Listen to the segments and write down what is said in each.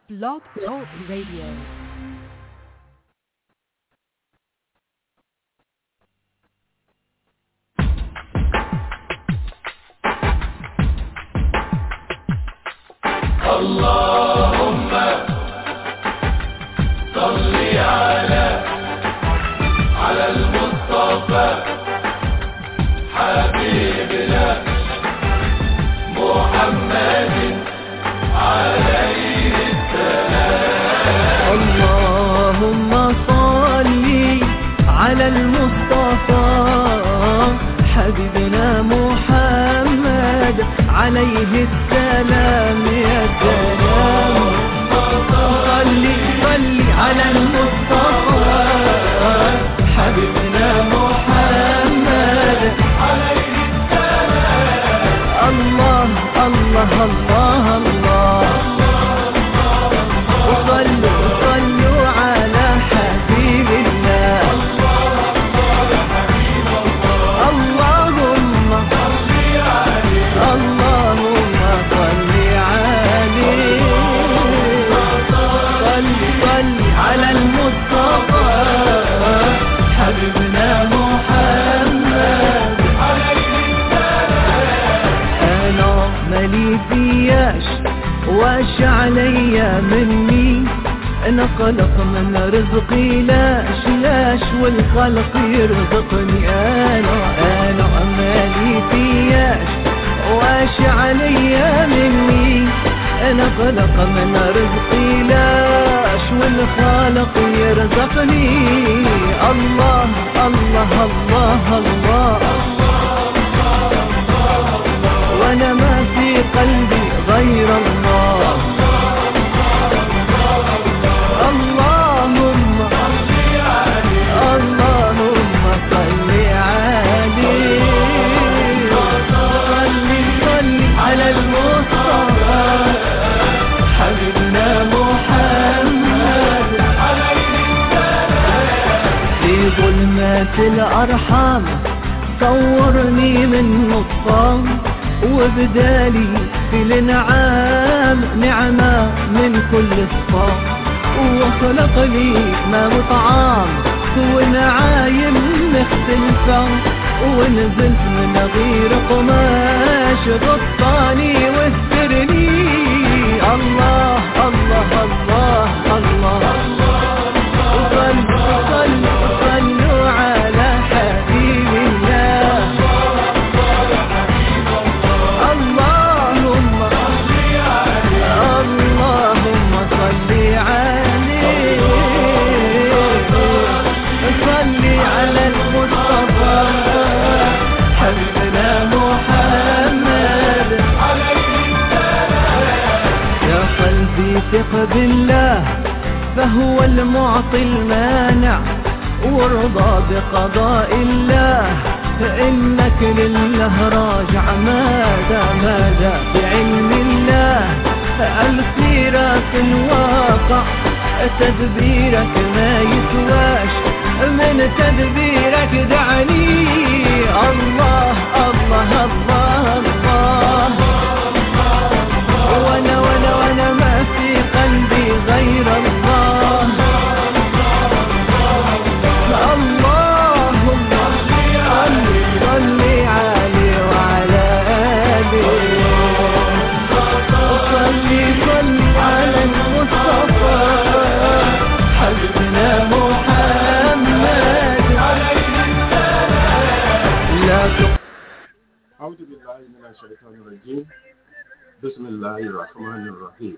Blog Talk Radio. اللهم صل على على المصطفى حبيبنا محمد عليه اللهم صل على المصطفى حبيبنا محمد عليه السلام يا سلام صل صل على المصطفى حبيبنا محمد عليه السلام الله الله الله الله وصلوا وصلوا على حبيب الله اللهم اللهم صل عليه صل صل على المصطفى حبيبنا محمد انا مالي فياش واش عليا مني انا قلق من رزقي لاش لاش والخلق يرزقني انا انا مالي فياش واش عليا مني انا قلق من رزقي لاش والخالق يرزقني الله الله الله, الله وانا ما في قلبي غير الله اللهم اللهم صل عليه صل صل على المصطفى حبيبنا محمد في ظلمات الأرحام صورني من نصام وبدالي في الانعام نعمة من كل الصام وخلق لي ما وطعام ونعايم مختلفة ونزلت من غير قماش غطاني واسترني الله الله الله الله, وصلوا صلوا صلوا على حبيب الله اللهم اللهم صل عليه صل على المصطفى حبيبنا محمد يا قلبي ثق بالله فهو المعطي المانع وارضى بقضاء الله فإنك لله راجع ماذا ماذا بعلم الله الخيرات الواقع تدبيرك ما يسواش من تدبيرك دعني الله الله الله الله وانا وانا وانا ما في قلبي غير الله اللهم صل صل عليه وعلى آله صل صل على المصطفى حبيبنا محمد لا تق... أعوذ بالله من الشيطان الرجيم بسم الله الرحمن الرحيم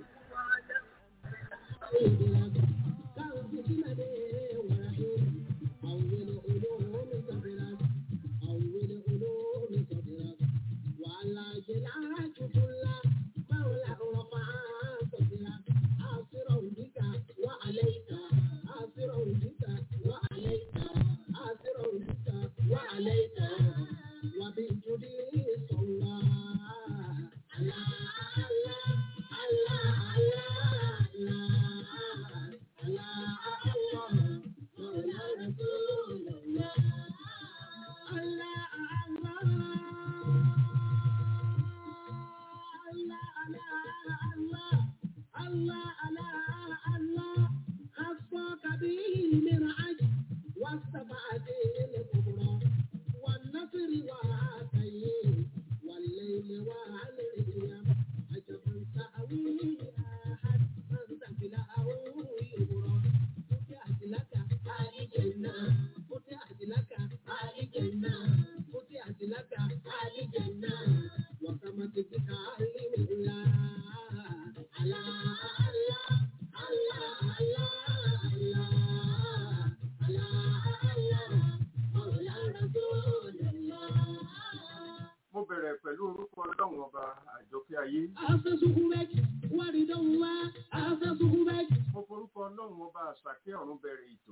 mo forúkọ ọlọ́run ọba àṣàkẹ́ ọ̀run bẹ̀rẹ̀ ètò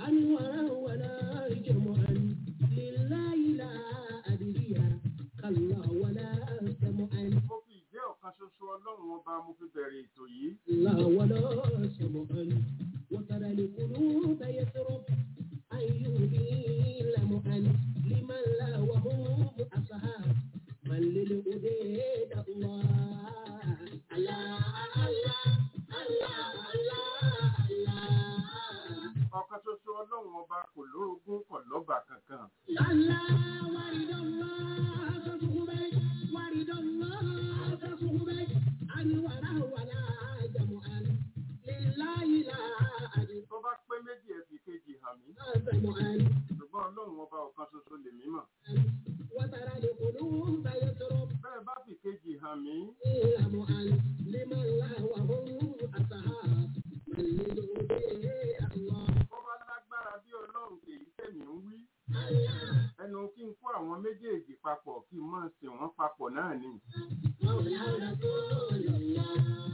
mo fi ìjẹ́ ọ̀kan ṣoṣo ọlọ́run ọba mo fi bẹ̀rẹ̀ ètò yìí لا ولا سمعا وترى القلوب يسرب أن يهدي لمعا لمن لا وهم أصحاب من للهديد الله الله الله الله الله الله ọ̀kan ṣoṣo ọlọ́run ọba kò lórogún kò lọ́ba kankan الله ورد الله تصحبك ورد الله تصحبك أن ولا ولا جمعا لله لا أجد tó bá pé méjì ẹ fi kejì hàn mí جمعا ṣùgbọ́n ọlọ́run ọba ọ̀kan ṣoṣo lèmi mọ̀ وترى القلوب يسرب bẹ́ẹ̀ bá fi kejì hàn mí جمعا لمن لا وهم أصحاب من للهدي الله ó bá lágbára bí ọlọ́run kèyí tẹ̀mí ń wí الله ẹnu kí n kó àwọn méjèèjì papọ̀ kí n máa sìn wọ́n papọ̀ náà ni مولى رسول الله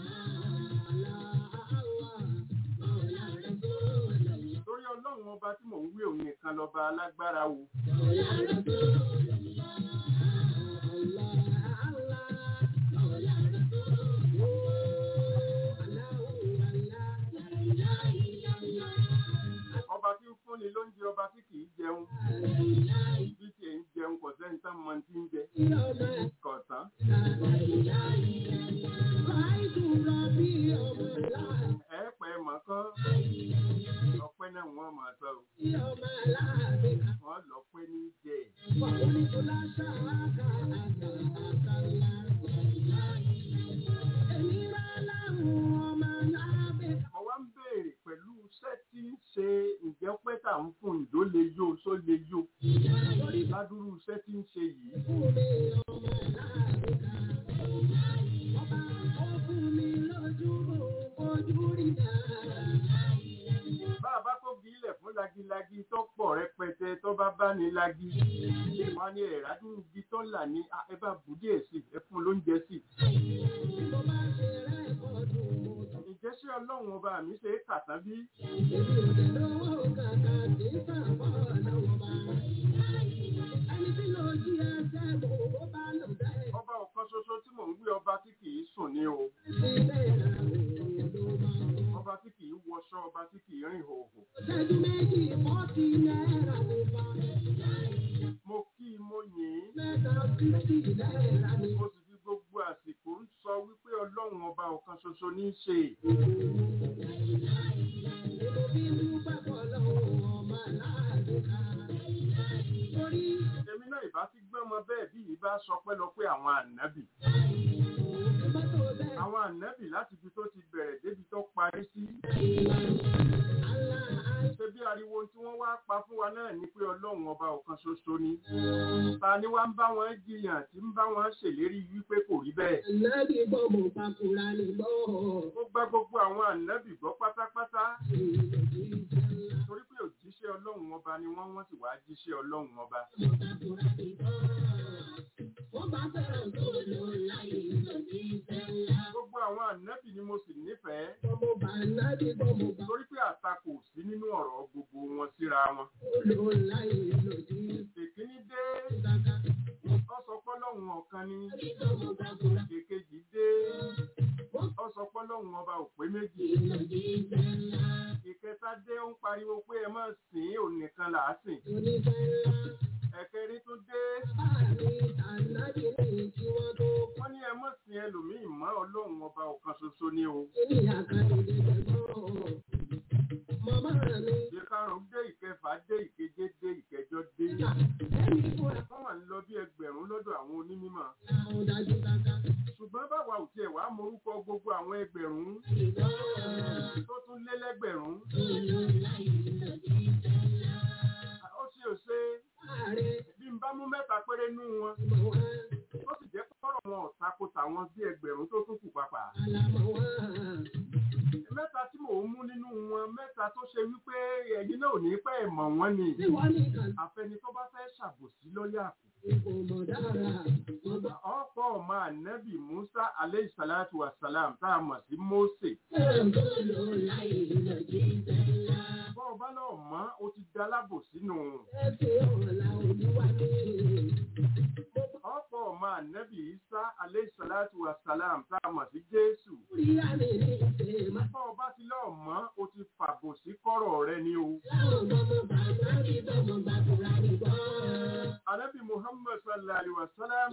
الله الله مولى رسول الله torí ọlọ́run ọba tí mò ń wí òun nìkan lọ́ba alágbára wo مولى رسول الله الله الله مولى رسول الله الله لا إله إلا الله ọba tí ń fúnni lóúnjẹ ọba tí kì í jẹun لا إله bí tiẹ̀ ń jẹun kò sẹ́ni tán mọ tí ń jẹ إلا الله kọ̀ọ̀tán لا إله إلا الله رأيت ربي يوم لا ẹ pẹ́ mọ̀ kán ọpẹ́ náà wọ́n máa sọ o يوم لا بك wọ́n lọ pé ní jẹ وقلت لا شاك أنت أنت الله إني له وما لا بك mo wá ń béèrè pẹ̀lú iṣẹ́ tí ń ṣe ǹjẹ́ pé tà ń fún ìdó lè yó só lè yó ládùúrú iṣẹ́ tí ń ṣe yìí Fúnmi ọmọ láàbíkà. Ọba ó fún mi lójú ojú rí dáa. bá a bá tó bí ilẹ̀ fún lagilagi tó pọ̀ rẹpẹtẹ tó bá bá ní lagi wọn ní ẹ̀rádùn ibi tó là ní "Ah, ẹ bá bù díẹ̀ sí ẹ fún lóúnjẹ sí Bí mo bá ṣe rẹ́kọ̀dù mo tọ̀. ǹjẹ́ ṣé ọlọ́run ọba mi ṣe é kà tán bí Èmi ò dẹ̀ lówó kàkà kì í sàbọ̀ lọ́wọ́ bá. Ẹni tí ló jí ẹsẹ̀ mo bó bá lò bẹ́ẹ̀. ọba ọ̀kan ṣoṣo tí mò ń gbé ọba tí kì í sùn ní o Sí bẹ́ẹ̀ ra òun ló máa ń bọ̀. ọba tí kì í wọṣọ ọba tí kì í rìn hòhò Ṣẹ́jú méjì fọ́tí náírà mo bá. mo kí i mo yìn ín Mẹ́ta fífì náírà mi. mo sì fi gbogbo àsìkò ń sọ wípé ọlọ́run ọba ọ̀kan ṣoṣo ní í ṣe Èmo bí mú pẹ́pọ̀ lọ́wọ́ ọmọ aláàdúrà. Torí èmi náà ìbá ti gbọ́n mọ bẹ́ẹ̀ bí ìbá sọ pé lọ pé àwọn ànábì mọ́tò bẹ́ẹ̀ àwọn ànábì láti ibi tó ti bẹ̀rẹ̀ débi tó parí sí àlá ṣe bí ariwo tí wọ́n wá pa fún wa náà ni pé ọlọ́run ọba ọ̀kan ṣoṣo ni ta ni wá ń bá wọn jiyàn tí ń bá wọn ṣèlérí wípé kò rí bẹ́ẹ̀ ànábì gbọ́ mo pakura ní gbọ́. ó gbá gbogbo àwọn ànábì gbọ́ pátápátá torí pé òjíṣẹ́ ọlọ́run ọba ni wọ́n wọ́n sì wá jíṣẹ́ ọlọ́run ọba Wọ́n bá fẹ́ràn tó lò láyé lòdì sẹ́lá. gbogbo àwọn ànábì ni mo sì nífẹ̀ẹ́ Gbọ́mọ bá ànábì gbọ́mọ bá torí pé àtakò sí nínú ọ̀rọ̀ gbogbo wọn síra wọn tó lò láyé lòdì èkíní dé sàkà. ó sọ pé ọlọ́run ọ̀kan ni Gbọ́mọ bá kura èkejì dé ó sọ pé ọlọ́run ọba ò pé méjì lòdì sẹ́lá. ìkẹta dé ó ń pariwo pé ẹ má sìn ín òun nìkan là á sìn Onífẹ́lá ẹ̀kẹrin tún dé bá mi ànábì ní kí wọ́n tó wọ́n ní ẹ má sìn ẹlòmíì mọ́ ọlọ́run ọba ọ̀kan ṣoṣo ni o ní àkàndé gbẹ̀gbọ́n. Màmá mi ìkarùn dé ìkẹfà dé ìkeje dé ìkẹjọ dé ẹni fúnra wọ́n wà ń lọ bí ẹgbẹ̀rún lọ́dọ̀ àwọn onímọ̀ àwọn dájú kàkà. ṣùgbọ́n báwa ò tiẹ̀ wá morúkọ gbogbo àwọn ẹgbẹ̀rún tó tún lé lẹ́gbẹ̀rún ó sì ò ṣe Ààrẹ bí n bá mú mẹ́ta péré nú wọn mọ̀ wá, ó sì jẹ́ kọ́rọ̀ wọn ò tako tàwọn bí ẹgbẹ̀rún tó tún kù pàpà àlàmọ̀ wá. mẹ́ta tí mò ń mú nínú wọn mẹ́ta tó ṣe wípé ẹ̀yin náà ò ní pẹ́ mọ̀ wọ́n ni Tí wọ́n ní kàn àfẹni tó bá fẹ́ ṣàbòsí lọ́yà kù ọ̀pọ̀ ọmọ ànábì musa aleyhi salatu wa salam tá a mọ̀ sí mose. bọ́ ọba náà mọ́ ó ti da lábò sínú. ọ̀pọ̀ ọmọ ànábì isa aleyhi salatu wa salam tá a mọ̀ sí jésù. bọ́ ọba ti lọ́ọ̀ mọ́ ó ti fàbò sí kọ́rọ̀ rẹ ni o. ànábì muhammad sallallahu alayhi wa sallam.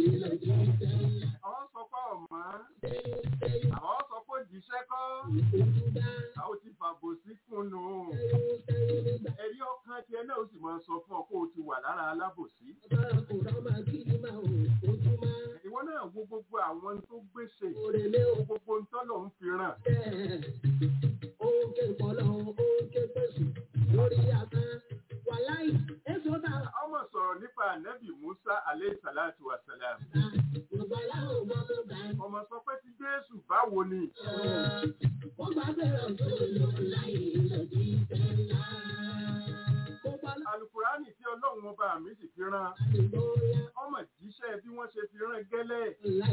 àwọn sọ pé ọ̀mọ́ àwọn sọ pé jíṣẹ́ kọ́ àwọn ti fàbò sí kùnú. ẹ̀rí ọkàn tiẹ̀ náà ó sì máa sọ fún ọ kó o ti wà lára alábòsí. ìwọ náà wo gbogbo àwọn tó gbèsè gbogbo ń tọ́lọ̀ ń fi ràn. ọmọ sọ̀rọ̀ nípa ànábì musa aleyhi salatu wa salam. ọmọ sọ pé ti jésù báwo ni. alukurani tí ọlọ́run ọba mi sì fi rán ọmọ jíṣẹ́ bí wọ́n ṣe fi rán gẹ́lẹ́.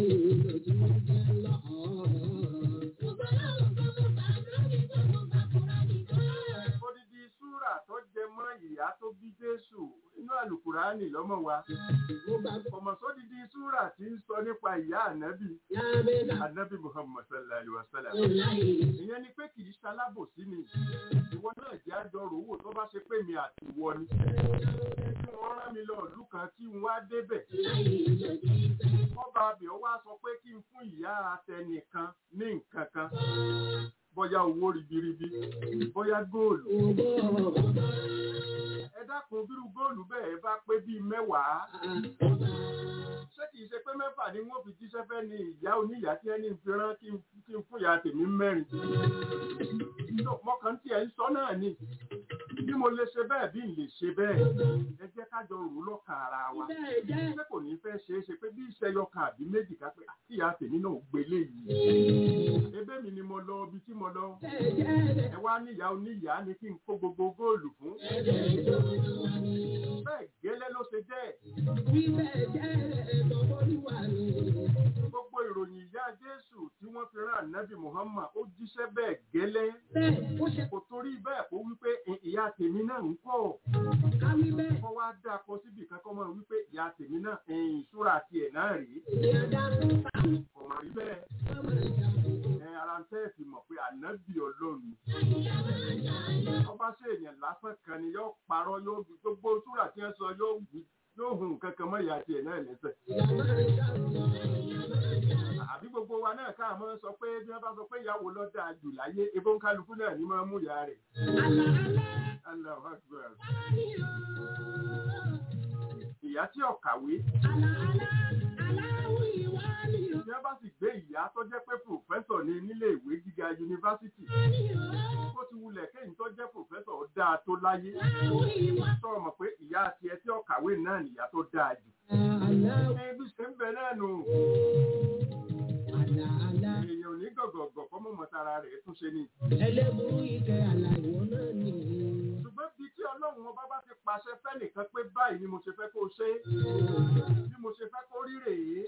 odidi súrà tó jẹ mọ́ ìyá tó bí jésù inú alukurani lọ́mọ wa. ọmọ sódidi súrà tí ń sọ nípa ìyá ànábì ànábì muhammad sallallahu alaihi wa sallam. ìyẹn ni pé kì í ṣalábòsí ni ìwọ náà jẹ́ àjọrò owó tó bá ṣe pé mi àti ìwọ ni. kí wọ́n rán mi lọ ìlú kan kí n wá débẹ̀. ọba abẹ́ ọ wá sọ pé kí n fún ìyá atẹnìkan ní nǹkan kan. bóyá owó ribiribi bóyá góòlù. ẹ dákun bírú góòlù bẹ́ẹ̀ bá pé bíi mẹ́wàá. ṣé kìí ṣe pé mẹ́fà ni wọ́n fi jíṣẹ́ fẹ́ ni ìyá oníyàá tí ẹni fi rán kí n fún ìyá tèmi mẹ́rin mọ́kàn tí ẹ̀ ń sọ náà ni bí mo lè ṣe bẹ́ẹ̀ bí n lè ṣe bẹ́ẹ̀ ẹ jẹ́ ká jọ rò lọ́kàn ara wa ṣé kò ní fẹ́ ṣe é ṣe pé bí iṣẹ́ yọkàn àbí méjì ká pé àti ìyá tèmi náà gbélé yìí ebe mi ni mo lọ ibi tí mo lọ ẹ wá níyà oníyà ni kí n kó gbogbo góòlù fún bẹ́ẹ̀ gẹ́lẹ́ ló ṣe jẹ́ gbogbo ìròyìn ìyá Jésù tí wọ́n fi rán ànábì Muhammad ó jíṣẹ́ bẹ́ẹ̀ gẹ́lẹ́ kò torí bẹ́ẹ̀ kó wípé ìyá tèmi náà ń kọ́ kọ́ wá dá akọ síbi kankan mọ́ wípé ìyá tèmi náà ìṣúra tiẹ̀ náà rèé kò mọ̀ rí bẹ́ẹ̀ ẹ ara ń tẹ́ fi mọ̀ pé ànábì ọlọ́run ọba ṣe èèyàn lásán kan ni yóò parọ́ yóò gbogbo ṣúra tí wọ́n sọ yóò wí yóò hùn kankan mọ́ ìyá tiẹ̀ náà lẹ́sẹ̀. àbí gbogbo wa náà ká mọ́ sọ pé bí wọ́n bá sọ pé ìyàwó lọ dáa jù láyé ebó ń kálukú náà ní máa mú ìyá rẹ̀. Allahu Akbar. ìyá tí ò kàwé. Tí wọ́n bá sì gbé ìyá tó jẹ́ pé pòfẹ́sọ̀ ní nílé ìwé gíga yunifásitì. Ó ti wulẹ̀ kéyìn tó jẹ́ pòfẹ́sọ̀ dáa tó láyé. Sọ̀rọ̀ mọ̀ pé ìyá tiẹ̀ tí ó kàwé náà nìyá tó dáa jù. Ẹbí ṣe ń bẹ náà nù. Èèyàn ò ní gọ̀gọ̀gọ̀ fọ́mọ̀ mọ́tara rẹ̀ tún ṣe ni. Ẹlẹ́burú ìkẹ́ àlàyé náà ni. Ṣùgbọ́n bí tí Ọlọ́run ọba bá ti pàṣẹ fẹ́nìkan pé báyìí ni mo ṣe fẹ́ kó ṣe. Bí mo ṣe fẹ́ kó rí rèé.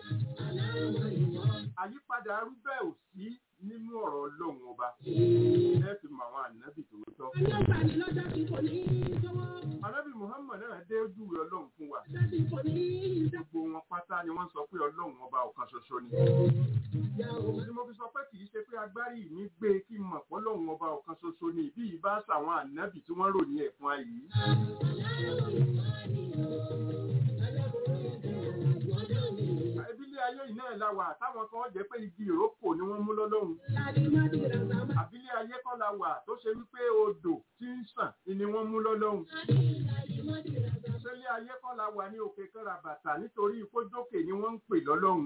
Àyípadà arú bẹ́ẹ̀ ò sí nínú ọ̀rọ̀ Ọlọ́run ọba. Ẹ fi mọ àwọn ànábì tó tọ́. Ọlọ́gbà ni lọ́jọ́ tí kò ní í sọ́wọ́. Ànábì Muhammad náà dé ojú rẹ̀ Ọlọ́run fún wa. Lọ́jọ́ tí kò ní í sọ́wọ́. Gbogbo wọn pátá ni wọ́n sọ pé Ọlọ́run ọba ọ̀kan ṣoṣo ni. Ìyá o. Ni mo fi sọ pé kì í ṣe pé agbárí mi gbé kí n mọ̀ pé Ọlọ́run ọba ọ̀kan ṣoṣo ni bí ìbá ṣàwọn ànábì tí wọ́n ròyìn ẹ̀ fún wa yìí. Ebílé ayé yìí náà la wà táwọn kan jẹ́ pé igi ìrókò ni wọ́n mú lọ́lọ́run. Àbílé ayé kọ́ la wà tó ṣe wípé odò tí ń sàn ni wọ́n mú lọ́lọ́run. Ṣélé ayé kọ́ la wà ní òkè kọ́ra bàtà nítorí ìkójókè ni wọ́n ń pè lọ́lọ́run.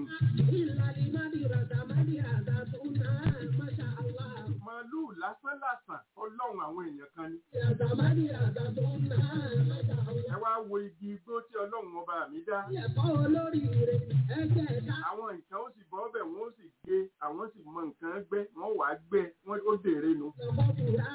Màálù lásán lásán ọlọ́run àwọn èèyàn kan ni. Ẹ wá wo igi igbó tí ọlọ́run ọba mi dá. Àwọn nǹkan ó sì bọ́ ọbẹ̀ wọ́n ó sì gbé àwọn sì mọ nǹkan gbẹ́ wọ́n wàá gbẹ́ wọ́n ó dèrè nu.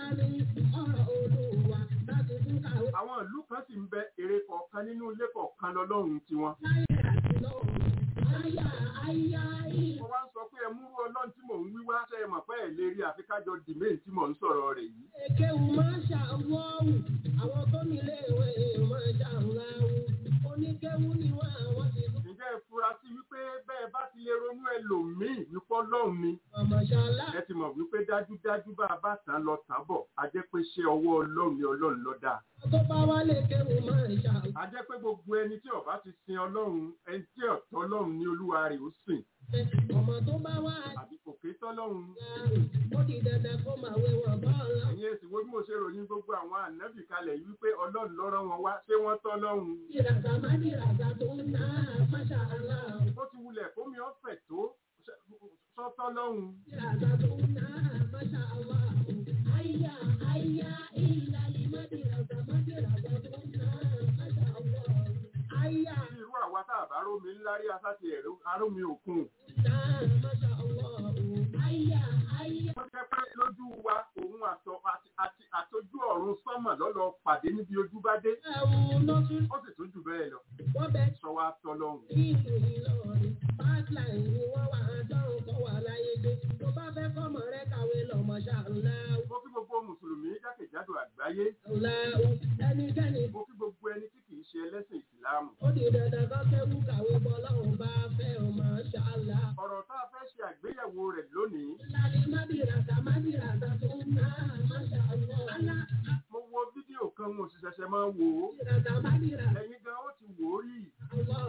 Àwọn ìlú kan sì ń bẹ èrè kọ̀ọ̀kan nínú ilé kọ̀ọ̀kan lọ́lọ́run tiwọn. láyé àti lọ́run. Àyà àyà ìlà. mo wá ń sọ pé ẹ múrú ọlọ́run tí mò ń wí wá ṣe é mọ̀ pé ẹ̀ lè rí àfikájọ dìmé tí mò ń sọ̀rọ̀ rẹ̀ yìí. Èkéwù máa ń ṣàwọ́wù. Àwọn tó nílé ìwé máa ń ṣàwọ́wù. Oníkéwù ni wọ́n àwọn ti lù. ǹjẹ́ ẹ fura sí wípé bẹ́ẹ̀ bá ti lè ronú ẹlòmíì wípé ọlọ́run ni Ọmọṣálá. ẹ ti mọ̀ wípé dájúdájú bá a bá tán lọ tán bọ̀ a jẹ́ pé ṣé ọwọ́ ọlọ́run ni ọlọ́run ló dá. Tó bá wálé kéwù máa ń ṣàwọ́. a jẹ́ pé gbogbo ẹni tí ó bá ti sin ọlọ́run ẹni tí ọ̀tọ̀ ọlọ́run ní olúwa rẹ̀ ó sìn Ọmọ tó bá wá àbí kò ké tọ́lọ́run. àrùn. Ó di dandan kó máa wé wọn bọ́ọ̀lù. ẹ̀yin èsì wo bí mo ṣe ròyìn gbogbo àwọn ànábì kalẹ̀ yìí wípé ọlọ́run ló rán wọn wá ṣé wọ́n tọ́lọ́run. Ìràtà má ní ìràtà tó ń ná máṣá aláwọ̀. ó ti wulẹ̀ kómi ọ̀fẹ́ tó sọ́tọ́lọ́run. Ìràtà tó ń ná máṣá aláwọ̀. Àyà àyà ìlà ìmọ̀ ìràtà má ní ìràtà tó ń ná máṣá aláwọ̀. Àyà bí irú àwa tá a bá rómi ńlá rí asáti ẹ̀rọ arómi òkun. ná máṣá aláwọ̀. Àyà àyà. wọ́n jẹ́ pé lójú wa òun àtọ àti- àti àtọjú ọ̀run sánmọ̀ lọ́lọ́ pàdé níbi ojú bá dé. Ẹ̀wù lọ́tún. ó sì tún jù bẹ́ẹ̀ lọ. Wọ́n bẹ sọ wa tọ́lọ́run. ìlú Ìlọrin. Pipeline ni wọ́n wà á dọ́rùn kọ́ wà láyé dé. Tó bá fẹ́ kọ́mọ rẹ kàwé lọ́mọ ṣàlùláwù. mo kí gbogbo mùsùlùmí jákèjádò àgbáyé. Ṣàlùláwù. Ẹnikẹ́ni mo kí gbogbo ẹni tí kì í ṣe ẹlẹ́sìn ìsìláàmù. ó di dandan kọ́ kẹ́wù kàwé bọ́ lọ́hùn bá fẹ́ ọmọ ṣàlá. ọ̀rọ̀ tá a fẹ́ ṣe àgbéyẹ̀wò rẹ̀ lónìí. Láti mádìràtà mádìràtà tó ń ná máṣá Allah. mo wo fídíò kan mo sì ṣẹ̀ṣẹ̀ máa wò ó. Mádìràtà mádìràtà ẹ̀yin gan ó ti wò ó rí. Allah.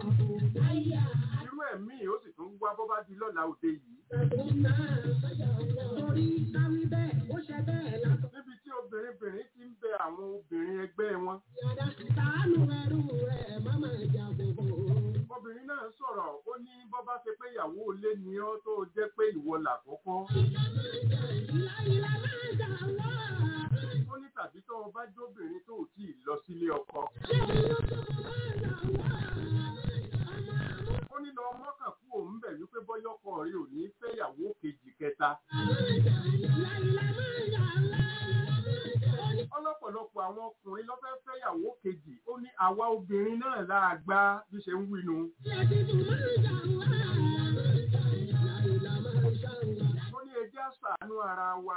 Àyà irú ẹ̀mí ó sì tún wá bọ́ bá di lọ́la òde yìí. àtà tó ń ná máṣá Allah. Torí táwí bẹ́ẹ̀ ó ṣe bẹ́ẹ̀ látọ̀. níbi tí obìnrin-bìnrin ti ń bẹ àwọn obìnrin ẹgbẹ́ wọn. Yàrá sàánú ẹrú rẹ̀ má máa jà gbogbo. obìnrin náà sọ̀rọ̀ ó ní bọ́ bá ṣe pé ìyàwó ilé ni ọ́ tó jẹ́ pé ìwọ làkọ́kọ́. Láyìlá máa jà wá. ó ní tàbí tó o bá jóbìnrin tó ò tí ì lọ sílé ọkọ. Ṣé olóko máa jà wá? ó ní lọ mọ́kàn kú òun bẹ̀ wípé bọ́yọ́kọ rí ò ní fẹ́ ìyàwó kejì kẹta. Láyìlá máa jà wá. ọlọ́pọ̀lọpọ̀ àwọn ọkùnrin ló fẹ́ fẹ́ ìyàwó kejì ó ní àwa obìnrin náà láàgbá bí ṣe ń wínu. Lẹ́tìtù máa jà wá. Láyìlá máa jà wá. ó ní ẹjẹ́ àṣàánú ara wa.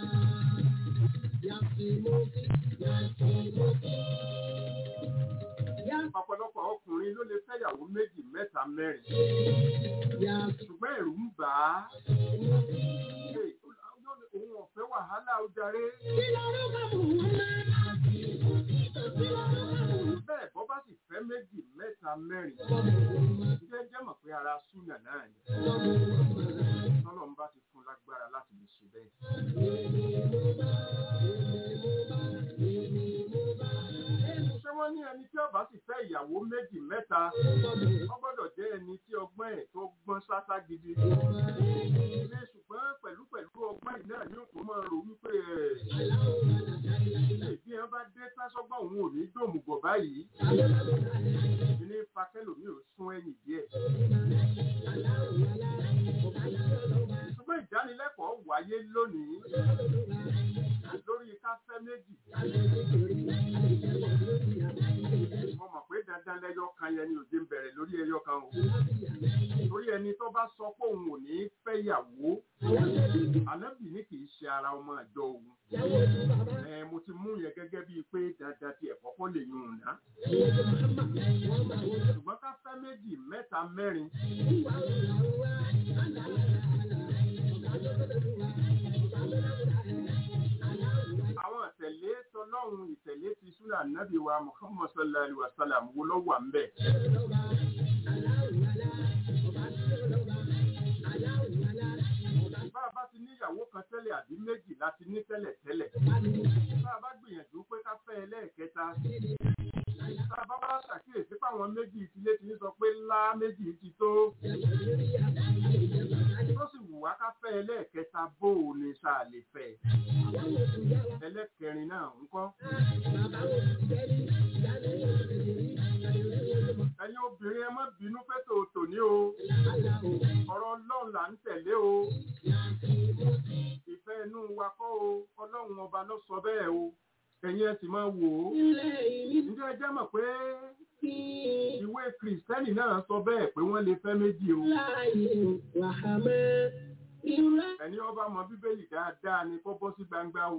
Yàtìmọ́kì, yàtìmọ́kì. ọ̀pọ̀lọpọ̀ ọkùnrin ló lè fẹ́ ìyàwó méjì mẹ́ta mẹ́rin. Yàtìmọ́kì. ṣùgbọ́n ẹ̀rù ń bà á. Ṣé òun ọ̀fẹ́ wàhálà ó darí. Kí lorúkọ mò ń wá? Kí lorúkọ mò ń bẹ́ẹ̀ bọ́ bá sì fẹ́ méjì mẹ́ta mẹ́rin. jẹ́ jẹ́ mọ̀ pé ara súnà náà ni. tọ́lọ̀ ń bá ti fún lágbára láti lè ṣe bẹ́ẹ̀. ṣé wọ́n ní ẹni tí ó bá sì fẹ́ ìyàwó méjì mẹ́ta wọ́n gbọ́dọ̀ jẹ́ ẹni tí ọgbọ́n ẹ̀ tó gbọ́n sásá gidi. ilé ṣùgbọ́n pẹ̀lú pẹ̀lú ọgbọ́n yìí náà ní òkú máa rò wípé ẹ̀ bí ẹ bá dé sásọ́gbọ́n òun ò ní dòmùgọ̀ báyìí. ilé fakẹ́lòmí ò sún ẹ̀yìn díẹ̀. ṣùgbọ́n ìdánilẹ́kọ̀ọ́ wáyé lónìí lórí káfẹ́ méjì. mo mọ̀ pé dandan lẹ́yọ kan yẹn ni òde ń bẹ̀rẹ̀ lórí ẹyọ kan o. torí ẹni tó bá sọ pé òun ò ní fẹ́ yàwó ànábì ní kì í ṣe ara ọmọ àjọ òun. ẹ mo ti mú yẹn gẹ́gẹ́ bíi pé dandan ti ẹ̀kọ́ kọ́ lè yún un ná. ṣùgbọ́n káfẹ́ méjì mẹ́ta mẹ́rin àwọn ìtẹ̀lé tọlọ́run ìtẹ̀lé ti súnà nábì wa muhammad sallallahu alaihi wa sallam wo ló wà ń bẹ̀. bá a bá ti níyàwó kan tẹ́lẹ̀ àbí méjì láti ní tẹ́lẹ̀ tẹ́lẹ̀. bá a bá gbìyànjú pé ká fẹ́ ẹlẹ́ẹ̀kẹta. tá a bá wá ṣàkíyèsí páwọn méjì ìdílé ti ń sọ pé ńlá méjì ti tó. tó sì wù wá ká fẹ́ ẹlẹ́ẹ̀kẹta bó o ní sáà lè fẹ́. ẹlẹ́kẹrin náà ń kọ́. ẹ̀yin obìnrin ẹ má bínú fẹ́ tòótò ní o. ọ̀rọ̀ ọlọ́run là ń tẹ̀lé o. ìfẹ́ inú wa kọ́ o ọlọ́run ọba ló sọ bẹ́ẹ̀ o. ẹ̀yin ẹ sì máa wò ó ilẹ̀ ìní ǹjẹ́ ẹ jẹ́ mọ̀ pé kí ìwé kìrìsìtẹ́nì náà sọ bẹ́ẹ̀ pé wọ́n lè fẹ́ méjì o láàyè wàhámẹ́ ìrẹ́ ẹni ọba mọ bíbélì dáadáa ni kó bọ́ sí gbangba o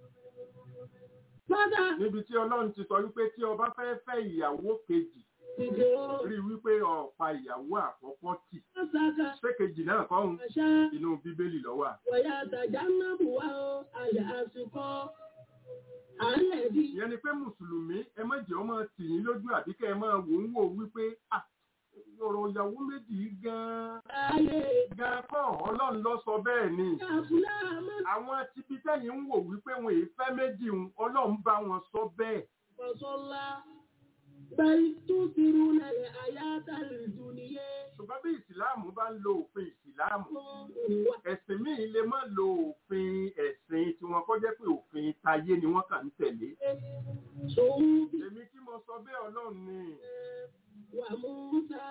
lọ́dà níbi tí ọlọ́run ti sọ wípé tí ọba fẹ́ fẹ́ ìyàwó kejì ìjọ rí i wípé ọ̀pá ìyàwó àkọ́kọ́ tì ọ̀sàkà ṣé kejì náà kọ́hún àṣà inú bíbélì ló wà. wọ̀yà àtàjà náà bù wá ó àyà àsìkò àálẹ̀ bí ìyẹn ni pé mùsùlùmí ẹ má jẹ́ ọmọ tì yín lójú àbí kẹ́ ẹ máa wò ń wò wípé "Ah, ọ̀rọ̀ ìyàwó méjì yìí gan-an ayé gan kọ́ ọlọ́run ló sọ bẹ́ẹ̀ ni àfúlà mọ́ àwọn tibi tẹ́yìn ń wò wípé wọn èé fẹ́ méjì ń ọlọ́run bá wọn sọ bẹ́ẹ̀ فصلى بل تؤثرون الحياة الدنيا ṣùgbọ́n bí ìsìláàmù bá ń lo òfin ìsìláàmù ẹ̀sìn míì lè má lo òfin ẹ̀sìn tí wọn kọ́ jẹ́ pé òfin tayé ni wọ́n kàn ń tẹ̀lé صوب èmi kí mo sọ bẹ́ẹ̀ ọlọ́run ni وموسى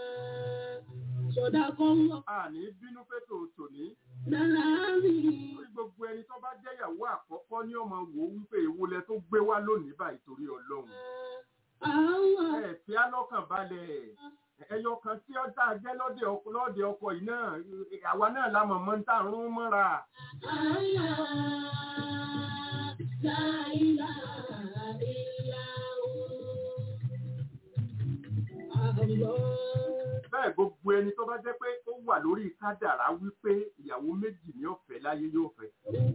صدق الله àní bínú pé tòótò ní العظيم lórí gbogbo ẹni tó bá jẹ́ ìyàwó àkọ́kọ́ ní ọmọ wò ó wípé èwo lẹ tó gbé wá lónìí báyìí torí ọlọ́run الله ẹ fi á lọ́kàn balẹ̀ ẹyọ kan tí ó tá a jẹ́ lọ́dẹ ọkọ lọ́dẹ ọkọ yìí náà àwa náà la mọ̀ mọ́ ń tà ń rún mọ́ra الله لا إله إلا هو الله bẹ́ẹ̀ gbogbo ẹni tó bá jẹ́ pé ó wà lórí kádàrá wípé ìyàwó méjì ní ọ̀fẹ́ láyé yóò fẹ́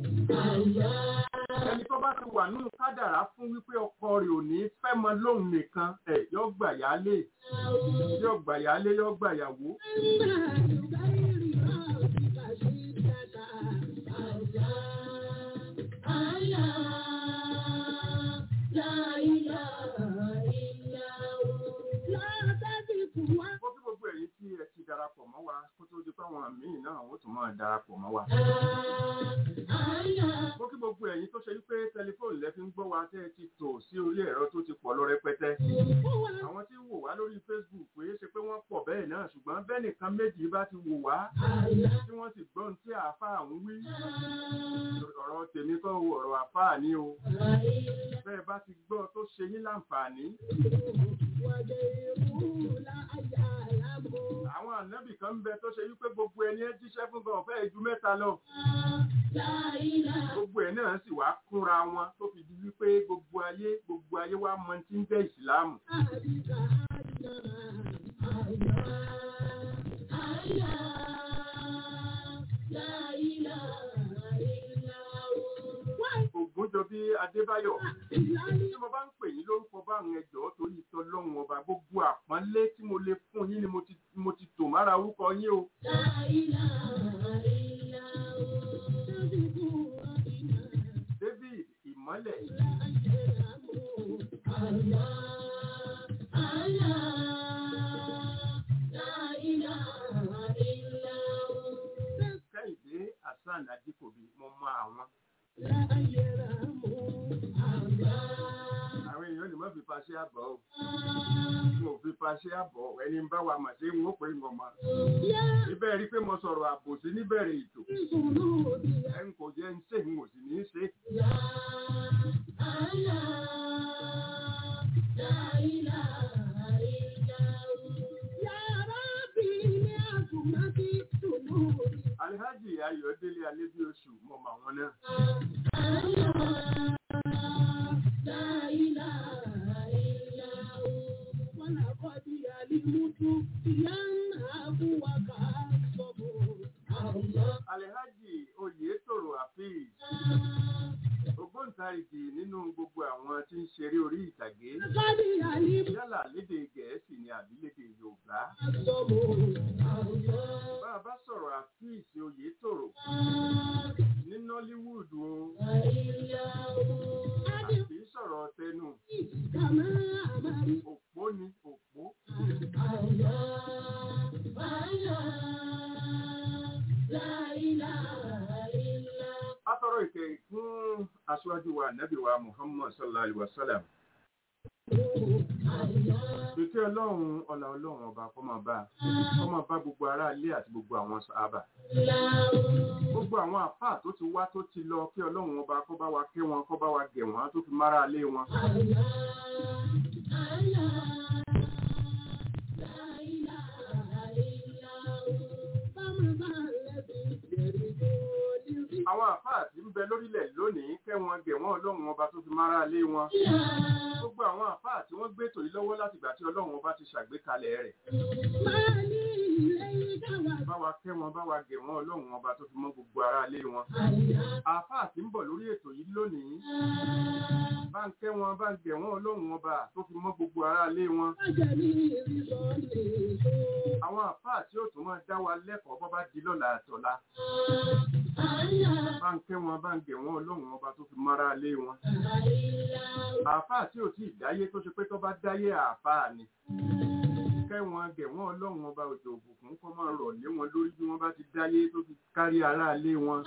ẹni tó bá ti wà nínú kádàrá fún wípé ọkọ rẹ̀ ò ní fẹ́ mọ lóun nìkan ẹ̀ yóò gbà yálé yóò gbà yálé yóò gbà yàwó kó kí gbogbo ẹ̀yin tí ẹ ti darapọ̀ mọ́ wa kó tó di pé àwọn míì náà ó tún máa darapọ̀ mọ́ wa. kó kí gbogbo ẹ̀yin tó ṣe wípé tẹlifóònù lẹ fi ń gbọ́ wa tẹ́ ẹ ti tò sí orí ẹ̀rọ tó ti pọ̀ lọ rẹpẹtẹ. àwọn tí ń wò wá lórí Facebook pé ṣe pé wọ́n pọ̀ bẹ́ẹ̀ náà ṣùgbọ́n bẹ́ẹ̀ nìkan méjì bá ti wò wá tí wọ́n sì gbọ́n tí àáfàá ń wí. ọ̀rọ̀ tèmi kọ́ o ọ̀rọ̀ àáfàá ni o bẹ́ẹ̀ bá ti gbọ́ tó ṣe yín láǹfààní. àwọn ànábì kan ń bẹ tó ṣe wípé gbogbo ẹni ẹ jíṣẹ́ fún gan ọ̀fẹ́ ju mẹ́ta lọ. gbogbo ẹ̀ náà sì wá kúnra wọn tó fi di wípé gbogbo ayé gbogbo ayé wa mọ tí ń jẹ́ ìsìláàmù. Ògúnjọbí Adébáyọ̀ tí mo bá ń pè yín lórúkọ bá àwọn ẹjọ́ torí ìtọ́lọ́run ọba gbogbo àpọ́nlé tí mo lè fún yín ni mo ti mo ti tò mára orúkọ yín o. David Ìmọ́lẹ̀ Kẹ́hìndé Hasan Adikobi mo mọ àwọn. Àwọn èèyàn lè má fi paṣẹ àbọ̀ o. Mo fi paṣẹ àbọ̀ ẹni ń bá wa mà ṣe ń wọ́n pé ń mọ̀. Ibẹ̀ rí pé mo sọ̀rọ̀ àbòsí níbẹ̀rẹ̀ ètò. Ẹ ń kò jẹ́ ń ṣe ń wò sí ní í ṣe. Alhaji Ayọ̀délé Alébíoṣù mo mọ àwọn náà. Alhaji Oyètòrò Hafiz. Ògbóǹtarìgì nínú gbogbo àwọn tí ń ṣeré orí ìtàgé. Yálà lédè Gẹ̀ẹ́sì ni àbí lédè Yorùbá. Bá a bá sọ̀rọ̀ Hafiz Oyètòrò ní Nollywood o. Àbí sọ̀rọ̀ tẹnu. Òpó ni òpó. Atọ́rọ̀ ìkẹ́ fún aṣáájú wa Nàbí wa Muhammad sallallahu alaihi wa sallam. Ìkẹ́ ọlọ́run ọlá ọlọ́run ọba kó máa bá kó máa bá gbogbo ará ilé àti gbogbo àwọn sàábà. Gbogbo àwọn àfáà tó ti wá tó ti lọ kí ọlọ́run ọba kó bá wa kẹ́ wọn kó bá wa gẹ̀ wọ́n tó fi mára ilé wọn. Àwọn àfáà tí ń bẹ lórílẹ̀ lónìí kẹ́ wọn gẹ̀ wọ́n ọlọ́run ọba tó fi mára ilé wọn. Gbogbo àwọn àfáà tí wọ́n gbé tòyí lọ́wọ́ láti ìgbà tí ọlọ́run ọba ti ṣàgbékalẹ̀ rẹ̀. Bá wa kẹ́ wọn bá wa gẹ̀ wọ́n ọlọ́run ọba tó fi mọ́ gbogbo ará ilé wọn. Àfáà tí ń bọ̀ lórí ètò yìí lónìí. Bá ń kẹ́ wọn bá ń gẹ̀ wọ́n ọlọ́run ọba tó fi mọ́ gbogbo ará ilé wọn. Àwọn àfáà tí ó tún máa dá wa lẹ́kọ̀ọ́ bọ́ bá di lọ́la àtọ̀la. Bá ń kẹ́ wọn bá ń gẹ̀ wọ́n ọlọ́run ọba tó fi mọ́ra ilé wọn. Àfáà tí ò tí ì dáyé tó ṣe pé tó bá dáyé àfáà ni. Kẹ́ wọn gẹ̀ wọ́n ọlọ́run ọba òjò òbùkún kọ́ máa rọ̀ lé wọn lórí bí wọ́n bá ti dáyé tó fi kárí ará ilé wọn.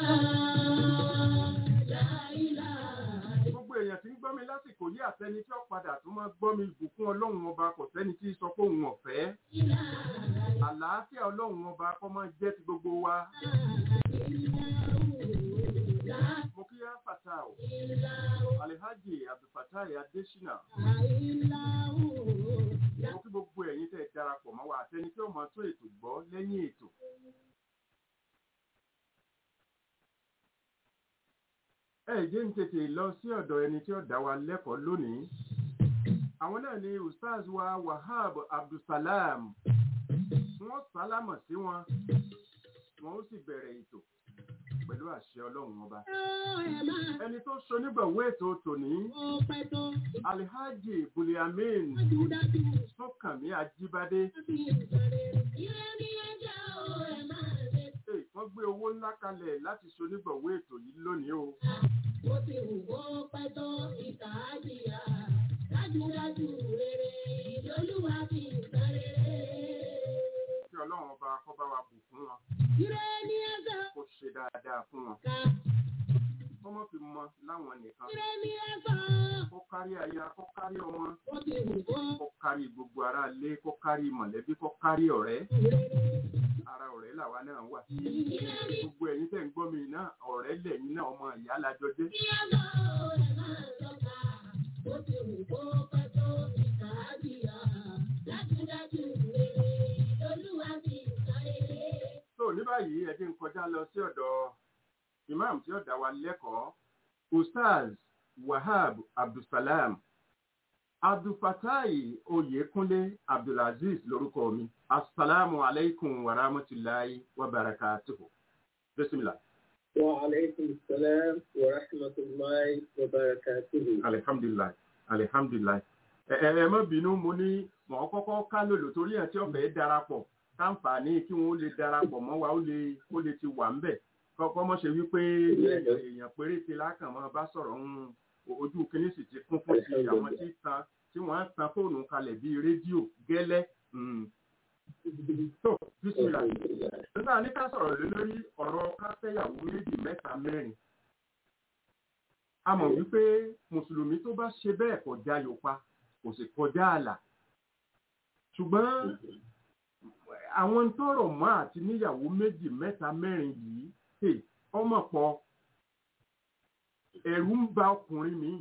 Gbogbo èèyàn tí ń gbọ́ mi lásìkò yí àtẹni tí ó padà tó máa gbọ́ mi ìbùkún ọlọ́run ọba kò sẹ́ni tí sọ pé òun ọ̀fẹ́. Àlàáfíà ọlọ́run ọba kọ́ máa jẹ́ ti gbogbo wa. Mo kí yá fàtà o. Alhaji Abdulfatai Adesina. Mo kí gbogbo ẹ̀yin tẹ́ ẹ darapọ̀ mọ́ wa àtẹni tí ó máa tó ètò gbọ́ lẹ́yìn ètò. Ẹ jẹ́ ń tètè lọ sí ọ̀dọ̀ ẹni tí ó dá wa lẹ́kọ̀ọ́ lónìí. Àwọn náà ni Ustaz wa Wahab Abdulsalam. Wọ́n sálámọ̀ sí wọn. Wọ́n ó sì bẹ̀rẹ̀ ètò pẹ̀lú àṣẹ ọlọ́run ọba. Ẹni tó ṣonígbọ̀wé ètò tòní, Alhaji Buliamin Sọ́kànmí Ajíbádé. Ee, Wọ́n gbé owó ńlá kalẹ̀ láti ṣonígbọ̀wé ètò yìí lónìí o. Dájúdájú rere lolúwa fi ìtàn rere. Kí ọlọ́run ọba kó bá wa bù fún wọn, Ire ni ẹ̀sán kó ṣe dáadáa fún wọn. ká. Kó mọ́ fi mọ láwọn nìkan. Ire ni ẹ̀sán. Kó kárí aya, kó kárí ọmọ, Ó ti wù kó kó kárí gbogbo ará ilé, kó kárí mọ̀lẹ́bí, kó kárí ọ̀rẹ́. rere. Ara ọ̀rẹ́ làwa náà wà. Ire ni Gbogbo ẹ̀yin tẹ̀ ń gbọ́ mi náà, ọ̀rẹ́ lẹ̀yin náà ọmọ ìyá lájọ jẹ́. ẹ̀sán rẹ̀ máa lọ́ka. Ó ti wù kó pẹ́ tó ìkà á jìyà. Dájúdájú rere lolúwa fi ìtàn rere. So ní báyìí ẹ jẹ́ n kọjá lọ sí ọ̀dọ̀ imam tí ó dá wa lẹ́kọ̀ọ́ Ustaz Wahab Abdulsalam Abdulfatai Oyekunle Abdulaziz lórúkọ mi. Assalamu alaikum wa rahmatulahi wa barakatuhu. Bismillah. وعليكم السلام ورحمة الله وبركاته Alihamdulilayi. Alihamdulilayi. Ẹ ẹ ẹ má bínú mo ní mọ̀ ọ́ kọ́kọ́ ká lòlò torí ẹ̀ tí ọ̀fẹ́ darapọ̀ káǹfààní kí wọ́n lè darapọ̀ mọ́ wa ó lè ó lè ti wà ńbẹ̀. Kọ́kọ́ mọ́ ṣe wípé èèyàn péréte lákàn máa bá sọ̀rọ̀ ń ojú kínní sì ti kún fún ti àwọn tí tan tí wọ́n á tan fóònù kalẹ̀ bíi rédíò gẹ́lẹ́. Mm. tó bísímìlà nígbà ní ká sọ̀rọ̀ lé lórí ọ̀rọ̀ káfẹ́yàwó méjì mẹ́ta mẹ́rin a mọ̀ wípé mùsùlùmí tó bá ṣe bẹ́ẹ̀ kọjá yòpa kò sì kọjá ààlà ṣùgbọ́n àwọn tọrọ mọ́ àti níyàwó méjì mẹ́ta mẹ́rin yìí hey, ọmọ pọ̀ ẹ̀rù ń ba ọkùnrin mi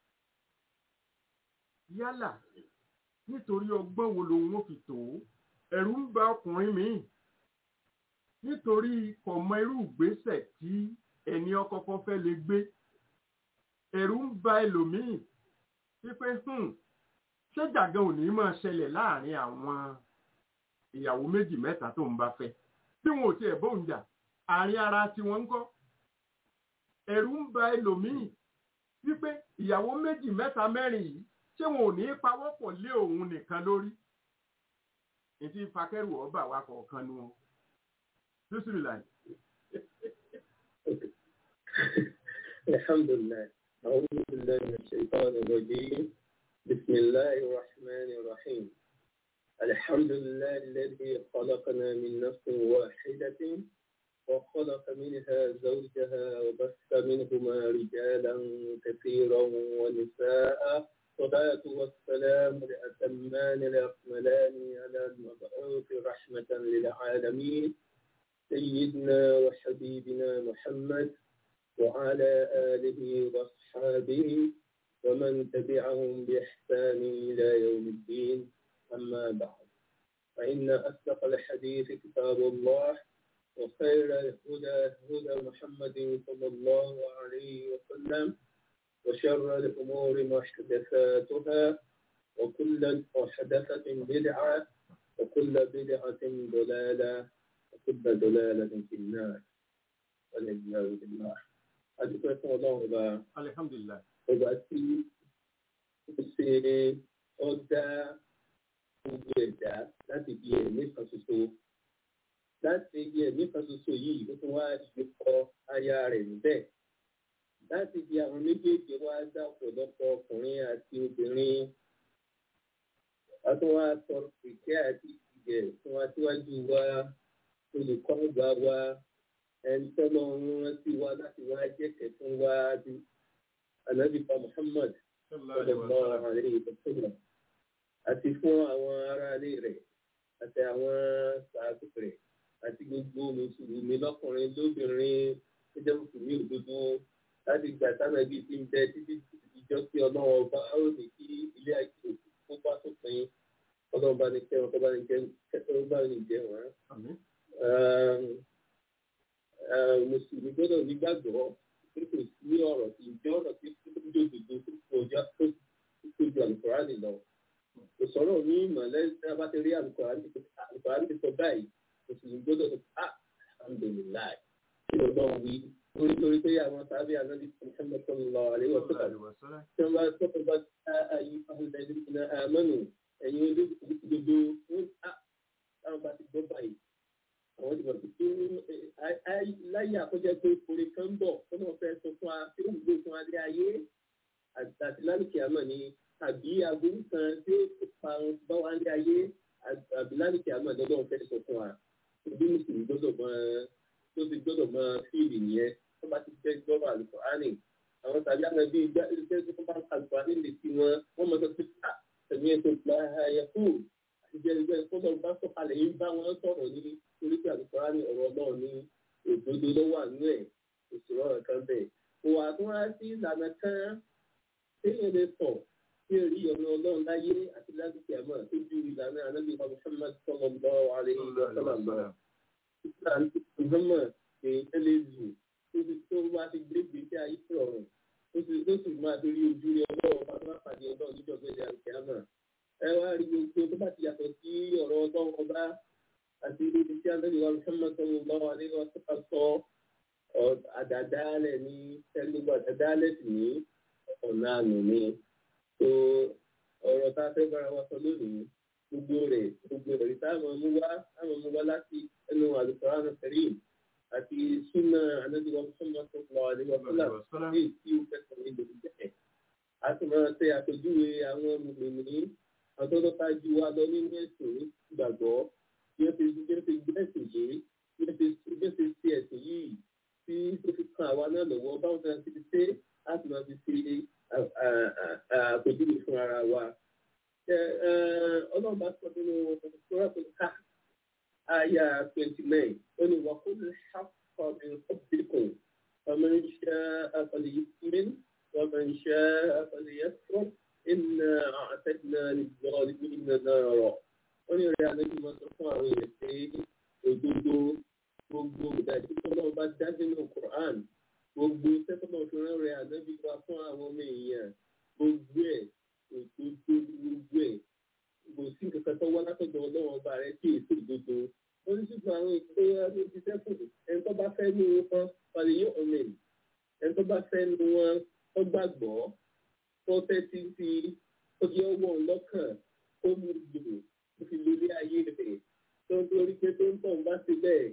yálà nítorí ọgbọ́n wo lòun ó fi tò ó ẹ̀rù ń ba ọkùnrin mi nítorí kọ̀mọ irú ìgbésẹ̀ tí ẹni ọkọ̀ọ̀kan fẹ́ lè gbé ẹ̀rù ń ba ẹlòmíì wípé hmm, ṣé jàgán ò ní máa ṣẹlẹ̀ láàrin àwọn ìyàwó méjì mẹ́ta tó ń bá fẹ́ tí wọn ò tiẹ̀ bóun jà àárín ara tiwọn ń kọ́ ẹ̀rù ń ba ẹlòmíì wípé ìyàwó méjì mẹ́ta mẹ́rin yìí ṣé wọn ò ní pawọ́pọ̀ lé òun nìkan lórí ètí fakẹ́rù ọba wa kọ̀ọ̀kan nu wọn bísímìlà الحمد لله أعوذ بالله من الشيطان الرجيم بسم الله الرحمن الرحيم الحمد لله الذي خلقنا من نفس واحدة وخلق منها زوجها وبث منهما رجالا كثيرا ونساء والصلاة والسلام الأتمان الأكملان على المبعوث رحمة للعالمين سيدنا وحبيبنا محمد وعلى آله وأصحابه ومن تبعهم بإحسان إلى يوم الدين أما بعد فإن أصدق الحديث كتاب الله وخير الهدى هدى محمد صلى الله عليه وسلم وشر الأمور محدثاتها وكل محدثة بدعة وكل بدعة ضلالة وكل ضلالة في النار والعياذ بالله adúpẹ́ fún ọlọ́run ọba alihamdulilayi ọba tí ó ṣe ọ̀dà gbogbo ẹ̀dá láti di ẹ̀mí kan ṣoṣo láti di ẹ̀mí kan ṣoṣo yìí ó tún wá yí kọ aya rẹ̀ níbẹ̀ láti di àwọn méjèèjì wá dá ọ̀pọ̀lọpọ̀ ọkùnrin àti obìnrin wọ́n wá sọ ìkẹ́ àti ìjẹ́ fún aṣíwájú wa olùkọ́ ọgbà wa ẹni tọ́lọ́ ń rántí wa láti wá jẹ́kẹ̀ fún wa bí anabipa Muhammad sallallahu alaihi wasallam àti fún àwọn aráalé rẹ̀ àti àwọn sàábù rẹ̀ àti gbogbo mùsùlùmí lọ́kùnrin lóbìnrin tó jẹ́ mùsùlùmí òdodo láti gbà sánàbí ti ń bẹ títí ìjọ sí ọlọ́run ọba ó ní kí ilé ayé òkú kó bá tó pin ọlọ́run bá ní kẹ́ wọn kó bá ní jẹ́ wọn bá ní jẹ́ wọn. mùsùlùmí gbọ́dọ̀ nígbàgbọ́ pé kò sí ọ̀rọ̀ tí ìjọ ọ̀rọ̀ tí ó ń dòdòdò tó kọjá tó ju àlùkòránì lọ. kò sọ̀rọ̀ ní ìmọ̀lẹ́ tí a bá ti rí àlùkòránì sọ báyìí mùsùlùmí gbọ́dọ̀ sọ ah alhamdulilayi kí ló lọ́wọ́ wí lórí lórí pé àwọn sábẹ́ ànábi Muhammad sallallahu alaihi wa sallam tí wọ́n bá sọ́kọ̀ bá ayé ahùnà ẹ̀dín ìná àmọ́nù ẹ̀yin olódodo wọ́n á táwọn bá ti gbọ́ báyìí àwọn ti bọ̀ sí pé láyé àkójọ pé orin kan ń bọ̀ tó náà fẹ́ sọ fún wa tí ó ń gbé fún adé ayé àti lálùkì àmọ́ ni àbí aburú kan tí ó pa bá wa adé ayé àbí lálùkì àmọ́ lọ́dọ̀ fẹ́ sọ fún wa ìdí mùsùlùmí gbọ́dọ̀ máa tó ti gbọ́dọ̀ máa fíìlì nìyẹn tó bá ti fẹ́ gbọ́dọ̀ àlùkòránì àwọn tàbí àwọn ẹbí ìgbà ìgbà tó bá àlùkòránì lè fi wọn wọ́n mọ̀ tó ti ká tẹ̀mí ètò ìgbà ayẹ kú ìjẹ́ ìgbà ìfọ́dọ̀ bá sọ̀kalẹ̀ yìí bá wọn sọ̀rọ̀ ní orí pé àlùkòránì ọ̀rọ̀ náà ní òdodo lọ́wọ́ àánú ẹ̀ òṣèlú ọ̀rọ̀ kan bẹ̀. òwà tó wá sí ìlànà kan téèyàn lè sọ̀ tí èrí ọ̀nà ọlọ́run láyé àti lásìkò àmọ́ tó ju ìlànà ànábì Muhammad sallallahu alaihi wasallam ìgbọ́mọ̀ èèyàn lè lù tó ti tó wá ti gbé gbèsè ayé rọrùn ó sì ló sì máa torí ojú rẹ ọlọ́run bá bá pàdé ọlọ́run níjọ́ gbẹ́dẹ́ àti àmà ẹ wá rí gbogbo tó bá ti yàtọ̀ sí ọ̀rọ̀ ọlọ́run ọba àti ibi tí alẹ́ ìwà Muhammad sallallahu alaihi wasallam sọ àdàdálẹ̀ ní tẹ́lifù àdàdálẹ̀ sì ní ọ̀nà àmì ni tó ọ̀rọ̀ tá a fẹ́ bára wa sọ lónìí gbogbo rẹ̀ gbogbo rẹ̀ táwọn mú wá táwọn mú wá láti ẹnu àlùkòrán kẹrìm àti súnà anábìwá Muhammad sallallahu alaihi wasallam ní tí ó fẹsẹ̀ ní ìlú jẹ́ a sì máa ṣe àpèjúwe àwọn mùmìnì àtọ́tọ́ta ju wa lọ nínú ẹ̀sìn ìgbàgbọ́ bí ó ti bí ó ti gbé ẹ̀sìn yìí bí ó ti bí ó ti ṣe ẹ̀sìn yìí tí ó fi kan àwa náà lọ́wọ́ báwọn náà ti ṣe á sì máa fi ṣe àpèjúwe fún ara wa ọlọ́run bá sọ nínú sọ́rọ́tò ká àyà twenty nine ó ní wà kúlù ṣàkọ́ ní ọ̀bìnkùn ọmọ iṣẹ́ àfọlẹ̀ yìí ọmọ iṣẹ́ àfọlẹ̀ yẹn fún iná àtẹ̀nà ìgbọ́n iná náà rọ̀ ó ní rẹ̀ àlejò máa sọ fún àwọn èèyàn pé òdodo gbogbo ìdájí tó náà bá dá nínú Quran gbogbo sẹ́kọ̀ọ́ tó rán rẹ̀ ànábì wá fún àwọn ọmọ èèyàn gbogbo ẹ̀ òdodo gbogbo ẹ̀ kò sí nǹkan tó wá látọ̀dọ̀ ọlọ́run ọba rẹ kí èso òdodo wọ́n ní ṣùgbọ́n àwọn ìpínlẹ̀ ló ti sẹ́kùn ẹni tó bá fẹ́ nu wọn falẹ̀ yóò ọmọ ẹ̀ ẹni tó bá fẹ́ nu wọn tó gbàgbọ́ tó tẹ́tí sí ó di ọwọ́ lọ́kàn ó mú gbòò ó fi lórí ayé rẹ̀ tó ń torí pé tó ń tọ̀ ń bá ti bẹ́ẹ̀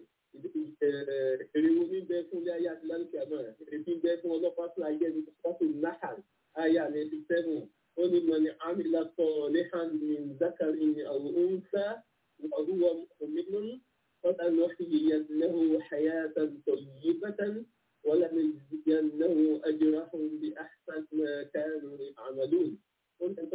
èrè wo ní bẹ́ẹ̀ fún ilé ayé àti lálùkì àmọ́ èrè tí ń bẹ́ẹ̀ fún ọlọ́pàá fún ayé ẹni tó pàṣẹ náà ayé àmì ẹni sẹ́wọ̀n ó ní mọ̀ ní amílá sọ̀rọ̀ ní hàmì zákàrí àwọn oúnjẹ وهو مؤمن فلنحيينه حياة طيبة ولنجزينه أجرهم بأحسن ما كانوا يعملون قلت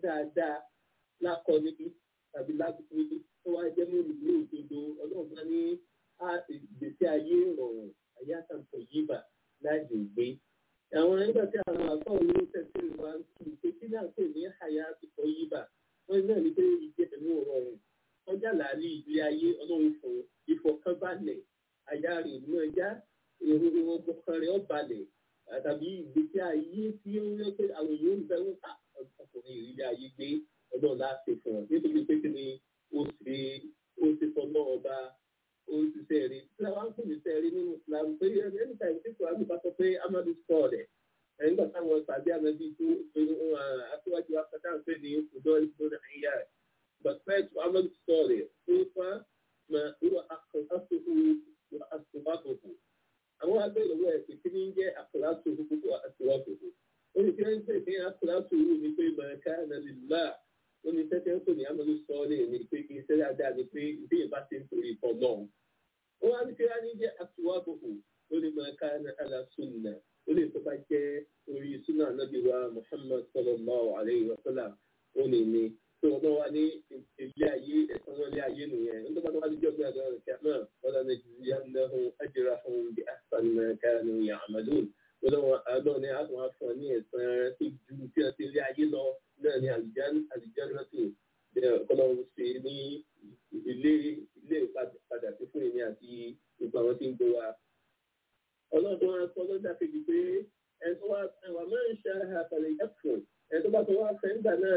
dáadáa lákọ níbi tàbí lábùkù níbi tó wá jẹ́ mú ìlú òdodo ọlọ́run bá ní ìgbésí ayé ìrọ̀rùn ayé àtàkùn yìí bà láàyè gbé àwọn nígbà tí àwọn àkọ́ olówó tẹ̀sí wa ń tù pé kí náà pè ní àyà àtìkọ́ yìí bà wọ́n náà ní pé ìjẹ́ ẹ̀mú rọrùn ọjà làálí ilé ayé ọlọ́run fún ìfọ̀kànbalẹ̀ àyà rẹ̀ mú ẹja èrò ọgbọ̀kan rẹ̀ ọ̀balẹ̀ tàbí ìgbésí ayé tí ó yẹ pé àwọn èèyàn ń bẹ̀rù ká ọkùnrin ìrírí ayé gbé ọlọ́run láti fún ọ nítorí pé kí ni ó ṣe ó ṣe fọlọ́ ọba ó ti sẹ́ẹ̀rí tí wọ́n á kò ní sẹ́ẹ̀rí nínú Islam pé ẹni tàbí tí kò á lè bá sọ pé amadu sọ rẹ̀ ẹ̀yìn gbà táwọn tàbí ànábì tó aṣíwájú akátá ń pè ní ọ̀dọ́ ìgbóná ìyá rẹ̀ bàtẹ́ tó amadu sọ rẹ̀ tó fà mà ìwà àkọsíwò wà àṣùwàkòkò àwọn abẹ́rẹ́ ẹ̀ pé kí ni jẹ́ àkọsíwò wà àṣùwàkòkò ó ní kí wọ́n pè ní àkọsíwò ní pé màkà nàlìlá ó ní tẹ́tẹ́ ń pè ní amadu sọ rẹ̀ ní pé kí iṣẹ́ dáadáa ní pé ìdí ìbá ti ń torí ìfọ̀ náà ó wá ní kí wọ́n á ní jẹ́ àṣùwàkòkò ó ní màkà nàlìlá ó lè tó bá jẹ́ orí súnà nàbí wa muhammad sallallahu alayhi wa sallam ó lè ní tó wọn wá ní ilé ayé ẹ̀sán wọn lé ayé nìyẹn nígbà tó wá ní jọ́gbé àgbà rẹ̀ kí á náà wọ́n lọ́nà ìjìyà lẹ́hùn ajira fún bí àṣàn mẹ́ka ní ya'malun wọ́n lọ́wọ́ àádọ́ ní àwọn afọ ní ẹ̀sán rẹ̀ tó ju tí wọ́n ti lé ayé lọ náà ní àlìján àlìján rẹ̀tù kọ́lọ́run ṣe ní ilé ilé padà sí fún èmi àti gbogbo àwọn tí ń gbé wa ọlọ́dún wa sọ lọ́jà kejì pé ẹ̀sọ́ wa ẹ̀wà máa ń ṣe àpàlẹ̀ ẹ̀fọ́ ẹ̀sọ́ bá tó wá fẹ́ nígbà náà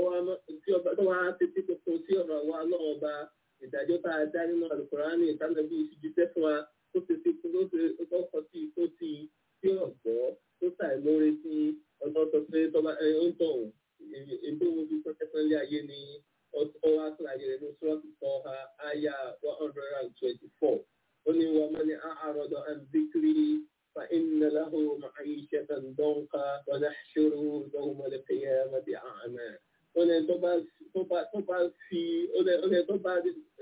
tó wá tètè tuntun sí ọ̀rọ̀ wa lọ́wọ́ ba ìdájọ́ tá a dá nínú àlùkùránì ìtànàbí ìṣíjíṣẹ́ fún wa tó ti fi kú tó kọ́ sí tó ti tí ọ̀gbọ́ tó ṣàìmóore sí ọjọ́ tó pé tọ́ba ẹ̀ ń tọ̀ èdè wo bí pẹ́pẹ́lẹ́ ayé ni ọwọ́ àtúnyẹ rẹ̀ ní sọ́ọ̀tì kọ́ ha áyà one hundred and twenty four. قل ومن أعرض عن ذكري فإن له معيشة ضنكا ونحشره يوم القيامة أعمى ọlẹ tó bá tó bá tó bá fi ọlẹ ọlẹ tó bá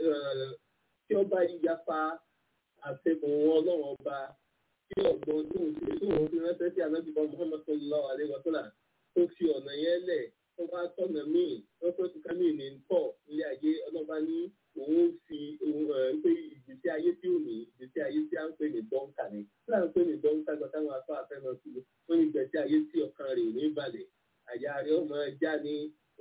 tí ó bá yapa àtẹkùn ọlọ́run ọba tí ọ̀gbọ́n tó ń ṣe tó ń fi ránṣẹ́ sí anábìbọ Muhammad sallallahu alaihi wa sallam tó fi ọ̀nà yẹn lẹ̀ tó bá tọ̀nà míì lọ́pọ̀ tó ká míì ní pọ̀ ilé ayé ọlọ́ba ní òun fi òun ẹ̀ pé ìgbésí ayé tí ò ní ìgbésí ayé tí a ń pè ní dọ́ńkà ni tí a ń pè ní dọ́ńkà gbọ́dọ̀ táwọn afọ àfẹ́nà sí i wọ́n ní ìgbésí ayé tí ọkàn rẹ̀ ní balẹ̀ àyà rẹ̀ ọmọ ẹja ní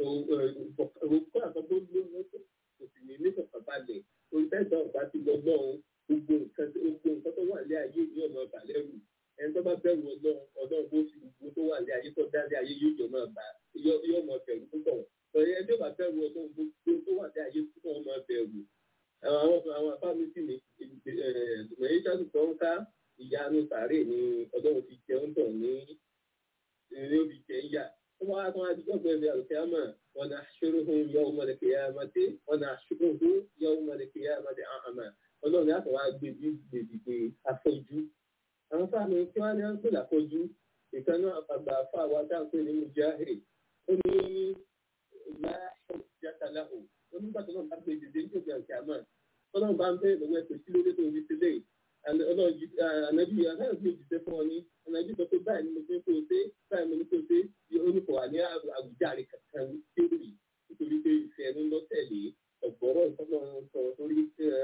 òkú àkọ́kọ́ lówó kò sì ní nífọ̀kàn balẹ̀ olùfẹ́sọ̀ ọ̀gá ti lọ lọ́hùn gbogbo nǹkan gbogbo nǹkan tó wà lé ayé ní ọmọ balẹ̀ rù ẹni tó bá bẹ̀rù ọlọ́run ọlọ́run bó fi gbogbo tó wà lé ayé tó dá lé ayé yóò jọ máa bá yóò mọ bẹ̀rù púpọ̀ ọ̀rẹ́ ẹjọ́ bá bẹ̀rù ọlọ́run gbogbo tó wà lé ayé tó wọ́n máa bẹ̀rù àwọn àwọn afáàmì sì ní ìgbìmọ̀ ìṣàtú tó ń ká ìyanu sàárè ní ọlọ́run fi jẹun tọ̀ ní ní ó fi jẹ ń yà wọ́n wá tán àdìgbò gbẹ̀rẹ̀ àlùkìyàmà wọn náà ṣòro fún yọ ọmọdé kìyàmà tí wọn náà ṣòro fún yọ ọmọdé kìyàmà tí àmà ọlọ́run láti wá gbèbí gbèbí afọ́jú àwọn fáàmì tí wọ́n ní wọ́n pè láfọ́jú ìkànnì àgbà fáwọn adáǹpé ní mujahid ó ní láàṣọ ìjàkálàhù onígbàtí náà bá gbé dìde ní òkè àti àmà ọlọ́run bá ń bẹ́ẹ̀ lọ́wọ́ ẹ̀sẹ̀ sí lórí tó ń fi sílẹ̀ ànábì aláàbí òjìṣẹ́ fún ọ ní ànábì sọ pé báyìí ni mo fi ń kó o ṣe báyìí mo ní kó o ṣe oníkọ̀ wà ní àwùjáre kankan tí ó rì nítorí pé ìfẹ́ ẹnu lọ́tẹ̀lé ọ̀gbọ́rọ̀ ìfọ́nà sọ̀rọ̀ torí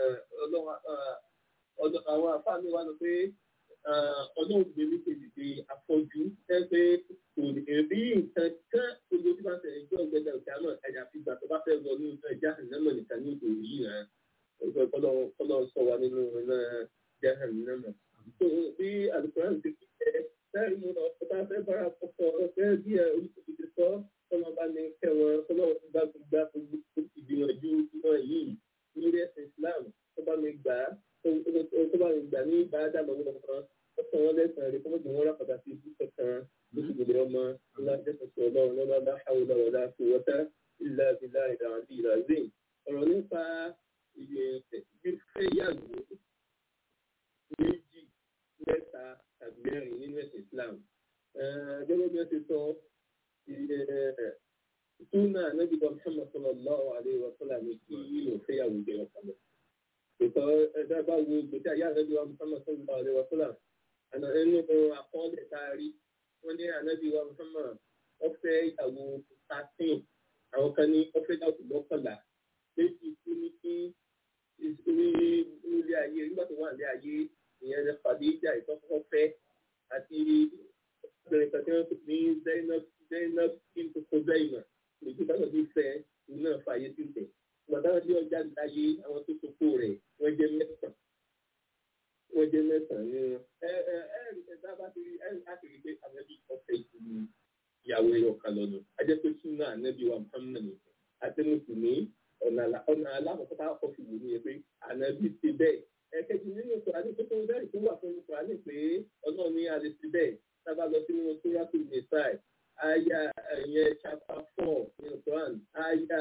àwọn afáàmì wa lọ pé ọlọ́run gbé ní pèsè àfọ́jú ẹ pé kò lè rí nǹkan kan gbogbo tí wọ́n tẹ̀lé jọ́ ọ̀gbẹ́dẹ̀ ọ̀gá náà ẹ̀yà fi gbà tó bá fẹ́ wọ ní ẹja ìnáwó nìkan ní òkè yìí rẹ̀ ọjọ́ kọ́lọ́ sọ wa nínú iná jahan náà. tó bí alukóran ti fi jẹ́ sẹ́yìn mo lọ sọ bá fẹ́ bára kọ́kọ́ ọ̀fẹ́ bí ẹ olùkọ́ ti sọ kọ́lọ́ bá ní kẹwọn kọ́lọ́ bá gbà ìgbìyànjú wọn yìí lórí ẹ̀sìn Islam tó bá mi gbà tó bá mi gbà ní ìbáradà lọ́wọ́ kan ó sọ wọn lẹ́sàn-án rẹ̀ kọ́mọ́tì wọn rákàtà sí ibú kankan lóṣù gbèdé ọmọ ńlá jẹ́sọ̀sọ̀ ọlọ́run lọ́wọ́ aláhàwọ̀ lọ́wọ́ láti wọ́tá ìlà ìlà ìlà àti ìlà ìlà ọ̀rọ̀ nípa ìgbésẹ̀ ìyàwó méjì mẹ́ta tàbí mẹ́rin nínú ẹ̀sìn Islam. Gẹ́gẹ́ bí wọ́n ti sọ súnà anábìbọn Muhammad sallallahu alaihi wa sallam ní kí yóò fẹ́yàwó jẹ́ ọ̀kan lọ. Ìtọ́ ẹ̀dá bá wo gbèsè ayé anábìbọn Muhammad sallallahu alaihi wa sallam. Àná ẹnu àkọọ́lẹ̀ tá a rí wọ́n ní anábìbọn Muhammad wọ́n fẹ́ ìyàwó thirteen àwọn kan ní ọ̀fẹ́ dàpọ̀ mọ́kànlá méjì kú ní kí nílé ayé nígbà tó wà nílé ayé ìyẹn ní Khadija ìtọ́kọ́ fẹ́ àti obìnrin kan tí wọ́n pè ní Zainab Zainab kintu Khuzaimah lójú bá lọ́ọ́ bí fẹ́ òun náà fààyè sílẹ̀ ìgbà táwọn tí ọjà láyé àwọn tó sopó rẹ̀ wọ́n jẹ́ mẹ́sàn-án wọ́n jẹ́ mẹ́sàn-án ní wọn. ẹ ẹ ẹ ẹ dábàá ti rí ẹ láti rí pé ànábì ọ̀fẹ́ ìlú ìyàwó ẹ̀yọ̀ kan lọ́nà ajẹ́ pé súnà ànábì wa Muhammad àti mùsùlùmí ọ̀nà alákọ̀ọ́kọ́ tá a kọ́ fi wò ní ẹ pé ànábì ti bẹ́ẹ̀ ẹ̀kẹ́jì nínú ìkùránì tó tó bẹ́ẹ̀ tó wà fún ìkùránì pé ọlọ́run ní alẹ́ ti bẹ́ẹ̀ sábà lọ sínú sóràtù nìsáì àyà ẹ̀yẹ chapa four ní ìkùránì àyà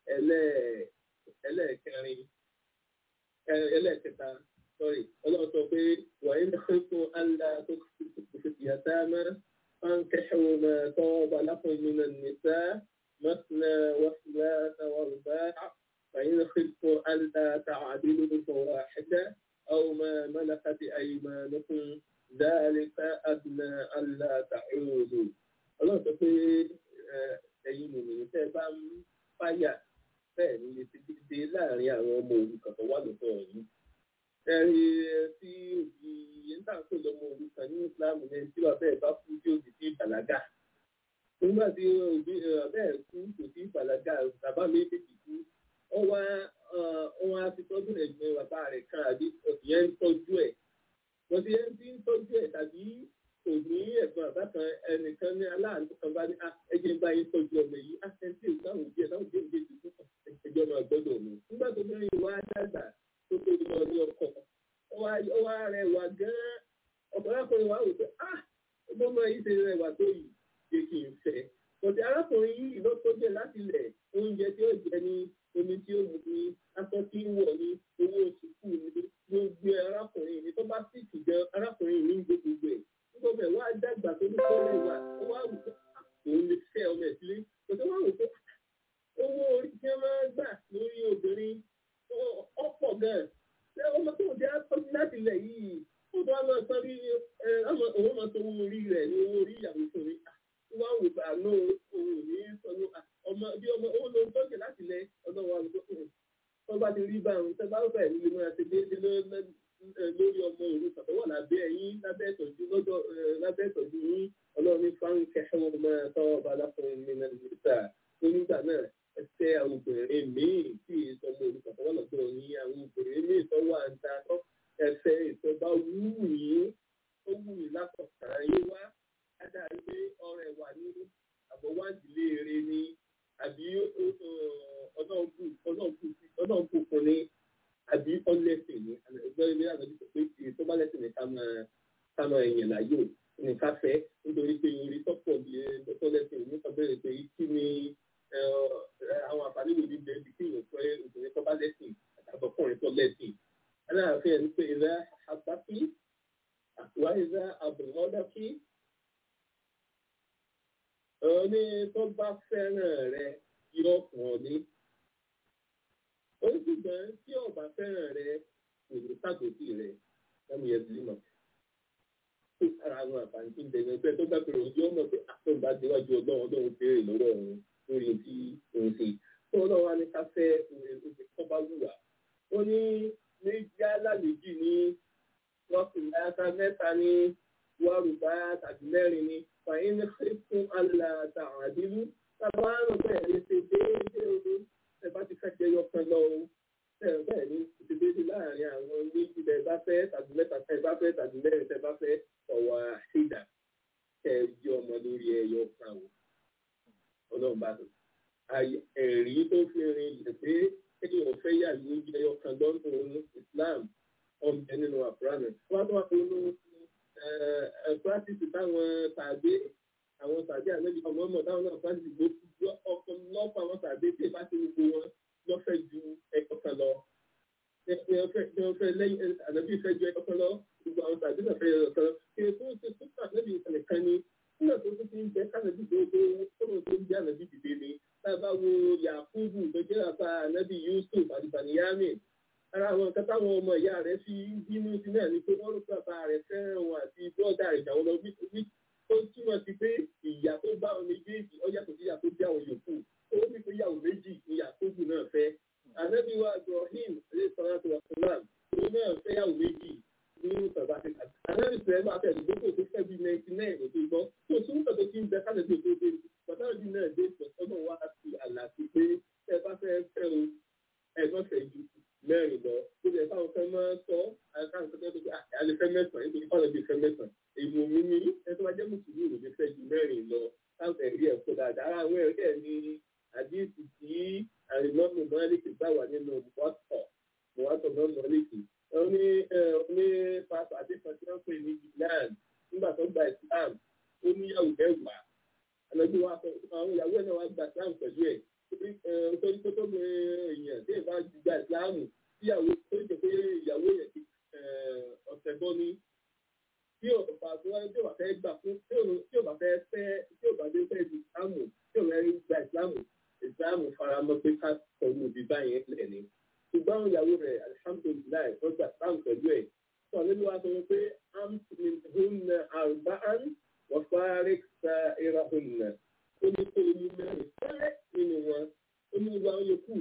ẹlẹ́ẹ̀kẹrin ẹlẹ́ẹ̀kẹta sorry ọlọ́run sọ pé wàyí ní fún àlá tó fi yàtá mẹ́ فانكحوا ما طاب لكم من النساء مثنى وثلاث ورباع فإن خفتم ألا تعدلوا فواحدة أو ما ملكت أيمانكم ذلك أدنى ألا تعودوا ọlọ́run sọ pé ẹ̀yin nìyẹn tẹ́ ẹ bá ń fàyà bẹ́ẹ̀ ni lè ti dìde láàrin àwọn ọmọ òrukàn tó wà lọ́dọ̀ yìí. ẹ̀rí tí òbí yẹn ń tàkó lọ́mọ òrukàn ní ìsìláàmù yẹn tí wàá bẹ́ẹ̀ bá kú tí òbí ti bàlágà. nígbà tí òbí bẹ́ẹ̀ kú kò sí bàlágà bàbá méjèèjì kú wọ́n wá wọ́n á fi tọ́jú ẹ̀gbọ́n bàbá rẹ̀ kan àbí ìyẹn ń tọ́jú ẹ̀. wọ́n ti yẹn ti ń tọ́jú ẹ̀ tàbí kò ní ẹ̀gbọ́n bàbá kan ẹnìkan ní aláàánú kan bá ní ẹjẹ́ ń bá yín tọ́jú ọmọ yìí á ṣe tí ìgbà òbí ẹ̀ táwọn òbí ẹ̀ méjì fún ẹjọ́ máa gbọ́dọ̀ mi. nígbà tó bí wá dàgbà tó tó lọ ní ọkọ̀ ó wá rẹwà gan-an ọ̀pọ̀lọpọ̀ wa wò pé ah ọgbọ́n máa yí ṣe rẹwà tó yìí ṣe kì í fẹ́. Bọ̀dé arákùnrin yìí ló tó jẹ́ láti lẹ̀ oúnjẹ tí ó jẹ ní omi tí ó mu ní aṣọ tí ń wọ̀ ní owó oṣù kù ní gbogbo arákùnrin ní tó bá sì kì gan arákùnrin ní gbogbo ẹ̀. Nígbà bẹ̀ wá dàgbà tó ní kọ́ rẹwà ó wá wò pé òun lè fẹ́ ọmọ ẹ̀ sílé. Bọ̀dé wá wò pé owó orí tí wọ́n máa gbà lórí obìnrin ọ̀pọ̀ gan-an. Ṣé ọmọ tó ń jẹ́ àtọ́jú láti lẹ̀ yìí? Ó bá máa sọ bí òun máa sọ owó orí rẹ̀ ní owó orí ìyàwó fún mi wá wò bá ló òun ní sọnù ọmọ bí ọmọ ó ló ń tọ́jú láti lẹ ọdún wa ló kù tó bá ti rí bá òun tẹ́ bá bẹ̀ ní ìmọ̀ àti déédéé lórí ọmọ òru tàbí wà lábẹ́ ẹ̀yìn lábẹ́ ìtọ́jú lọ́dọ̀ lábẹ́ ìtọ́jú yín ọlọ́run ní fáwọn kẹsàn-án ọmọ tọ́ ọba aláfọ̀ọ́ mi náà nígbà tó nígbà náà ẹsẹ̀ àwọn obìnrin míì tí ìsọmọ òru tàbí wà lọ́dọ̀ yín àwọn obìnrin míì tó wà ń ta ẹsẹ̀ ìtọ́ba wú yín ó wù yín lápọ̀tàn yín wá adarí pé ọrẹ wà ní àbọ̀wádìílé eré ní àbí ọlọ́ọ̀kù fún ní àbí ọlẹ́sìn ní ẹgbẹ́ ilé àgbẹ̀bí sọ pé tí tó bá lẹ́sìn ní ká máa ká máa yẹn láyò ní ká fẹ́ nítorí pé orí tọ́pọ̀ bí ẹgbẹ́ lẹ́sìn ní kan bẹ̀rẹ̀ pé kí ni àwọn àǹfààní wo ní bẹ́ẹ̀ bí kí ìyẹn fẹ́ obìnrin tó bá lẹ́sìn àtàbọ̀kùnrin tó lẹ́sìn aláàfin ẹni pé ìlà àbákí àtúwá ìlà àbùmọ́dákí ọní tó bá fẹ́ràn rẹ yóò fún ọ ní. ó ṣùgbọ́n tí ọba fẹ́ràn rẹ kò ní sàgòtì rẹ lẹ́nu yẹn ti mọ̀. ó sára àwọn àǹfààní tí ń bẹ ẹgbẹ́ tó bá pèrè ojú ọmọ pé àtúntò déwájú ọlọ́run ọlọ́run béèrè lọ́wọ́ òun lórí tí òun ṣe. tó ọlọ́run á ní ká fẹ́ oṣù tó bá wù wá. ó ní méjì alálejì ní wọ́n fi láyàtà mẹ́ta ní wàrúbá tàbí mẹ́rin ní fàyín fún aláta àdínú tábà àrùn bẹ́ẹ̀ ní ṣe déédéé omi ẹ bá ti fẹ́ jẹ yọkan lọ o bẹ́ẹ̀ ní ṣe déédéé láàrin àwọn méjì tẹ́ bá fẹ́ tàbí mẹ́ta tẹ́ bá fẹ́ tàbí mẹ́rin tẹ́ bá fẹ́ ọ̀wà àṣìdá tẹ́ yí ọmọ lórí ẹyọ kan o ọlọ́run bá tó ẹ̀rí tó fi rin ilẹ̀ pé kéèyàn fẹ́ yà ló jẹ ẹyọ kan lọ́dún Islam ọ̀bẹ nínú àfúránì wọ́n á tó wà nínú practice táwọn tàbí àwọn tàbí àlejò ọmọ ọmọ táwọn náà practice gbogbo ọkọ lọ́pọ̀ àwọn tàbí tí ìbá ti gbogbo wọn lọ́fẹ̀ẹ́ ju ẹ̀kọ́ kan lọ. wọ́n fẹ́ lẹ́yìn ànábì fẹ́ ju ẹ̀kọ́ kan lọ gbogbo àwọn tàbí náà fẹ́ yọ kan. kí èso ṣe fún ànábì nìkan ni nígbà tó tún ti ń jẹ́ kánàbì tó tó kọ́nà tó ń jẹ́ ànábì dìde ni. tá a bá wo Yakubu tó jẹ́ àbá ànábì Yusuf àti Baniyamin ara àwọn nǹkan táwọn ọmọ ìyá rẹ̀ fi bínú sí náà ni pé wọ́n rò pé bàbá rẹ̀ fẹ́ràn wọn àti bọ́ọ̀dà rẹ̀ jà wọn lọ wí ó túmọ̀ sí pé ìyá tó bá wọn méjèèjì ó yàtọ̀ sí ìyá tó bí àwọn yòókù ó ní pé káàdì tó dé pàtàkì náà dé ọmọ wa fi àlàfi pé ẹ bá fẹ́ fẹ́ o ẹ má fẹ́ ju mẹ́rin lọ ó lè fáwọn fẹ́ máa sọ àkáǹtì tó tó àlè fẹ́ mẹ́sàn-án nítorí fáwọn ẹbí fẹ́ mẹ́sàn-án èmi mi ní ẹ tó wá jẹ́ mùsùlùmí ò lè fẹ́ ju mẹ́rin lọ káwọn ẹ̀rí ẹ̀ kó dáadáa ara àwọn ẹ̀rí ẹ̀ ní àdíìsì tí àrìmọ́mù mọ́lẹ́kì bá wà nínú mọ́tò mọ́tò náà mọ́lẹ́kì ó ní ní pásítọ̀ àdéhùn tí wọ́n pè ní Islam nígbà tó gba Islam ó níyàwó mẹ́wàá àlọ́jú wa sọ àwọn ìyàwó ẹ̀ náà wá gba Islam pẹ̀lú ẹ̀ nítorí tó tó mọ èèyàn tí ìbá gba Islam tíyàwó tó jẹ pé ìyàwó yẹn ti ọ̀sẹ̀ bọ́ ní tí ọ̀pá tó wáyé tí ò bá fẹ́ gbà fún tí ò bá fẹ́ fẹ́ tí ò bá dé fẹ́ di Islam tí ò fẹ́ gba Islam Islam faramọ́ pé ká sọ̀rọ̀ òbí báyẹn lẹ̀ ni ṣùgbọ́n àwọn ìyàwó rẹ̀ alihamudulilayi wọ́n gbà Islam pẹ̀lú ẹ̀ sọ nínú wa sọ pé amtmin hunna arba'an wa farik sa'irahunna ó ní kó ní mẹ́rin fẹ́rẹ́ nínú wọn ó ní wá ó yẹ kú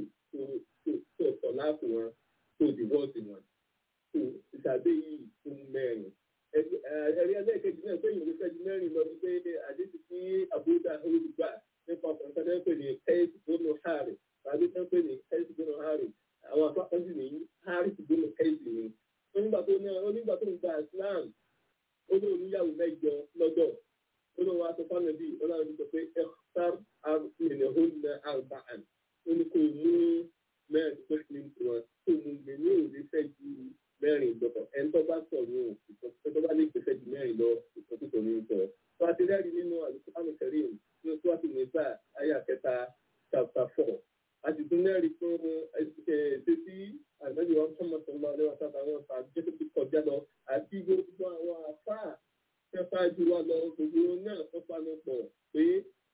tó tọ̀ láàpù wọn tó dìvọ́ọ̀sì wọn tó ìtàdé yìí fún mẹ́rin. ẹ̀rí ẹlẹ́ẹ̀kejì náà péye òwe fẹ́jú mẹ́rin lọ sí pé àdéhùn sí àbúdá olùgbà nípa ọkùnrin kan náà pè ní kẹ́ẹ̀sì gbónú hàrì tàbí kan pè ní kẹ́ẹ̀sì gbónú hàrì àwọn afákan sì ní hàrì gbónú kẹ́ẹ̀sì ni. onígbà tó ní onígbà tó ń gba Islam ó ní oníyàwó mẹ́jọ lọ́dọ̀ ó ní wọn aṣọ fáwọn ẹbí ọlọ́run ti sọ pé ẹ̀kọ́tàr àrùnìhónà àrùbáàn ó ní kò mú mẹ́rin tó ní wọn tó mú mi ní òde fẹ́ ju mẹ́rin lọ ẹni tó bá sọ ní òkùnkùn tó bá lè gbé fẹ́ ju mẹ́rin lọ ìsọkúsọ ní sọ. tó a ti rẹ́rìí nínú àlùkùránì kẹrin ní oṣù àti nígbà ayé àkẹta chapter four a sì tún rẹ́rìí fún ẹ̀ẹ́dẹ́ tí àgbẹ̀dẹ̀ wọn kọ́ mọ̀tò ńlá ọ̀rẹ́ wọn sábà wọn fà jẹ́ tó ti kọjá lọ àti gbogbo àwọn àfáà fẹ́fà jù wá lọ gbogbo náà tó panu pọ̀ pé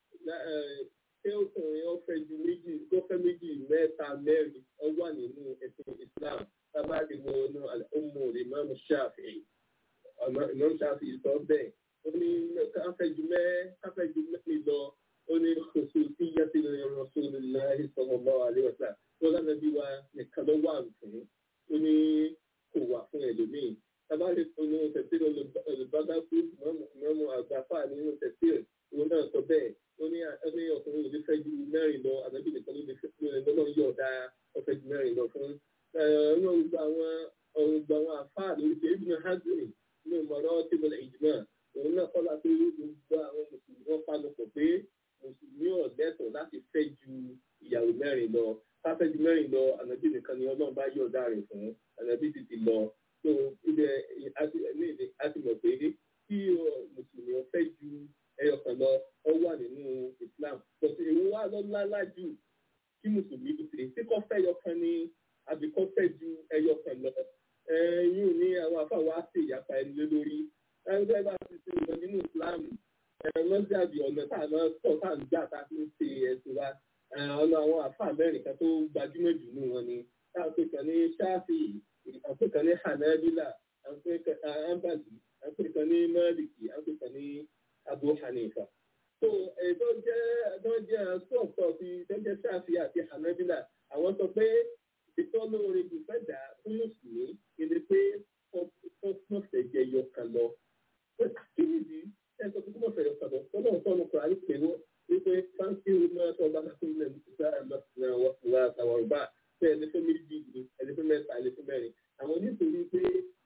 ṣé ọkùnrin ọ̀fẹ́ ju méjì gọ́fẹ́ méjì mẹ́ta mẹ́rin ọ wà nínú ẹ̀sìn Islam tábàdì wọ inú ọmọ ìmáàmù Ṣáfi'í ìmáàmù Ṣáfi'í sọ bẹ́ẹ̀ ó ní káfẹ́jú mẹ́ káfẹ́jú mẹ́rin lọ ó ní kòsò sí yàtí lórí Rasulullahi sallallahu alaihi wasallam tó lánàá bí wa nìkan ló wà fún ó ní kò wà fún ẹlòmíì tabali nínú tẹsíl olùbádákú mọ́mú àgbàfà nínú tẹsíl òun náà sọ bẹ́ẹ̀ ó ní ẹni ọkùnrin òde fẹ́ ju mẹ́rin lọ àbẹ́bí nìkan ló lè fẹ́ ju ẹni lọ́nà yọ̀ ọ̀dà ọ̀fẹ́ ju mẹ́rin lọ fún ẹ̀rọ gbogbo àwọn ọ̀gbà àwọn àfà lórí ṣe ibùdó hazard ní ìmọ̀ràn tìbọ̀lẹ̀ ìjùmọ̀ òun náà kọ́ la pé gbogbo àwọn mùsùlùmí wọn panupọ̀ pé mùsùlùmí ọ̀dẹ́tọ̀ láti fẹ́ ju ìyàwó mẹ́rin lọ káfẹ́ ju mẹ́rin lọ ànábì nìkan ni ọlọ́run bá yọ̀ ọ̀dà rẹ̀ fún ànábì ti ti lọ so ibẹ̀ a ti mọ̀ pé kí mùsùlùmí ọ̀fẹ́ ju ẹyọ kan lọ ọ wà nínú Islam but èwo wà lọ́lá jù kí mùsùlùmí ṣe tí kò fẹ́ ẹyọ kan ní àbí kò fẹ́ ju ẹyọ kan lọ yín ní àwọn afáwọn á sì yàtọ̀ ẹni lé lórí ẹgbẹ́ bá ti ṣe lọ nínú Islam lọ́sàbí ọ̀nà tá a máa tọ̀ tá a ń gbà tá a fi ń ṣe ẹ̀sìn wa ọ̀nà àwọn àfáà mẹ́rin kan tó gbajúmọ̀ jù nù wọn ni táwọn pè kàn ní ṣáfì àwọn kan ní hanabila àwọn ambali àwọn kan ní maliki àwọn kan ní abu hanifa. so ẹ̀dọ́ jẹ́ ẹ̀dọ́ jẹ́ sọ̀tọ̀ ti tẹ́jẹ́ ṣáfì àti hanabila àwọn sọ pé ìtọ́lóore kò fẹ́ dà fún mùsùlùmí ìdí pé wọ́n fẹ́ jẹ yọ kan lọ. kí nìdí ẹ sọ pé wọ́n fẹ́ yọ kan lọ tọ́lọ́ tọ́lọ́ kọ́ àyè pé wọ́n wípé fáńkì máa tọ́ bá kí ilẹ̀ ìgbà wà àtàwọn ọba pé ẹni fẹ́ méjì ni ẹni fẹ́ mẹ́ta ẹni fẹ́ mẹ́rin àwọn nítorí pé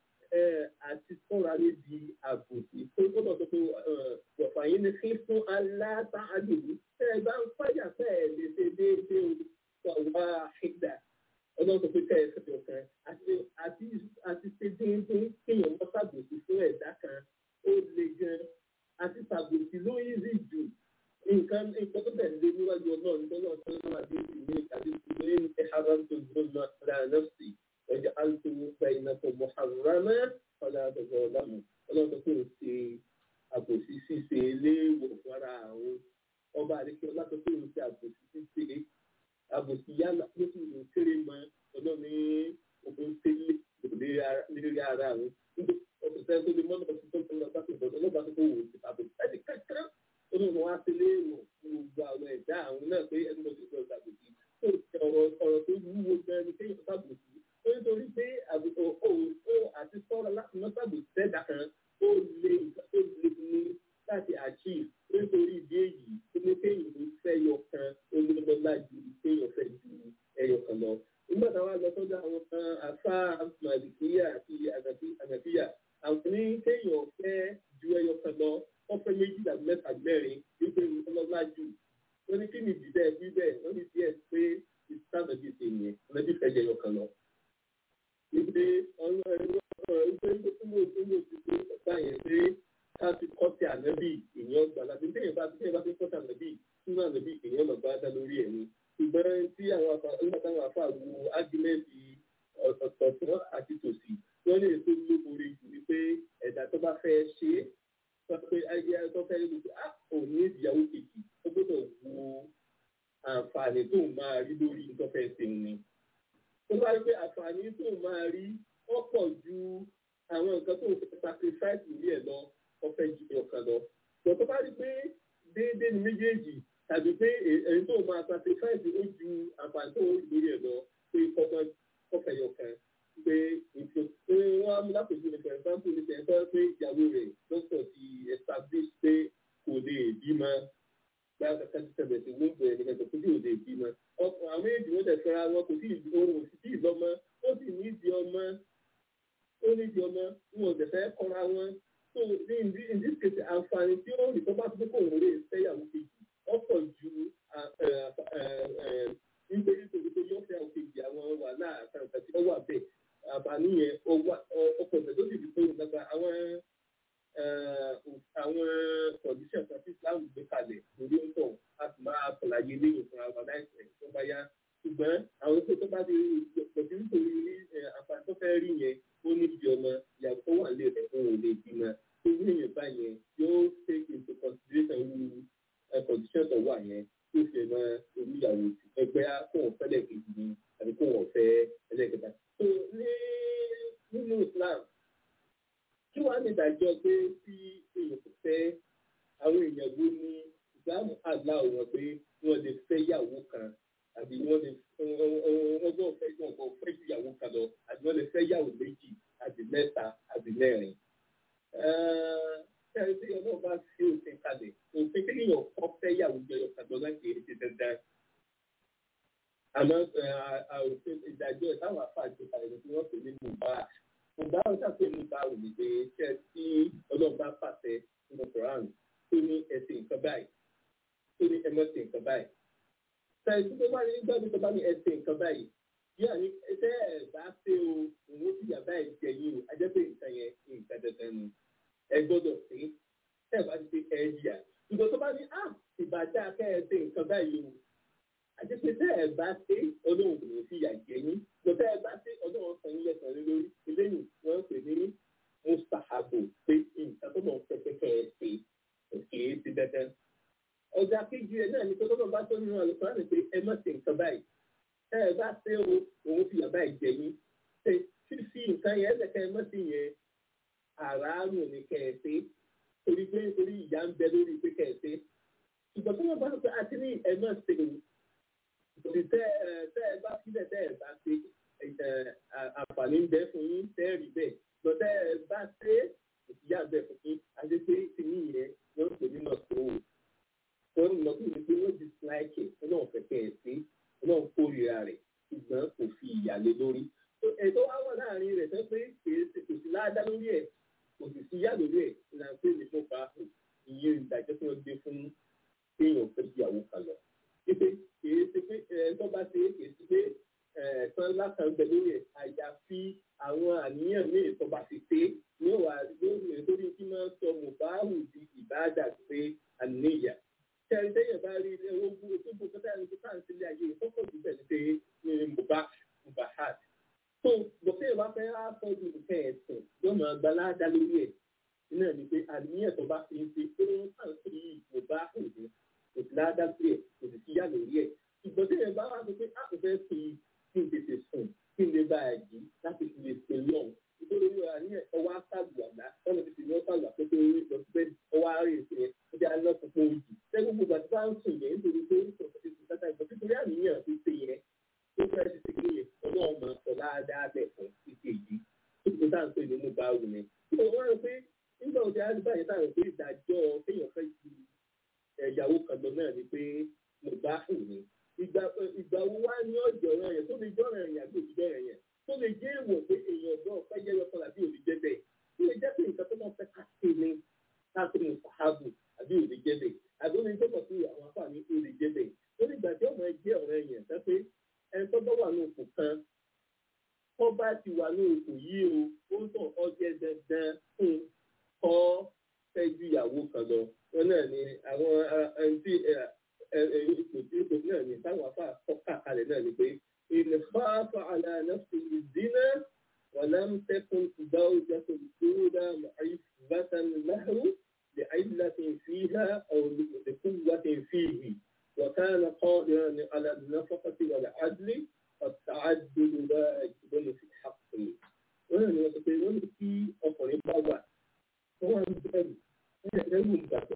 àti sọ́ra níbi àbòsí tó gbọ́dọ̀ sọ pé wọ̀fà yín ni kí fún aláàtàdùn tẹ́ ẹ bá ń fàyà tẹ́ ẹ lè ṣe déédéé wà ṣígbà ọlọ́run sọ pé tẹ́ ẹ fẹ́ ọ̀kan àti ṣe déédéé kéèyàn wọ́n ṣàbòsí fún ẹ̀dá kan ó le gan àti ṣàbòsí ló easy jù nǹkan nǹkan tó tẹ̀lé níwájú ọlọ́run tó náà tó náà dé ìlú ìkàdé ìlú ní ẹ̀hárán tó gbọ́dọ̀ náà nọ́ọ̀sì ọjà alùpùpù bainakum muharrama ọ̀là àtọ̀gbọ̀ ọ̀làmù ọlọ́run tó ń ṣe àbòsí ṣíṣe léèwọ̀ fúnra àwọn ọba àdékè ọlọ́run tó ń ṣe àbòsí ṣíṣe àbòsí yálà ló sì ń kéré mọ ọlọ́run ní òkun tẹ́lẹ̀ lórí ara àwọn ọ̀sẹ̀ tẹ́lẹ̀ tó lè mọ́nà ọ̀sẹ̀ tó ń lọ sáfì bọ̀dọ̀ ọlọ́ba tó kó wò ó àbòsí ẹni kankan ó ní wọn á ti léèwọ̀ fún gbogbo àwọn ẹ̀dá àwọn náà pé ẹni lọ́sẹ̀ tó ń ṣàbòsí ọ̀rọ̀ tó wúwo gan ni kéèyàn ṣàbòsí nítorí pé àgùntàn òòó àti sọ́ra láti mọ́tàbù sẹ́dá kan ó lè ó lè ní láti achieve nítorí ìdí èyí pé ọlọ́lá jù wọ́n ní kí ni ìdílé bí bẹ́ẹ̀ wọ́n ní díẹ̀ pé ìsáàbẹ̀ bíi ṣe yẹn wọ́n ní fẹ́ jẹ yọkan lọ. ìpè ọ̀rọ̀ ẹ̀rọ ìpè ìgbésùnmọ̀ ìgbésùnmọ̀ ti pé ọ̀gá yẹn pé ká ti kọ́ sí ànábì èèyàn gbà láti téèyàn bá téèyàn bá ti kọ́ sí ànábì sínú ànábì èèyàn lọ bá dá lórí ẹ̀ ni. ṣùgbọ́n tí àwọn afa nígbà táwọn afa wo ágímẹ́ǹtì ọ̀tọ̀ọ̀tọ̀ àti tòsí wọ́n lè tó lóbore jù ní pé ẹ̀dá tó bá fẹ́ ṣe é sọ pé ayé tó fẹ́ lò pé á òní ìdíyàwó kejì ó gbọ́dọ̀ wo àǹfààní tó máa rí lórí nǹkan fẹ́ ṣe ni. tó bá rí pé àǹfààní tó máa rí ó pọ̀ ju àwọn nǹkan tó ń fẹ́ sacrifice lórí ẹ̀ lọ ó fẹ́ ju ọ̀kan lọ. tó tó bá rí pé déédéé ni méjèèjì tàbí pé èyí tó máa sacrifice ó ju àǹfààní tó ń rí lórí ẹ̀ lọ pé kọ́kọ́ kọ́fẹ́ yọkan pé ètò pé wọ́n á mú lápèjú ní for example ní sẹ́ńtọ́ pé ìyàwó rẹ̀ dókítà ti establish pé kò lè bímọ báyọ̀ kẹ́kẹ́ ti tẹ̀lé sí wọ́n bẹ̀rẹ̀ nígbà tó kò lè bímọ. ọkùnrin àwọn èjì wọ́n tẹ̀ fẹ́ra wọn kò sí ohun òsì tí ìlọ́mọ ó sì ní ìdí ọmọ ó ní ìdí ọmọ wọn ò tẹ̀fẹ́ kọ́ra wọn. so in this in this case àǹfààní tí ó rí tó bá tó kò wọ́n lè fẹ́yàwó kejì ọ̀pọ̀ ju nígbà tó tó yọ fẹ́ òkèjì àwọn wàhálà àtàǹtà tí wọ́n wà bẹ́ẹ̀ àǹfààní yẹn ọkọ̀ ọ̀sẹ̀ tó sì fi tó nígbà àwọn àwọn condition kan tí Islam gbé kalẹ̀ lórí ń tọ̀ a sì máa ṣàlàyé lẹ́yìn fúnra wa láìpẹ́ tó bá yá ṣùgbọ́n àwọn tó tó bá di pẹ̀lú nítorí àǹfààní tó fẹ́ rí yẹn ó ní ibi ọmọ ìyàwó tó wà lé rẹ̀ fún òun lè bímọ tó ní èèyàn bá yẹn yóò take into consideration wu condition tó wà yẹn tó fi mọ orí ìyàwó ẹgbẹ́ kó wọn fẹ́ lẹ́ẹ̀kejì ni àbí kó wọn fẹ́ ẹlẹ́ẹ̀kẹta. so ní nínú Islam kí wàá ní ìdájọ́ pé tí èèyàn kò fẹ́ àwọn èèyàn wo ní ìsìlámù àlá wọn pé wọ́n lè fẹ́ yàwó kan àbí wọ́n lè wọ́n gbọ́ fẹ́ yàn kọ́ fẹ́ ju yàwó kan lọ àbí wọ́n lè fẹ́ yàwó méjì àbí mẹ́ta àbí mẹ́rin. Ṣé tí ọlọ́run bá fi òfin kalẹ̀ òfin kí èèyàn kọ́ fẹ́ yàwó jẹyọ kan lọ láti èyí ti dandan. Àmọ́ òfin ìdájọ́ ẹ̀ táwọn afáàjọ kalẹ̀ ni wọ́n pè ní mùbáà ọba ọjà pé ní báwo ni pé ṣe tí ọlọ́run bá pàṣẹ nínú Quran tó ní ẹsẹ̀ nǹkan báyìí tó ní ẹmọ́sẹ̀ nǹkan báyìí. Ṣèyí tó bá ní gbọ́dọ̀ tó bá ní ẹsẹ̀ nǹkan báyìí bí àní ẹsẹ̀ ẹ̀ bá ṣe o òun ó sì yà báyìí jẹ yín o ajẹ́ pé nǹkan yẹn nǹkan dandan ni ẹ gbọ́dọ̀ ṣe é ṣe ẹ bá ti ṣe ẹ yíyà. Ìgbà tó bá ní à ìbàjẹ́ akẹ́ ẹsẹ̀ nǹkan báyìí o àti pé tẹ́ ẹ bá ṣe ọlọ́run kò ní fi yà jẹ yín lọ tẹ́ ẹ bá ṣe ọlọ́run san yín lẹ́sàn án lórí eléyìí wọ́n ń pè ní mustahabu pé nǹkan tó mọ̀ pẹ́pẹ́ kẹ́ ẹ ṣe òkè é ti dandan. ọjà kejì ẹ náà ní pé tọ́lọ́ bá tó nínú àlùkò láti pé ẹ má ṣe nǹkan báyìí tẹ́ ẹ bá ṣe o òun fi yà báyìí jẹ yín ṣe fífi nǹkan yẹn lẹ́kẹ́ ẹ má sí yẹn àràárù ní kẹ́ ẹ ṣe torí pé torí ìyá ń bẹ lórí pé kẹ́ ẹ ṣe ṣùgbọ́n tó wọ́n bá tó pé àti ní ẹ má ṣe o òsì tẹ ẹ tẹ ẹ bá sílẹ̀ tẹ ẹ bá ṣe àǹfààní ń bẹ fún yín tẹ ẹ rí bẹ́ẹ̀ lọ tẹ ẹ bá ṣe ìyá bẹ fún yín àti pé ti ní ìyẹn wọ́n ń pè ní nọọsùrù wọ́n ń lọ sí pé wọ́n dislike ẹ náà fẹ́ kẹ́ ẹ sí ẹ náà kórìíra rẹ̀ ṣùgbọ́n kò fi ìyàlé lórí ètò wa wà láàrin rẹ̀ sọ pé kò sí láàdá lórí ẹ̀ kò sì sí yá lórí ẹ̀ ìlànà pé ní fún fa ìyẹn ìdájọ́ tí wọ́n gbé fún kéèyàn fẹ́ ìyàwó kan lọ pé kìí ṣe pé ẹ tó bá ṣe kìí ṣe pé ẹ tán lákàn bẹ lórí ẹ àyàfi àwọn àníyàn míì tó bá ti ṣe ní wà lórí tí máa ń sọ mùbáàrù di ìbáàdà pé àníyàn. Ṣẹ́ni tẹ́yẹ̀ bá rí owó bú tó bú kọ́tà ní kíkà ń sílé ayé ìfọ́kọ̀ jù bẹ́ẹ̀ ṣe ní mùbá mùbáhàd. Tó gbọ̀tẹ́ ìwà fẹ́ á sọ ju nǹkan ẹ̀sìn yóò máa gba láàdá lórí ẹ̀. Iná ni pé àníyàn tó bá fi ń ṣe pé ó ń kàn sí mùbáhàd kò sí ládá sí ẹ kò sì sí yá lórí ẹ ìgbọ́n tí ẹ bá wá sọ pé a kò fẹ́ fi kí n tètè sùn kí n lè bá a jí láti fi lè pè lọ́n nítorí wíwá ní ọwọ́ àtàlù àgbà ọ̀nà tètè ní ọ̀tàlù àkókò orí lọ sí bẹ́ẹ̀ ọwọ́ àárẹ̀ ìṣe ó jẹ́ alẹ́ púpọ̀ òjì lẹ́gbẹ̀ẹ́ gbogbo àti bá ń sùn yẹn nítorí pé ó sọ fún tètè ìgbà nítorí àníyàn ti ṣe yẹn tó fẹ́ ti ṣe kéye ọlọ́run máa sọ láadáa bẹ̀ fún títí èyí tó ti tá à ń pè ní mú bá wù ní. wọ́n rò pé nígbà òjò àdúgbò yẹn táwọn pé ìdájọ́ kéèyàn fẹ́ ju ẹ̀yàwó kan lọ náà ni pé mo bá hù ní. Ìgbà ìgbà wo wá ní ọjọ́ ọ̀rọ̀ yẹn tó lè jọ́ ọ̀rọ̀ yẹn àbí òjijọ́ ọ̀rọ̀ yẹn tó lè jẹ́ èèwọ̀ pé èèyàn ọ̀dọ́ ọ̀fẹ́ jẹ́ yọkọ àbí òjijẹ́ bẹ́ẹ̀. Tó lè jẹ́ pé nǹkan tó máa fẹ́ ká ṣe ni ká ṣe mo sàhábù àbí òjijẹ́ bẹ́ẹ̀. Àbí omi tó tí ipò tí ipò náà ní táwọn afá kọ́kà kalẹ̀ náà ni pé ìnìfàáfà àlànàfẹ́ ìdínà ولم تكن زوجة الأولى معيبة له لعلة فيها أو لقوة فيه وكان قادرا على النفقة والعدل فالتعدد واجب في حقه. wọ́n ní wọ́n sọ pé wọ́n ní kí ọkùnrin bá wà wọ́n wá ń bẹ̀rù ẹ̀rù ń gbàgbọ́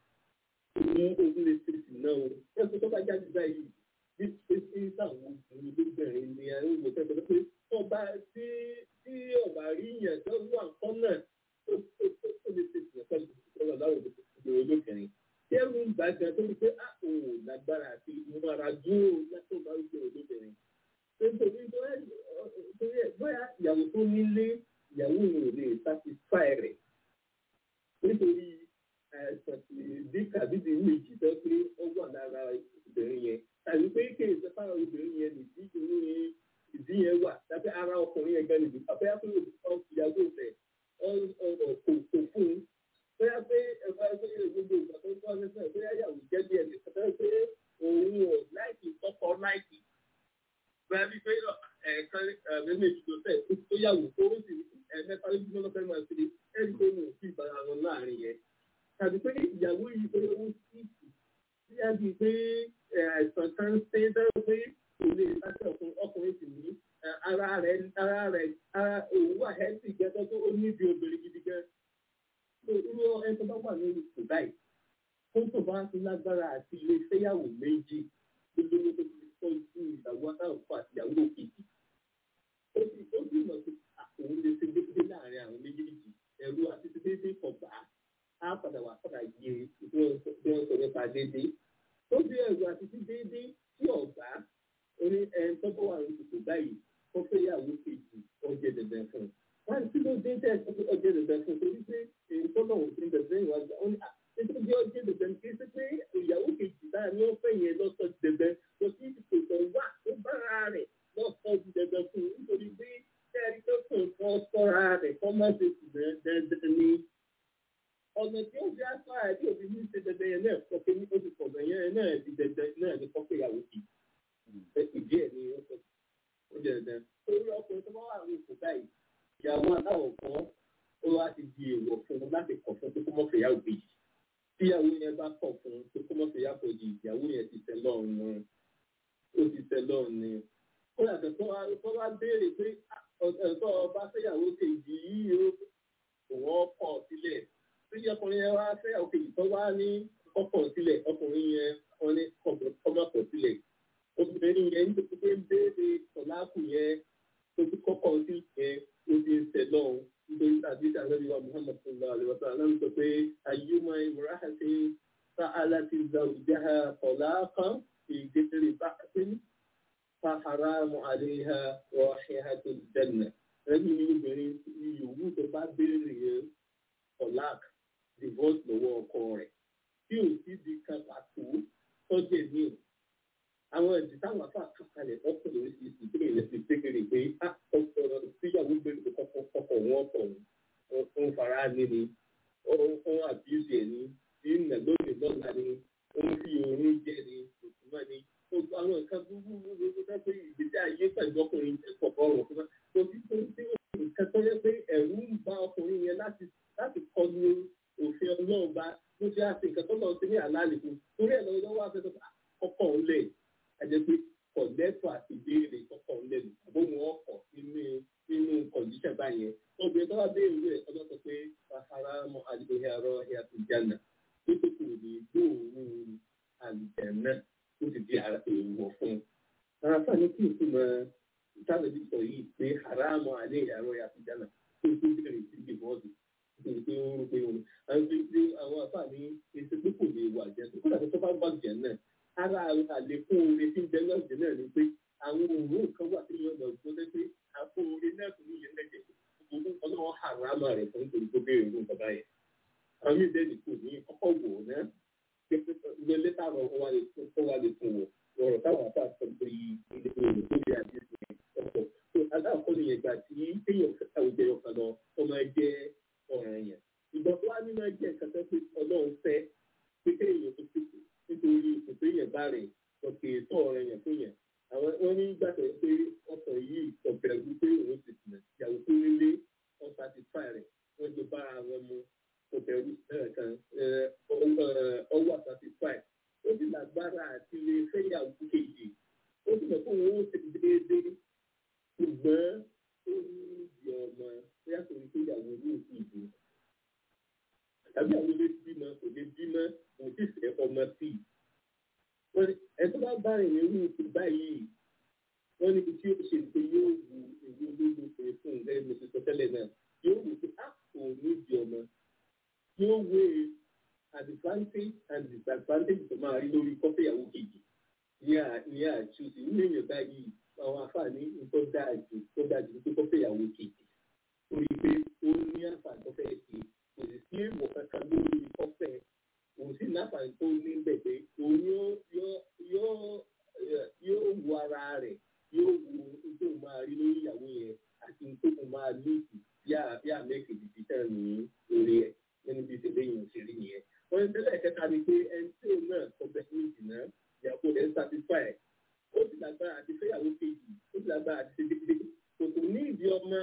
ní ogun lè ṣe sí náà o ẹ̀sùn tó bá jáde báyìí bí pé sí táwọn obìnrin lóbìnrin ni àwọn ìwò tẹ́tẹ́ pé ọba tí tí ọba rí yẹn tó wà nǹkan náà ó lè ṣe sí ẹ̀kọ́ ìṣòro láwọn obìnrin lóbìnrin tí ẹ̀rù ń gbàgbọ́ tó ń pé a ò lágbára àti ìmọ̀ràn dúró látọ̀ bá wípé olóbìnrin nítorí torí ẹ̀ bóyá ìyàwó tó nílé ìyàwó yẹn ò lè satisfy rẹ̀ nítorí àìsàn ìdí kàbídì méjì tó pé ó wà lára obìnrin yẹn tàbí pé kí èso fáwọn obìnrin yẹn nìdí ìṣòro ìdí yẹn wà tàbí ara ọkùnrin yẹn gan nìdí àbẹ́yà pé ìyàwó rẹ̀ kò kò fún un bóyá pé ẹ̀fọ́ ẹgbẹ́ gbogbo ìgbà tó ń bọ́ ẹgbẹ́ bóyá ìyàwó jẹ́ bí ẹni kọ́tà pé òun ò láìkì kọ́kọ́ láìkì bóyá bí pé ẹ̀ẹ̀kan méjì tó tẹ̀ tó yàwó tó ó sì ẹ̀ẹ̀mẹ́ta ló bí wọ́n fẹ́ máa ṣe ẹ̀rí tó mú sí ìbára wọn láàrin yẹn tàbí pé ìyàwó yìí pé ó sì kì bí a di pé àìsàn kan ṣe é dáwọ́ pé kò lè sáṣẹ ọkùnrin sì ní ara rẹ̀ ara rẹ̀ ara òun wà hẹ́sì gẹ́gẹ́ tó ó níbi obìnrin gidi gan. irú ẹni tó bá wà lórí kò báyìí tó tó bá ti lágbára àti ilé fẹ́yàwó méjì lólówó tó ti kọ́ sí ìyàwó atáwọ̀ fún àtìyàwó kejì. ó sì ó sì mọ̀ pé òun lè ṣe déédéé láàrin àwọn méjèèjì ẹ̀rú àti déédéé kọ̀ bá á padà wà padà yé bí wọ́n sọ nípa déédéé. ó bí ẹ̀rù àti sí déédéé tí ọ̀gá orí ẹni tó bá wà ní kòkò báyìí kó fẹ́ yàwó kejì ọjẹ́ dẹ̀dẹ̀ fún un. wọ́n ti ló dé tẹ̀ ọjẹ́ dẹ̀dẹ̀ fún un torí pé èyí tó náà ti ń dẹ̀dẹ̀ ìwà gbà ó ní à nítorí bí ọjẹ́ dẹ̀dẹ̀ kì í ṣe pé ìyàwó kejì náà ni ó fẹ́ yẹn lọ́sọ̀ dẹ̀dẹ̀ kò sí ìkòtò wà tó bára rẹ̀ lọ́sọ̀ dẹ̀dẹ̀ fún un nítorí pé kẹ́rì tó kàn kọ́ sọ́ra rẹ̀ kọ́ má ṣe sì dẹ̀dẹ̀ ni ọ̀nà tí ó fi aṣọ àìdí òbí ní ṣe dẹ̀dẹ̀ yẹn náà kọ́ pé ní oṣù kọ̀ọ̀dọ̀ yẹn náà di dẹ̀dẹ̀ náà ní kọ́ pé ìyàwó kejì ìdí ẹ̀ ní ó sọ ó jẹ́ dandan. Torí ọkùnrin tó bá wà ní ipò báyìí, ìyàwó aláwọ̀ kan ó wá ti di èèwọ̀ fún un láti kọ̀ fún kókó mọ́fẹ́ yàwó kejì. Tí ìyàwó yẹn bá kọ̀ fún kókó mọ́fẹ́ yàwó kejì, ìyàwó yẹn ti tẹ́ lọ́rùn ni. Ó ti tẹ́ lọ́rùn ni. Ó yàtọ̀ tó wá tó wá béèrè pé ọ̀tọ̀ ọba fẹ́yàwó kejì yìí ó òun ọkọ̀ sílẹ̀. Tí ọkùnrin yẹn wá fẹ́yàwó kejì tó wá ní ọkọ̀ sílẹ̀, ọkùnrin yẹn wọ́n ní kọ́mọ́kọ̀ sílẹ̀ obìnrin yẹn ń tó pé ń béèrè sọláàkù yẹn tó ti kọ́kọ́ sí yẹn ó ti ń tẹ̀ lọ́hùn nítorí tàbí ìdánilẹ́bí wa muhammad sallallahu alayhi wa sallam sọ pé ayémọ ìmúraṣẹ́ sa aláti zawjaha talaqan ìgbésẹ̀rẹ̀ bákàtún fa haramu alayha rahihatul janna ẹni ní obìnrin yòówù tó bá béèrè yẹn talaq divorce lọ́wọ́ ọkọ rẹ̀ tí ò sí di kan pàtó tọ́jú ẹ̀mí àwọn ẹ̀dì táwọn afá kàkàlẹ̀ ọkọ̀ lórí ti ti tẹ́lẹ̀ ilẹ̀ ti tẹ́kẹ̀rẹ̀ pé a ọ̀sọ̀rọ̀ síyàwó gbẹ̀rẹ̀ tó kọ́kọ́ kọ́kọ́ wọn kọ̀ ń fara ní ni ó ń àbíyèsí ẹ̀ ní tí ń nà lónìí lọ́la ni ó ń fi oorun jẹ ni òtúmọ̀ ni gbogbo àwọn nǹkan búburú ló tó pé ìgbésí ayé pẹ̀lú ọkùnrin kọ̀ọ̀kan ọ̀rọ̀ fún wa kò sí tó tí nǹkan tó yẹ pé ẹ̀rù ń ba ọkùnrin yẹn láti láti kọlu òfin ọlọ́run bá ló fi àti nǹkan tó lọ sí ní àlàálì fún torí ẹ̀ lọ́wọ́ wá fẹ́ kọ́kọ́ ń lẹ̀ ẹjẹ pé kọ̀lẹ́tọ̀ àti béèrè kọ́kọ́ lẹ́nu àbóhùn ọkọ̀ nínú nínú kọ̀ǹdíṣẹ̀ báyẹn obìnrin tó wá béèrè rẹ̀ ọjọ́ sọ pé sahara mọ àdìgbòhìn àrọ ìyá tó jánà nítorí kò ní gbóòórùn àlùjẹ̀nà ó ti di èèwọ̀ fún un. ara fún àní kí n tún mọ sábẹ̀bí sọ yìí pé haramu alẹ́ àrọ ìyá tó jánà tó tó béèrè sí ìbọ̀dù nítorí pé ó ń pè wọn. àwọn àfààní èsì pé kò lè wà jẹ́ tó kọ́dà tó bá bá jẹ́ náà ara àlékún oore tí ń bẹ lọ́ọ̀dẹ̀ náà ni pé àwọn òórùn kan wà tí yóò lọ gbọ́dọ̀ pé àpò oore náà kò ní yẹn lẹ́jẹ̀ gbogbo ọlọ́wọ́ àrámà rẹ̀ fún nítorí tó béèrè fún bàbá yẹn. àwọn yóò dẹ́ni kò ní ọkọ̀ wò ó náà gbé lẹ́tà rọ̀ ó wà lè fún wọ̀ ọ̀rọ̀ táwọn afá sọ pé ilé ìwé tó bí àdé sí ọkọ̀ tó aláàkọ́ ni ìgbà tí téèyàn fẹ́ àwùjẹ ọkàn lọ ó máa jẹ́ ọ̀ràn yẹn ìgbà tó wá ní máa jẹ́ nǹkan tó pé ọlọ́run fẹ́ pé kéèyàn tó ti bàbá rẹ̀ ọ̀kẹ́ tọ̀ ọ̀rẹ́ yẹn fún yẹn àwọn wọn ní gbàgbọ́ pé ọkọ̀ yìí ọ̀bẹ̀ wípé òun ti sìn ìyàwó tó nílé wọn satisfy rẹ̀ wọ́n jọ bára wọn mu ọ̀bẹ̀ wí kan ọwọ́ satisfy ó sì lágbára àti lè fẹ́yàwó kejì ó sì mọ̀ pé òun ó ti déédéé ṣùgbọ́n ó ní ìdí ọmọ bóyá kò ní fẹ́yàwó ní òkú ìbò tàbí àwọn ilé bímọ kò lè bímọ kò sì fẹ́ ọmọ sí i ẹ̀tọ́ bá bá rìn nínú ipò báyìí wọ́n níbi tí ó ṣe pé yóò wu èyí ológun pé fún un gẹ́gẹ́ bí mo ṣe sọ tẹ́lẹ̀ náà yóò wù pé a kò ní ìdí ọmọ yóò wé advantage and disadvantage tó máa rí lórí kọ́fẹ́yàwó kejì ní àtúnṣe nínú èèyàn báyìí àwọn àǹfààní nǹkan dáa jù tó dáa jù pé kọ́fẹ́yàwó kejì torí pé ó ní àǹfààní tó fẹ́ ṣe kò sì sí èèwọ̀ kankan lórí kọ́fẹ́ òun sì láǹfààní tó ní bẹ̀bẹ̀ òun yóò yóò wo ara rẹ̀ yóò wo tó máa rí lórí ìyàwó yẹn àti tó máa lùkù bí àmẹ́kì dìbí tẹ̀ ní orí ẹ̀ nínú bí ìṣẹ̀lẹ̀ yìí ń ṣe rí nìyẹn. wọ́n ń tẹ́lẹ̀ kẹta ni pé ẹni tí òun náà kọ bẹ̀ ní ìdìnnà ìyàwó rẹ̀ ń satisfy ẹ̀ ó sì lágbára àti fẹ́yàwó kejì ó sì lágbára àti ṣe déédéé kò tó ní ìdí ọmọ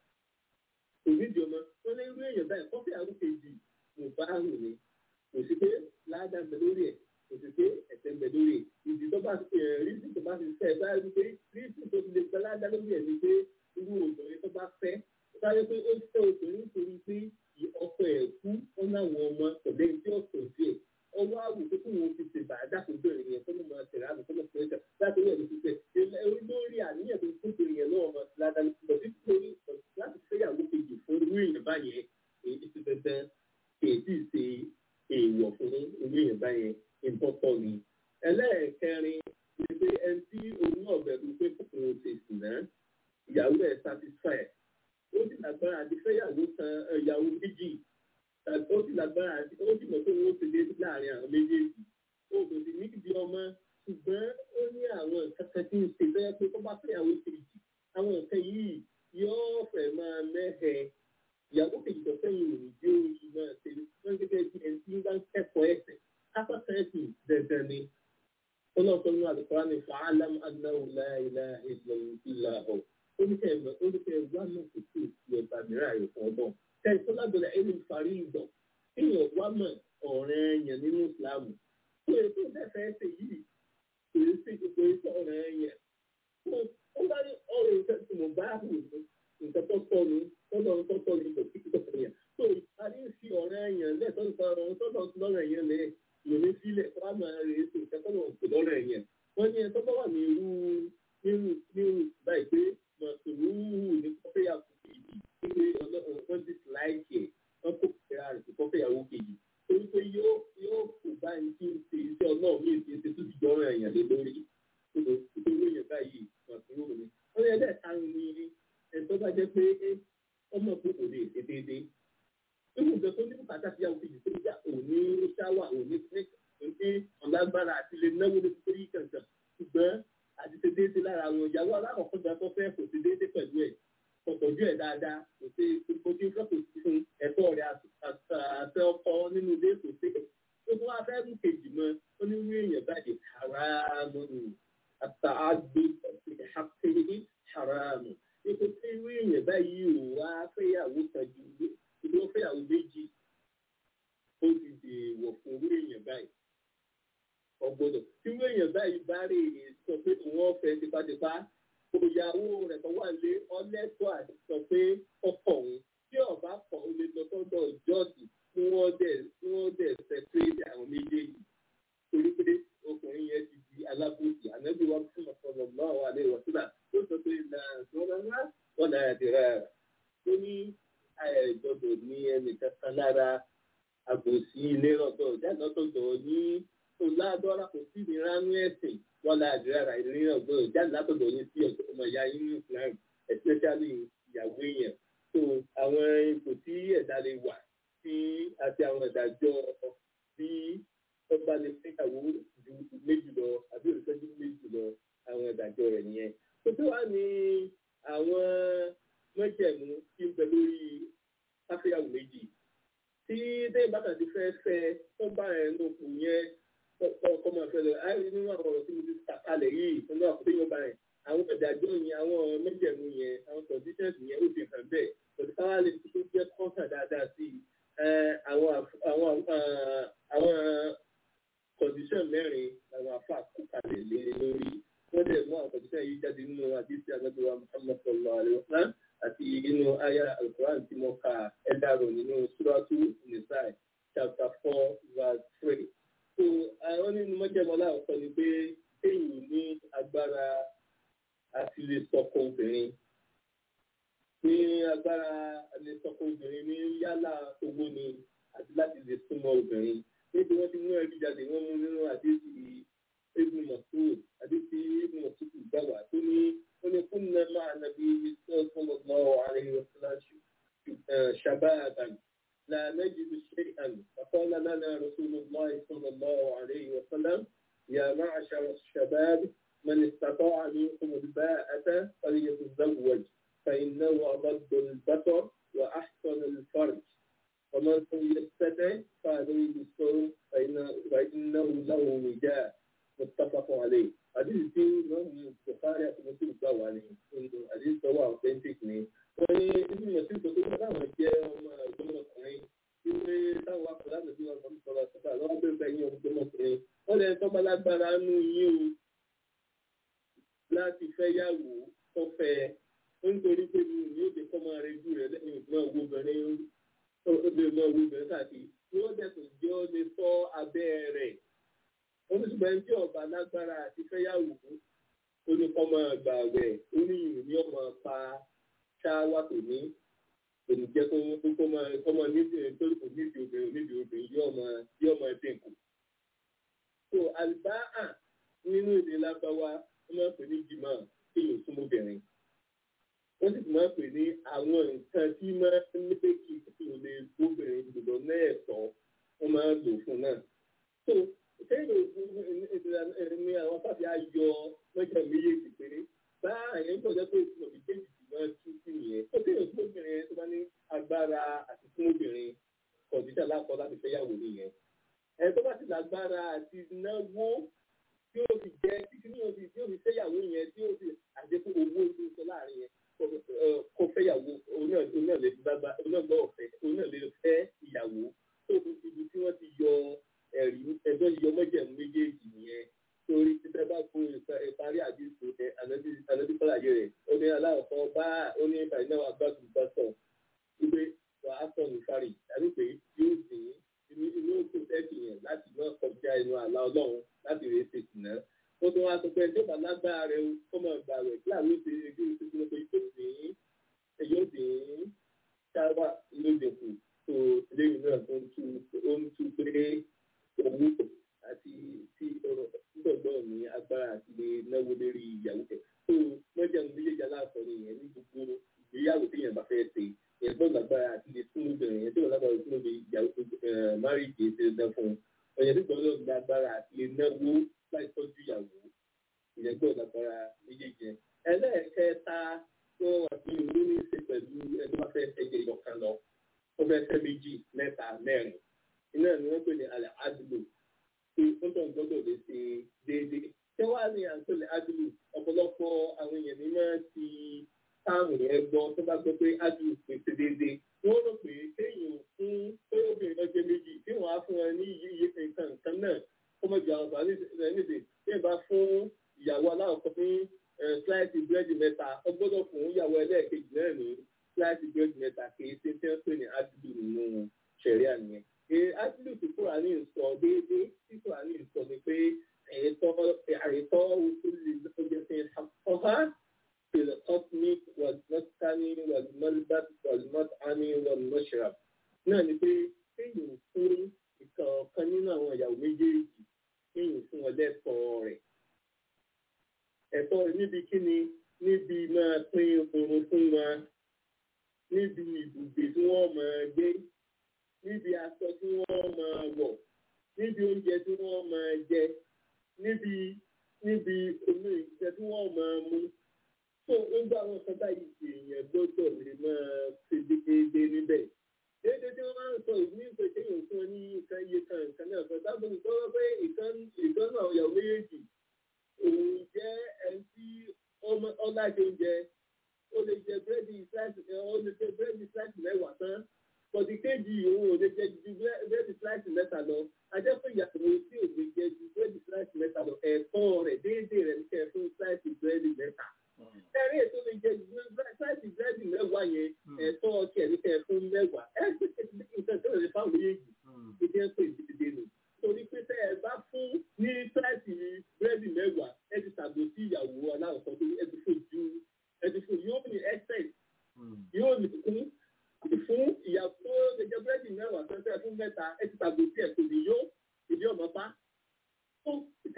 kò ní ìdí ọmọ wọ́n lé irú èèyàn báyìí kọ́fẹ́yàwó kejì mo bá rùn ni kò sí pé ládàá bẹ lórí ẹ̀ kò sí pé ẹ̀sẹ̀ bẹ lórí ẹ̀ ìdí tó bá rísì tó bá fi fẹ́ bá rí pé rísì tó fi lè gbẹ ládàá lórí ẹ̀ ni pé irú obìnrin tó bá fẹ́ tó bá yẹ pé ó fẹ́ obìnrin nítorí pé ọkọ ẹ̀ kú ó láwọn ọmọ pẹ̀lú ẹni tí ó sọ sí ẹ̀ ọwọ́ àwò tó kún wọn fi ṣe bàdá kò bẹ̀rẹ̀ yẹn tó ló máa tẹ̀lé àmì tó lọ fẹ́ ṣe láti rí ẹ̀ ló fi ṣe lórí àníyàn tó kún bẹ̀rẹ̀ yẹn náà ọmọ ládàá lórí láti fẹ́yàwó kejì fún irú èèyàn báyẹn èyí ti dandan èyí ṣe èèwọ̀ fún irú èèyàn báyẹn ìbọ̀tọ̀ ni. ẹlẹ́ẹ̀kẹrin ni pé ẹni tí òun náà bẹ̀rù pé kòkòrò ṣe sì náà ìyàwó ẹ̀ satisfy ó sì lágbára àti fẹ́yàwó kan ìyàwó méjì ó sì lágbára àti ó sì mọ̀ pé wọ́n ti dé láàrin àwọn méjèèjì ó kò sì ní ìdí ọmọ ṣùgbọ́n ó ní àwọn nǹkan kan tí ń ṣe bẹ́ẹ̀ pé tó bá fẹ́yàwó kejì àwọn nǹkan yìí yóò fẹ́ máa mẹ́hẹ̀ẹ́ ìyàwó kejì tó fẹ́yìn òní bí ó yí máa ṣe wọ́n gẹ́gẹ́ bí ẹni tí bá ń kẹ́kọ̀ọ́ ẹ̀sẹ̀ kápẹ́kẹ́ ẹ̀sìn dandan ni. ọlọ́sọ nínú àdìpọ́lá ní fàálàm anáwó láìlá ìlà ọ̀ oníkẹ́ oníkẹ́ wà náà kò sí ìsì ọ̀tà mìíràn àyè fún ọdún. kẹ́ ìtọ́ lábẹ́rẹ́ ẹni farí ìdọ̀ kéèyàn wá mọ̀ ọ̀rẹ́ ẹ̀yàn nínú ìsìlámù. ó yẹ kó dẹ́fẹ́ ẹsẹ̀ yìí kò yẹ sí ipò iṣẹ́ ọ̀rẹ́ ẹ̀yàn. ó bá ní ọ̀rọ̀ ìfẹ́ tí mo bá hù nǹkan tó tọ́ ni tọ́lọ́ ń tọ́tọ́ ní kò kíkí tọ́tọ́ yẹn. tó a ní fi ọ̀rẹ́ yẹn lẹ́tọ́ nípa ọ̀rọ̀ tọ́tọ́ lọ́rọ̀ yẹn lẹ́ lòní sílẹ̀ kó a máa rèé sí nǹkan tọ́lọ́ ń pè lọ́rọ̀ yẹn. wọ́n ní ẹ̀tọ́ bá wà ní irú nírú nírú báyìí pé mọ̀tòlúhù ní kọ́fẹ́yàwó kejì pé wọ́n ti láìkì ẹ̀ wọ́n kò fẹ́ra rẹ̀ sí kọ́fẹ́yàwó kejì torí pé yóò yóò kò bá ẹni tí ń ṣe iṣẹ́ ọlọ́run ní ìṣe tó ti jọ́rọ̀ ẹ̀yàn lé lórí nítorí èèyàn báyìí mọ̀tòlúhù ni. wọ́n ní ẹlẹ́ẹ̀karùn-ún ní ẹ̀tọ́ bá jẹ́ pé ọmọ tó kò lè ṣe déédéé. Irú ìgbẹ́ tó ní bùkátà sí àwọn kejì tó yá òní ṣáwà òní ní ọ̀lágbára àti lè náwó lórí torí kankan. Ṣùgbọ́n àti ṣe déédéé lára àwọn ìyàwó alákọ̀ọ́kọ́ gba tó fẹ́ kò ṣe déédéé pẹ̀lú ẹ̀. Kò tọ́jú ẹ̀ dáadáa, kò ṣe kò ṣe fẹ́ kò sí fún ẹ̀tọ́ rẹ̀ àtẹ ọkọ nínú ilé kò ṣe. Ó tún wá fẹ́ mú kejì mọ́, ó ní wí èèyàn báyìí haramu àtàgbé àti haramu ipò tí irú èèyàn báyìí ò wá fẹ́yàwó kan ju ibi ó fẹ́yàwó méjì ó ti dè wọ̀ fún irú èèyàn báyìí ọgbọ́dọ̀ tí irú èèyàn báyìí bá rè é sọ pé òun ọ̀fẹ́ tipátipá òyàwó rẹ̀ tó wà lé ọlẹ́tọ̀ àti sọ pé ọkọ̀ òun tí ọba kọ̀ ó lè lọ sọ́dọ̀ jọ́ọ̀sì tí wọ́n dẹ̀ tí wọ́n dẹ̀ sẹ́pẹ́rẹ́tì àwọn méjèèjì torí pé ọkùnrin yẹn ti di alábòsí ànábì wa fún ọ̀pọ̀lọpọ̀ náà wà lè wọ̀ síbà ó sọ pé ìlànà wọ́n náà ti rà rà ó ní àìgbọ́dọ̀ ní ẹnìkan kan lára àbòsí ilé ọ̀dọ̀ jáde ọ̀dọ̀ ní ọ̀làdọ́ra kò sí ní ránú ẹ̀sìn wọ́n náà ti rà rà ilé ọ̀dọ̀ jáde látọ̀dọ̀ ní sí ọ̀dọ̀ ọmọ ìyá yín ní Islam especially ìyàwó èèyàn so àwọn ipò tí ẹ̀dá lè wà sí àti àwọn ìdájọ́ bí ọba lè fẹ́yàwó ju méjì lọ àbí òṣèlú méjì lọ àwọn ìdájọ́ rẹ̀ nìyẹn tó tó wà ní àwọn mọ́jẹ̀mú tí ń bẹ lórí káfíyàwó méjì tí dé bàtà ti fẹ́ fẹ́ tó bá ẹ̀ ń lòkù yẹn ọkọ̀ máa fẹ́ lọ àìrí nínú kọ̀ǹdíṣàn mẹ́rin làwọn afa kó kalẹ̀ lé lórí wọ́n dẹ̀ mú àwọn kọ̀ǹdíṣàn yìí jáde nínú àdìsí àgbàdua muhammad sallallahu alayhi wa sallam àti inú aya alukuran tí mo ka ẹ̀dàrò nínú suratu nisai chapter four verse three. so àwọn nínú mọ́jẹ́mọ́lá ọ̀sán ni pé èyí ní agbára àti lè sọkọ obìnrin ní agbára lè sọkọ obìnrin ní yálà owó ni àti láti lè súnmọ́ obìnrin níbi wọ́n ti mú ẹbí jáde wọ́n mú nínú àdéhùn ibn Mas'ud àdéhùn ibn Mas'ud gbàgbà tó ní ó ní kún náà máa nàbí sallallahu alaihi wasallam shababan la najidu shay'an faqala lana rasulullah sallallahu alaihi wasallam ya ma'ashara ash-shabab من استطاع منكم الباءة فليتزوج فإنه أغض البصر وأحسن الفرج ومن لم يستطع فعليه بالصوم فإنه له وجاء متفق عليه حديث tí wọ́n Bukhari àti Muslim gbà wá ní àdéhùn tó wà authentic ni wọ́n ní ibi mọ̀sí tó tó táwọn jẹ́ ọmọ ọmọkùnrin tí wọ́n táwọn wà pẹ̀lú àti wọn kàn sọ̀rọ̀ sọ́kà lọ́wọ́ bẹ̀rẹ̀ bẹ́ẹ̀ yín ọmọkùnrin wọ́n lè tọ́ bá lágbára nù yín o láti fẹ́ yàwó tó fẹ́ nítorí pé mi ò ní òde kọ́ máa rẹ jù rẹ lẹ́yìn ìgbọ́n owó obìnrin ó lè mọ owó obìnrin káàkiri yóò dẹ̀kun jẹ́ ó lè sọ abẹ́ rẹ̀ oníṣùgbọ́n tí ọba lágbára àti fẹ́yàwó ó ní kọ́ máa gbà wẹ̀ ó ní ìrìn ní ọmọ pa ṣáwá tó ní òní jẹ́ kó kó máa kọ́ máa níbi torí kò níbi obìnrin níbi obìnrin yóò máa yóò máa dínkù. so àlùbáà nínú èdè lábáwá wọ́n máa ń pè ní jìmọ̀ kí yóò súnmọ́ obìnrin wọ́n sì máa ń pè ní àwọn nǹkan tí máa ń lé kí kí o lè gbóbìnrin gbọdọ̀ lẹ́ẹ̀tọ́ wọ́n máa ń lò fún náà. so sẹ́yìn ní àwọn fàbí ayọ̀ lọ́jọ́ méjèèjì péré bá àyẹ̀ ń tọ́jú pé ìtumọ̀ méjèèjì ti máa tú sí nìyẹn. ó kéèyàn fún obìnrin tó bá ní agbára àti fún obìnrin kọ̀ǹdíṣà lápọ̀ láti fẹ́yàwó nìyẹn. ẹ̀ tó bá ti lágbára àti náwó tí ó fi jẹ́ títí ní òbí tí ó fi fẹ́yàwó yẹn tí ó fi àdékù owó tó sọ láàrin yẹn kó fẹ́yàwó òun náà lè gbàgbà òun náà gbọ́ ọ̀fẹ́ òun náà lè fẹ́ ìyàwó tó fi ibi tí wọ́n ti yọ ẹ̀rí ẹjọ́ yọ mọ́jẹ̀mú méjèèjì nìyẹn torí títẹ́ bá kó ìparí àdìsó ẹ ànábì kọ́láyé rẹ̀ ó ní aláwọ̀kọ́ bá ó ní ìfàyínà àgbàdo ìbátan wípé wà á sọ nìfarì tàbí pé yóò sìn inú inú tó tẹ́sí yẹn láti náà kọjá inú àlá ọlọ́run láti rèé ṣètì náà ó tún wá sọ pé ẹjọ́ bá lágbára rẹ̀ ó mọ̀ gbà rẹ̀ kí àwọn ìṣe ẹgbẹ́ ìṣèjọba pé yóò sìn yóò sìn ṣáwá lóde kù tó lẹ́yìn náà tó ń tú ó ń tú pé owó àti tí ọ̀rọ̀ gbọ̀ngbọ̀n ní agbára àti lè náwó lórí ìyàwó tẹ̀. tó lọ́jà ní méjèèjì aláàfọ̀ ni ìyẹn ní gbogbo ìgbéyàwó tí yẹn bá fẹ́ ṣe ìyẹn gbọ́dọ̀ lágbára àti lè tún lóbìnrin yẹn tí wọ́n lágbára tún lóbi ìyàwó márìjì ṣe dandan fún un. ọ̀yẹ́ tí gbọ́dọ̀ lágbára àti lè náwó láì tọ́jú ìyàwó ìyẹn gbọ́dọ̀ lágbára méjèèjì yẹn. ẹlẹ́ẹ̀kẹta tó wà ní ìlú ní í ṣe pẹ̀lú ẹni wọ́n fẹ́ fẹ́ jẹ ìyọkan lọ ó fẹ́ fẹ́ méjì mẹ́ta mẹ́rin iná ni wọ́n pè ní alẹ́ adúlù pé fúntàn gbọ́dọ̀ lè ṣe déédéé. ṣé wàá ní àǹtọ̀lẹ̀ adúlù ọ̀pọ̀lọpọ̀ àwọn èèyàn ní máa ti táàmù yẹn gbọ́ tó bá gbọ́ pé adúlù pè ṣe déédéé. wọ́n rò pé kéèyàn fún pé obìnrin náà jẹ́ méjì tí wọ́n á fún wọn ní iye nǹkan nǹkan náà kó mọ̀ jù àwọn bàbá níbi tí ẹ bá fún ìyàwó aláwọ̀kọ́ ní sláìsì búrẹ́dì mẹ́ta ó gbọ́dọ̀ fún ìyàwó ẹlẹ́ẹ̀kejì náà ní sláìsì búrẹ́dì mẹ́ta kì í ṣe tí wọ́n pè ní adúlù nínú ṣẹ̀ríà nìyẹn ásílù tí kúránì ń sọ déédéé tí kúránì ń sọ ni pé àyètọ́ àyètọ́ òṣèlú lọ́jọ́ fi ọ̀há fìlẹ̀ ọ́tùmí wàlúmọ́tání wàlúmọ́tání wàlúmọ́ṣẹ́ra náà ni pé kéèyàn fún ìkọ̀ọ̀kan nínú àwọn ìyàwó méjèèjì kéèyàn fún wọn lẹ́tọ̀ọ́ rẹ̀ ẹ̀tọ́ rẹ̀ níbi kíni níbi máa pín oorun fún wọn níbi ibùgbé tí wọ́n máa gbé níbi aṣọ tí wọ́n máa wọ̀ níbi oúnjẹ tí wọ́n máa jẹ níbi níbi omi ìjẹ tí wọ́n máa mu. tó ń gbọ́ àwọn kan báyìí èèyàn gbọ́dọ̀ lè máa ṣe déédéé níbẹ̀. déédéé tí wọ́n máa ń sọ ìní ìpè kéèyàn fún ọ ní nǹkan iye kan nǹkan náà kan sábà ń sọ pé ìkan ìkan náà yàwó méjèèjì òun jẹ́ ẹni tí ọlájẹ oúnjẹ ó lè jẹ búrẹ́dì sláìsì ó lè jẹ búrẹ́dì sláìsì mẹ́wàá tán kọ̀dí kejì òun ò lè jẹ ju búrẹ́dì sláìsì mẹ́ta lọ ajẹ́pẹ́ ìyàwó tí ò lè jẹ ju búrẹ́dì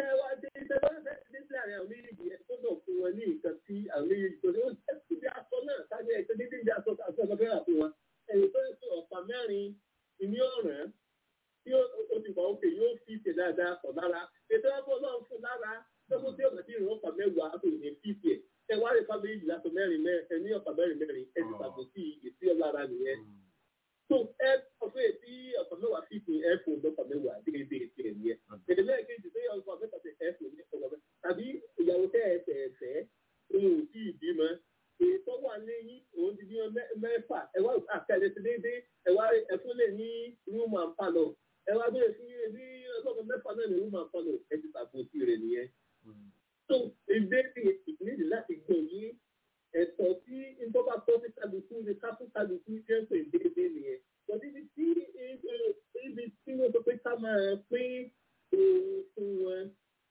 tẹ wá dé tẹ wá fẹ́ dé sí àárín àwọn méjèèjì ẹ gbọ́dọ̀ fún wọn ní nǹkan tí àwọn méjèèjì tó ní ó ẹ sì bí aṣọ náà sáájú ẹ tó dédé bí aṣọ aṣọ ọ̀gá fẹ́ràn fún wọn ẹ̀yìn tó ń sọ ọ̀pá mẹ́rin ìní ọ̀ràn tí ó ti wà òkè yóò fi ṣe dáadáa pọ̀ lára ètò ẹ̀kọ́ náà fún lára lọ́kọ́ tí ọ̀gá tí ìrìn ọ̀pá mẹ́wàá kò ní fi ṣe ẹ wá lè fábí méjì látọ̀ mẹ́rin mẹ́rin ẹ ní ọ̀pá mẹ́rin mẹ́rin ẹ ti pàgọ́ sí èsì ọ̀lára nìyẹn tó ẹ ọ̀fẹ́ tí ọ̀pá mẹ́wàá fi ṣe ẹ fún ọ̀pá mẹ́wàá déédéé ṣe ẹ̀ nìyẹn èdè lẹ́ẹ̀kejì tó yẹ ọ̀pá mẹ́ta ṣe ẹ fún ní ọ̀pá mẹ́ta tàbí ìyàwó tẹ́ ẹ fẹ́ fẹ́ òun ò tí ì bímọ ètò wà lẹ́yìn òun ti bímọ mẹ́fà ẹ wá àkàlẹ̀ ti déédéé ẹ wá ẹ fún lè ní rúùmù àǹfààní ẹ wá bẹ̀rẹ̀ fún yín ní ọlọ́pàá mẹ́fà náà ní rúùmù àǹfààní ẹ ti tàbùtì rẹ̀ nìyẹn. tó ìgbé ìpínlẹ̀ láti gbọ̀ yín ẹ̀tọ́ tí ìjọba tó ti kálukú ní káfú kálukú jẹ́ pé déédéé nìyẹn. Bọ̀dé ibi tí ibi tí wọ́n sọ pé ká máa pín òun fún wọn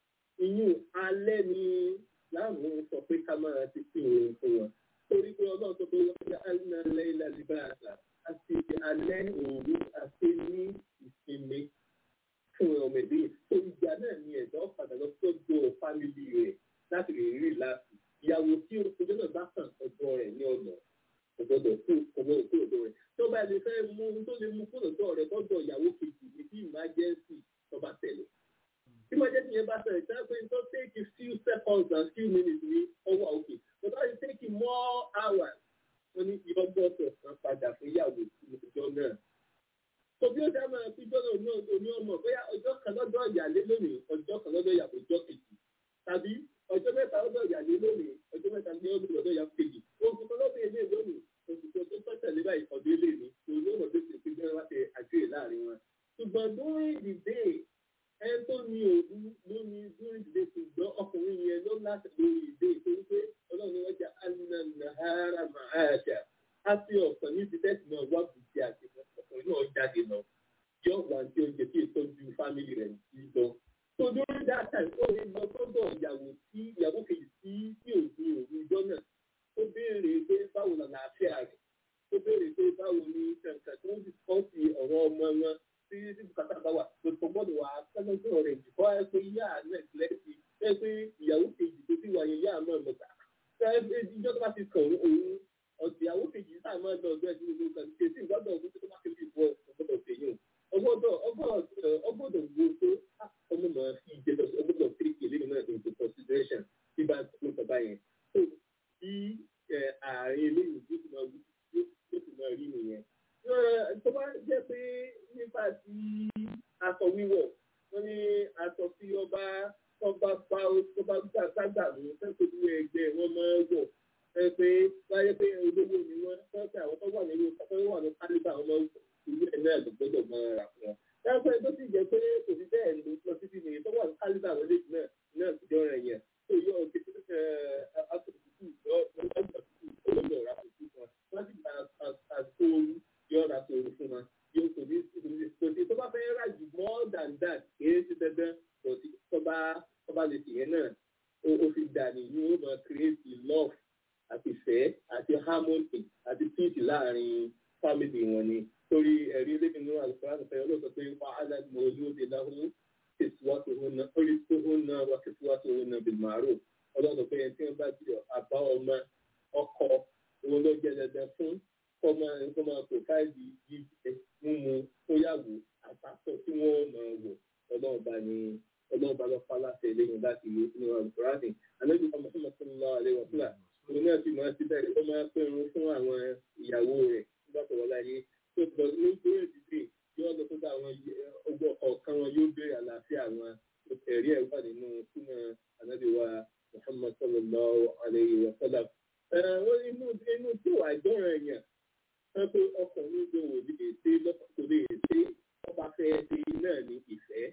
ìyún alẹ́ ni láwọn sọ pé ká máa ti pín òun fún wọn. Torí pé ọlọ́run sọ pé wọ́n ti alẹ́ alẹ́ ilẹ̀ àdìbà àgbà àti alẹ́ òru àti ní ìsinmi fún ọmọ ìdí. So ìgbà náà ni ẹ̀dọ́ padà lọ sọ́dọ̀ fámìlì rẹ̀ láti lè rí láti ìyàwó tí ojú náà bá kàn ọjọ́ rẹ̀ ní ọ̀nà ọ̀gbọ́dọ̀ kú ọ̀gbọ́dọ̀ kú ọ̀dọ̀ rẹ̀ tó bá lè fẹ́ mú ohun tó lè mú kúrò lọ́dọ̀ rẹ̀ lọ́dọ̀ ìyàwó kejì ní bí emergency tó bá tẹ̀lé. tí emergency yẹn bá tẹ̀lé tí wọ́n pè tó take a few seconds and few minutes ní ọwọ́ òkè but wọ́n ti take more hours wọ́n ní ìyọ́gbọ́sọ̀ kan padà fún ìyàwó ìjọ náà. tó bí ó dá máa fi jọ́nà oní ọmọ bóyá ọjọ́ kan lọ́dọ̀ ìyàlé lónìí ọjọ́ kan lọ́dọ̀ ìyàwó ìjọ kejì tàbí ọjọ́ mẹ́ta lọ́dọ̀ ìyàlé lónìí ọjọ́ mẹ́ta ní ọdún lọ́dọ̀ ìyàwó kejì oṣù kan lọ́dọ̀ ilé lónìí oṣù tó tó tọ́ tẹ̀lé báyìí ọdún ilé ni òun ló mọ̀ tó ti fi gbẹ́rẹ́ wá ṣe àjọyè láàrin wọn. ṣùgbọ́n during the day ẹni tó ní òru ló ní during the day ṣùgbọ́n ọkùnrin yẹn ló láti lórí ìdè torí pé ọlọ́run ni wọ́n jẹ́ ananahara mahasha á fi ọ̀sán ní ti tẹ́sí náà wá bùkì àti ọkùnrin náà jáde lọ yọ wà tí oúnjẹ tí ìtọ́jú fámìlì rẹ̀ ń lọ so during that time ó lè lọ sọ́dọ̀ ìyàwó tí ìyàwó kejì tí tí ò ní òru ìjọ náà ó béèrè pé báwo la làáfíà rẹ̀ ó béèrè pé báwo ni kankan tó ń discourse ọ̀rọ̀ ọmọ wọn tí tí bùkátà bá wà tó tó gbọ́dọ̀ wà sẹ́lẹ̀sọ̀ rẹ̀ jùkọ́ ẹ pé ìyá nẹ́ẹ̀kìlẹ́sì ẹ pé ìyàwó kejì tó ti wà yẹn ìyá náà mọ̀ta ìjọ tó bá ti kàn òun ọ̀sẹ̀ ìyàwó kejì sáà máa lọ ọ̀dọ́ ẹ̀sìn gbogbo kan ṣe tí ìgbọ́dọ̀ ọdún tó bá kébi ìbọn ọ̀gbọ́dọ̀ fèyàn ọgbọ́dọ̀ ọgbọ́dọ̀ wo tó ọmọ máa fi jẹ lọ ọgbọ́dọ̀ take eléyìí náà into consideration tí bá tó bàbá yẹn tó bí ààrin eléyìí tó ti máa wú tó ti máa rí nìyẹn. tó bá jẹ́ pé nípa ti aṣọ wíwọ̀ wọ́n ní aṣọ tí ọba ọba pa ọba gbàgbà mú fẹ́ẹ́ tó ẹgbẹ́ wọn máa wọ̀ ẹ pé wáyé pé olówó ni wọ́n fẹ́ẹ́ àwọn tó wà nínú tó wà ní kálíbà wọn máa ń ìlú ẹ̀ náà ló gbọ́dọ̀ máa rà fún wọn. Dáńpẹ́ tó sì jẹ́ pé kò sí bẹ́ẹ̀ ló lọ títí ní tó wà ní kálíbà wọn lè náà náà ti jọra yẹn. Tó yọ ọ̀kẹ́ asòtútù yọ olóògbé ọ̀rá tuntun fún wọn. Wọ́n sì gba àtòrú yọ ọ̀rá tòrú fún wọn. Yóò kò ní kò sí tó bá fẹ́ rà jù more than that kìí ṣe dandan kò sí tó bá tó bá lè ṣèyẹn náà ó fi dà ní yóò máa create love àti ìfẹ́ àti harmony àti peace láàrin family wọn ni torí ẹ̀rí lé nínú àlùfáà fẹ́ ọlọ́sọ pé wà á láti mọ ojú òde láhùn kìsíwátòhún orí tóhún náà wà kìsíwátòhún náà bí màárò ọlọ́sọ pé ẹni tí wọ́n bá ti àbá ọmọ ọkọ òun ló jẹ́ dandan fún kọ́mọ kọ́mọ pòfáìlì jíjẹ mímu tóyàwó àtàkọ́ tí wọ́n máa wọ̀ ọlọ́ọ̀bá ni ọlọ́ọ̀bá lọ pa láti ẹlẹ́yìn láti inú àlùfáà ní àlejò ọmọ fún mọ́tò àlẹ́wọ̀ fúlà òun náà sì máa ti bẹ̀rẹ̀ ó máa pẹ̀rún fún àwọn ìyàwó rẹ̀ nígbà tó wọlé ayé tó bọ̀ ní bóyá ìdílé yóò lọ sọ́dọ̀ àwọn ọgbọ́ ọ̀kan wọn yóò béèrè àlàáfíà wọn ẹ̀rí ẹ̀ wà nínú súnà ànábìwá Muhammad sallallahu alayhi wa sallam. wọ́n inú inú tí wà gbọ́ràn èèyàn wọ́n pé ọkùnrin ló wò lè ṣe lọ́kọ̀ lè ṣe ọba fẹ́ ṣe náà ní ìfẹ́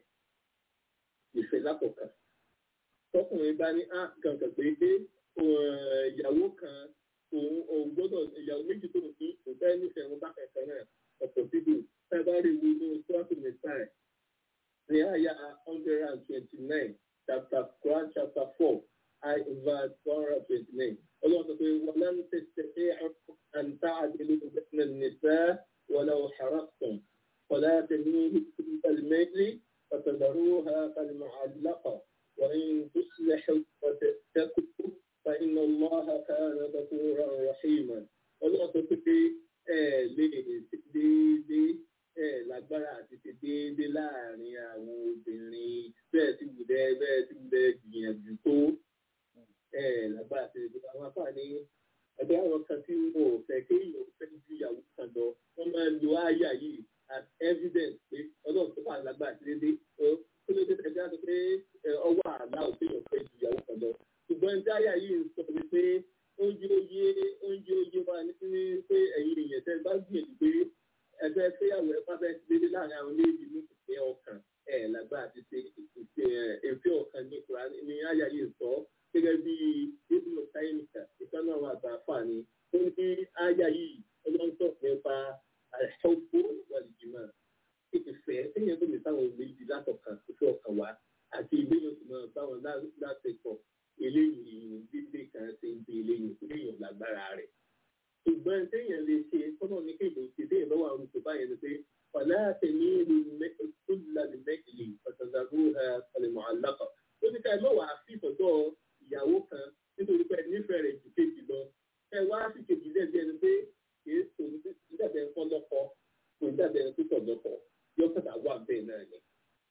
ìfẹ́ lákọ̀ọ́kan. tọkùnrin bá ní á kankan pé pé ìyàwó kan òun òun gbọ́dọ̀ ìyàwó méjì tó ní kò fẹ́ nífẹ̀ẹ́ wọn bá kẹ̀kẹ́ náà ọ̀pọ̀ síbò fẹ́bárì wo ní sọ́ọ̀tù mẹ́sàn-án ní àyà hundred and twenty-nine chapter Quran chapter four I verse one hundred and twenty-nine ọlọ́run sọ pé wọ́n lẹ́nu tẹ̀sẹ̀ ẹ̀ àǹtá àdéhùn ìgbésẹ̀ nìfẹ́ wọlé ọ̀háràkùn ولا تميل كل الميل فتذروها كالمعلقة وإن تصلحوا وتتقوا فإن الله كان غفورا رحيما ọlọ́run tó pé ẹ lè ṣe déédéé ẹ lágbára àti ṣe déédéé láàrin àwọn obìnrin bẹ́ẹ̀ tí wùdẹ́ bẹ́ẹ̀ tí wùdẹ́ gbìyànjú tó ẹ lágbára àti ṣe déédéé àwọn afáàní ẹgbẹ́ àwọn kan tí wọn ò fẹ́ kéèyàn fẹ́ ju ìyàwó kan lọ wọ́n máa ń lo àyà yìí as evidence pé ọlọ́run tó wà lágbára àti déédéé ó tó lè tẹ̀sẹ̀ bí wọ́n ti pé ọwọ́ àlá òfin fẹ́ ju ìyàwó kan lọ ṣùgbọ́n ní àyà yìí ń sọ pé oúnjẹ oyé oúnjẹ oyé wa ní ní pé ẹ̀yin èèyàn tẹ́ bá gbìyànjú pé ẹgbẹ́ fẹ́yàwó ẹ̀ bá fẹ́ ti dédé láàrin àwọn méjì ní ìfẹ́ ọkàn ẹ̀ lágbára ti ṣe ìfẹ́ ọkàn ní kura ní àyà yìí sọ gẹ́gẹ́ bí ibùdó sáyẹ́nìkà ìkànnì àwọn àgbà àfààní ó ní àyà yìí ọlọ́ńtọ̀ nípa àìsọ́gbó wàlìjìmọ̀ ìfẹ́ ẹ̀yìn tó lè sáwọn méjì látọ̀kan ìfẹ́ ọkàn wa àti ìgbéyàwó tó máa bá wọn láti pọ̀ eléyìí ìrìn dídé kan ṣe ń di eléyìí eléyìí lágbára rẹ̀. ṣùgbọ́n téèyàn lè ṣe tọ́nà ní kéèyàn ṣe téèyàn lọ́wọ́ àwọn oṣù báyẹn ni pé ọ̀lá àtẹ̀mí ìlú kúlùlàdì mẹ́kìlì ọ̀tọ̀dàrú ẹ̀ẹ́dẹ̀mọ̀ alákọ̀. ó ní ká ẹ lọ́wọ́ àfi ìtọ́jọ́ ìyàwó kan nítorí pé nífẹ̀ẹ́ rẹ̀ ju kejì lọ. ẹ wá sí kejì lẹ́bi ẹni pé kìí sọ nígbàdàn ẹ̀kọ́ lọ́kọ kò nígbàdàn ẹ̀kọ́ tọ̀ lọ́kọ yóò kàtà wà bẹ́ẹ̀ náà ni.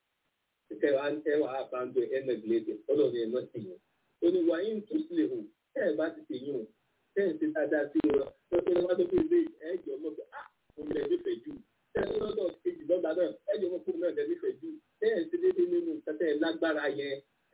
kẹwàá àbájọ ẹ̀ nẹ́gìlẹ́tì ọlọ́run ẹ̀ náà sì yẹn òní wàyí ń tún sílẹ̀ hù tẹ́ ẹ̀ bá ti tèyí hù tẹ́ ẹ̀ ti dáadáa sí wọn lọ́pẹ́ ní wọ́n tó fi lé ẹ̀jọ̀ mọ́ pé ah òun lẹ̀ nífẹ̀ẹ́ jù tẹ́ ẹ̀ lọ́dọ̀ kejì lọ́gbà náà ẹ̀jọ̀ mọ́ fún náà lẹ̀ nífẹ̀ẹ́ jù tẹ́ ẹ̀ ti dédé nínú tẹ́tẹ́ lágbára yẹn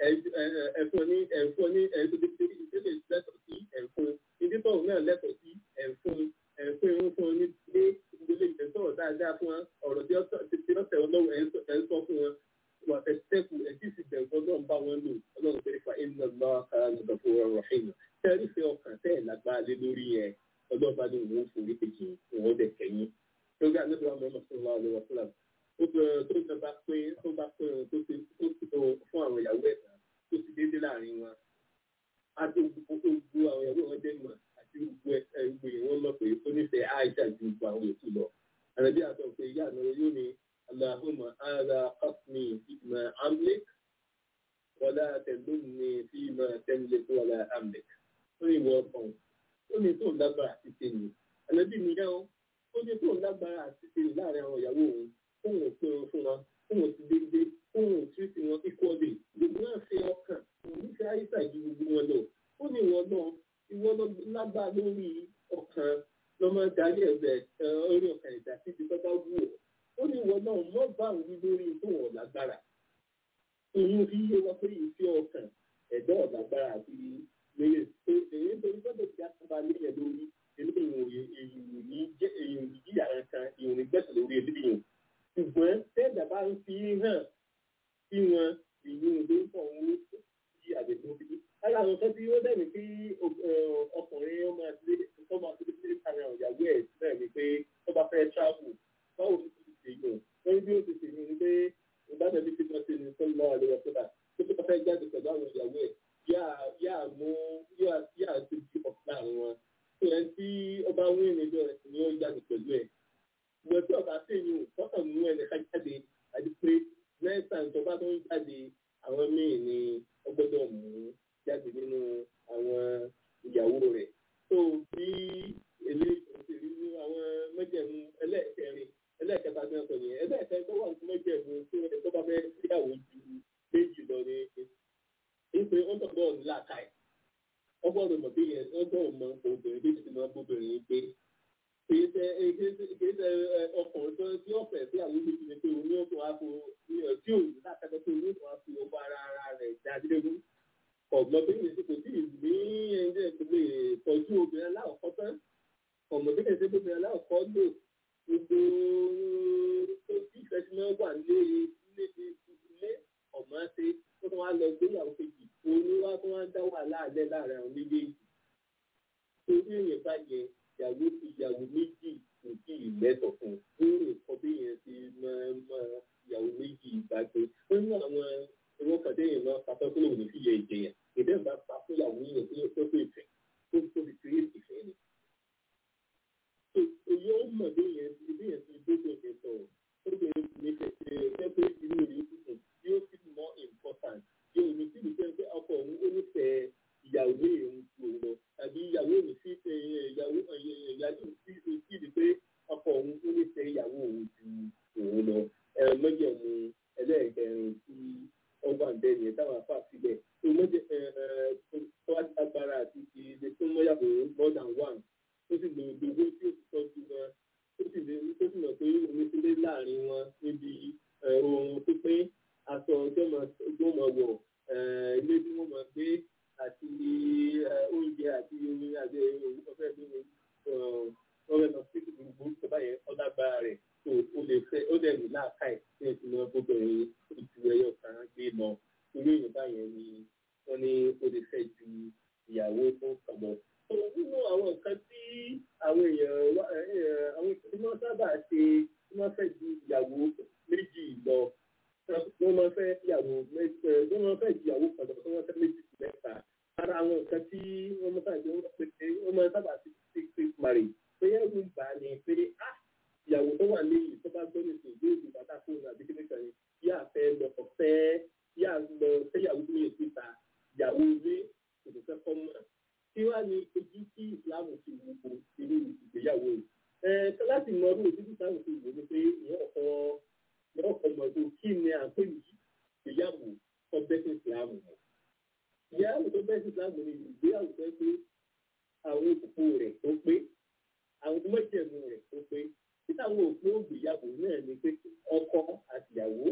ẹ̀fọn ní ẹ̀fọn ní ẹ̀fọn ìdílé lẹ́tọ̀ sí ẹ̀fọn ìdítọ̀ náà lẹ́tọ̀ sí ẹ̀fọn ẹ̀fọn ìwọ̀n fún ní ilé ìdílé ìtẹ̀sọ̀rọ̀ dáadáa fún wọn ọ̀rọ̀ tí ó tẹ̀ ọlọ́run ẹ̀ ń sọ fún wọn wà tẹ̀síkù ẹ̀sì sì bẹ̀rù ọlọ́run bá wọn lò ọlọ́run pé fa iná lọ kára ní ọ̀dọ̀ fún ọrọ̀ ṣìnà tẹ́rí fẹ́ ọkàn tẹ́ ẹ̀ lágbára lé lórí yẹn ọlọ́run bá ní òun forí kejì òun dẹ̀ kẹ́yìn. lórí àlejò àwọn ọmọ sọ̀rọ̀ àwọn ọmọ fúlàm ó bẹ̀rẹ̀ tó ń bá pé tó bá pé tó ti tó ti tó fún àwọn ìyàwó ẹ̀dá tó ti déédé láàrin wọn. àti gbogbo àwọn ìyàwó wọn dé mọ̀ àti gbogbo ẹgbẹ́ wọn mọ̀ pé ó nífẹ̀ẹ́ àìsàn ju gbogbo àwọn ètò lọ. àrẹ̀bí àtọ̀ pé ìyá àná yóò ní اللهم هذا قسمي فيما أملك ولا تلمني فيما تملك ولا أملك ó ní ìwọ ọkàn ó ní tó lágbára àti tèmi ànábì nìyẹn o ó ní tó lágbára àti tèmi láàrin àwọn ìyàwó òun fóun ò pé wọn fún wọn fóun ò ti dédé fóun ò tí tí wọn kíkọ́ lè gbogbo náà fi ọkàn òun ní fi àyíṣà ju gbogbo wọn lọ ó ní ìwọ náà ìwọ lágbára lórí ọkàn lọ́mọ darí ẹ̀bẹ̀ orí ọkàn ìdá títí tó bá wù ọ́ ó ní ìwọ náà mọ́ bá òun wí lórí tó wọ̀ lágbára ìyún fi yé wọn pé ìfẹ́ ọkàn ẹ̀dọ́ ọ̀lágbára àti lèrè pé èyí nítorí gbọ́dọ̀ ti àtúbà léyìn lórí eléyìí èyí ní jẹ́ èyí ní jíyà kan èyí ní gbẹ̀sẹ̀ lórí eléyìí ṣùgbọ́n tẹ́ẹ̀dà bá ń fi hàn sí wọn ìyún ló ń pọ̀ ń yí àgbẹ̀tún bí. lára àwọn kan tí ó dẹ̀mí pé ọkùnrin ọmọ àti ọmọ àti ọmọ ìyàwó ẹ̀ náà ni pé tó bá fẹ́ travel báwo ni èèyàn wọ́n bí ó ti ṣe ní pé ìbátan bí tí wọ́n ṣe ní sọ́lá àlewà sọ́dà tó tó fẹ́ jáde pẹ̀lú àwọn ìyàwó ẹ̀ yáà mú yáà ti di ọ̀pọ̀ láàrin wọn tó yẹn tí ọba wí níjọ ni ó jáde pẹ̀lú ẹ̀ ìwọ̀n tí ọba sì yùn tọ́kàn mú ẹnì ká jáde àti pé mẹ́ta tó bá tó ń jáde àwọn míì ni ó gbọ́dọ̀ mú jáde nínú àwọn ìyàwó rẹ̀ tó bí eléyìí tó ti rí ní àwọn mẹ́jẹ̀mú ẹlẹ́ẹ̀kẹrin ẹlẹ́ẹ̀kẹta ní ọ̀sán yẹn ẹlẹ́ẹ̀kẹta tó wà fún mẹ́jẹ̀mú tó ẹ̀ tó bá fẹ́ síyàwó ju méjì lọ ní ìpè ó tọ̀dọ̀ ńlá káì ọgbọ́dọ̀ mọ̀ bí yẹn ọgbọ́dọ̀ mọ obìnrin bí ti máa bóbìnrin gbé kìí ṣe kìí ṣe ọkùnrin tó tí ó fẹ́ sí àwọn méjì ni pé òun yóò tó wá fún tí òun lákàtà tó yóò tó wá fún ọba ara ara rẹ̀ dáadéégú ọ̀gbọ́n bí yẹn kò tí ì ní ẹ̀ńdẹ́ tó lè tọ́jú obìnrin aláwọ̀kọ́ tán ọ̀mọdé kẹsẹ́ obìnrin aláwọ̀kọ́ lò gbogbo tó tí ìfẹ́ tí wọ́n wà lé ilé ọ̀mọ́ ṣe tó tún wá lọ gbéyàwó kejì òun wá tó wá dá wàhálà alẹ́ láàrin àwọn méjèèjì torí èèyàn bá yẹ ìyàwó ìyàwó méjì kò tí ì lẹ́tọ̀ fún un ó lè kọ́ bí yẹn ti máa máa ìyàwó méjì ìbágbé ó ní àwọn ìwọ́n kan téèyàn máa pàtó tó lòun ní fi yẹ ìjẹyà ìdẹ́ bá pa fún ìyàwó yẹn tó tó tó ìfẹ́ tó tó fi kiri ìfẹ́ ni. èyí ó mọ̀ bí yẹn ti bí yẹn ti gbogbo yẹn sọ̀rọ̀ ó bẹ̀rẹ̀ nífẹ̀ẹ́ ṣe é pé inú rẹ̀ ó tuntun yóò fi more important yóò ní sí ìgbé fà síbẹ̀ tó mọ́jẹ tó agbára àti ti ilé tó mọ́yàwó more than one ó sì lò gbogbo tí ó ti tọ́jú wọn ó sì lè ó sì mọ̀ pé omi sílé láàrin wọn níbi ohun pípín aṣọ tí wọ́n máa wọ̀ ilé tí wọ́n máa gbé àti oúnjẹ àti omi àti ọ̀fẹ́ bí wọ́n fẹ́ lọ sí gbogbo ìjọba yẹn ọ̀dàgbára rẹ̀ tó o lè fẹ́ ó dẹ̀ ní láàká ẹ̀ tí wọ́n ti mọ obìnrin ojú ẹyọ kan gbé lọ irú èèyàn báyẹn ni wọ́n ní o lè fẹ́ ju ìyàwó tó kàn lọ. nínú àwọn nǹkan tí àwọn èèyàn àwọn tí wọ́n sábà ṣe tí wọ́n fẹ́ ju ìyàwó méjì lọ wọ́n máa fẹ́ ìyàwó méjì wọ́n máa fẹ́ ju ìyàwó kan lọ wọ́n fẹ́ méjì mẹ́ta ara àwọn nǹkan tí wọ́n máa sábà wọ́n máa sábà ṣe six six marriage pé ẹ̀rù ń bà ní pé ah ìyàwó tó wà ní ìlú tó bá gbọ́ nìkan ìlú ìlú bàtà fóònù àbí kíní kan yà fẹ́ lọ fẹ́ yà lọ fẹ́yàwó ní èsì ta ìyàwó ilé kò ní fẹ́ kọ́ mọ́ kí wàá ní ojú tí ìsìlámù ti wù kó irú ìgbéyàwó yìí. ẹ láti mọ ọdún ojú tí ìsìlámù ti wù ní pé ìyẹn ọkọ ìyẹn ọkọ mọ̀ tó kí ni à ń pè ní ìgbéyàwó tó bẹ́sẹ̀ ìsìlámù mọ̀. ìyàwó tó bẹ́sẹ̀ ìsìlámù ni ìgbéyàwó tó pé àwọn òkú rẹ̀ tó pé àwọn mọ́jẹ̀mú rẹ̀ tó pé títàwọn òpin ògbéyàwó náà ni pé ọkọ àtìyàwó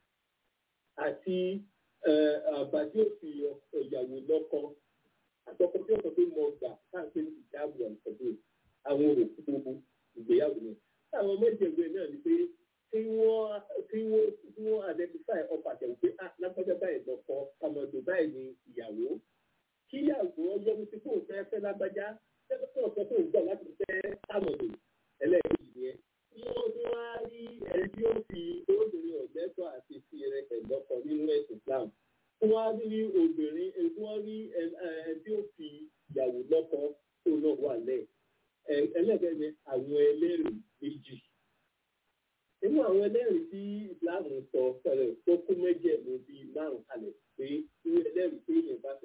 àti àbá tí ó fi ìyàwó lọ́kọ àtọkọ tí ó sọ pé mo gbà káàkiri ìjáàbù àǹtọ̀dé àwọn òkú gbogbo ìgbéyàwó náà. táwọn mọ́jẹ̀mú náà ni pé kí wọ́n kí wọ́n kí wọ́n identify ọkọ àtẹ̀wò pé ah lágbájá báyìí lọ́kọ ọmọdé báyìí ni ìyàwó kíyàwó yọnu sí fóun fẹ́ fẹ́ lágbájá tẹ́lẹ̀ tó ọ̀sẹ̀ tó ń gbà láti fẹ́ àmọ̀dé ẹlẹ́ẹ̀kejì yẹn. wọ́n tún wá rí ẹni tí ó fi obìnrin ọ̀gbẹ́tọ̀ àti fi rẹ̀ ẹ̀dọ́kọ̀ nínú ẹ̀sìn Islam. wọ́n á rí obìnrin wọ́n rí ẹni tí ó fi ìyàwó lọ́kọ tó náà wà lẹ̀. ẹlẹ́gẹ̀ẹ́ ni àwọn ẹlẹ́rìí méjì. nínú àwọn ẹlẹ́rìí tí Islam sọ pẹ̀lẹ́ tó kú méjèèmí bíi márùn-ún kalẹ̀ pé irú ẹlẹ́rìí téèyàn bá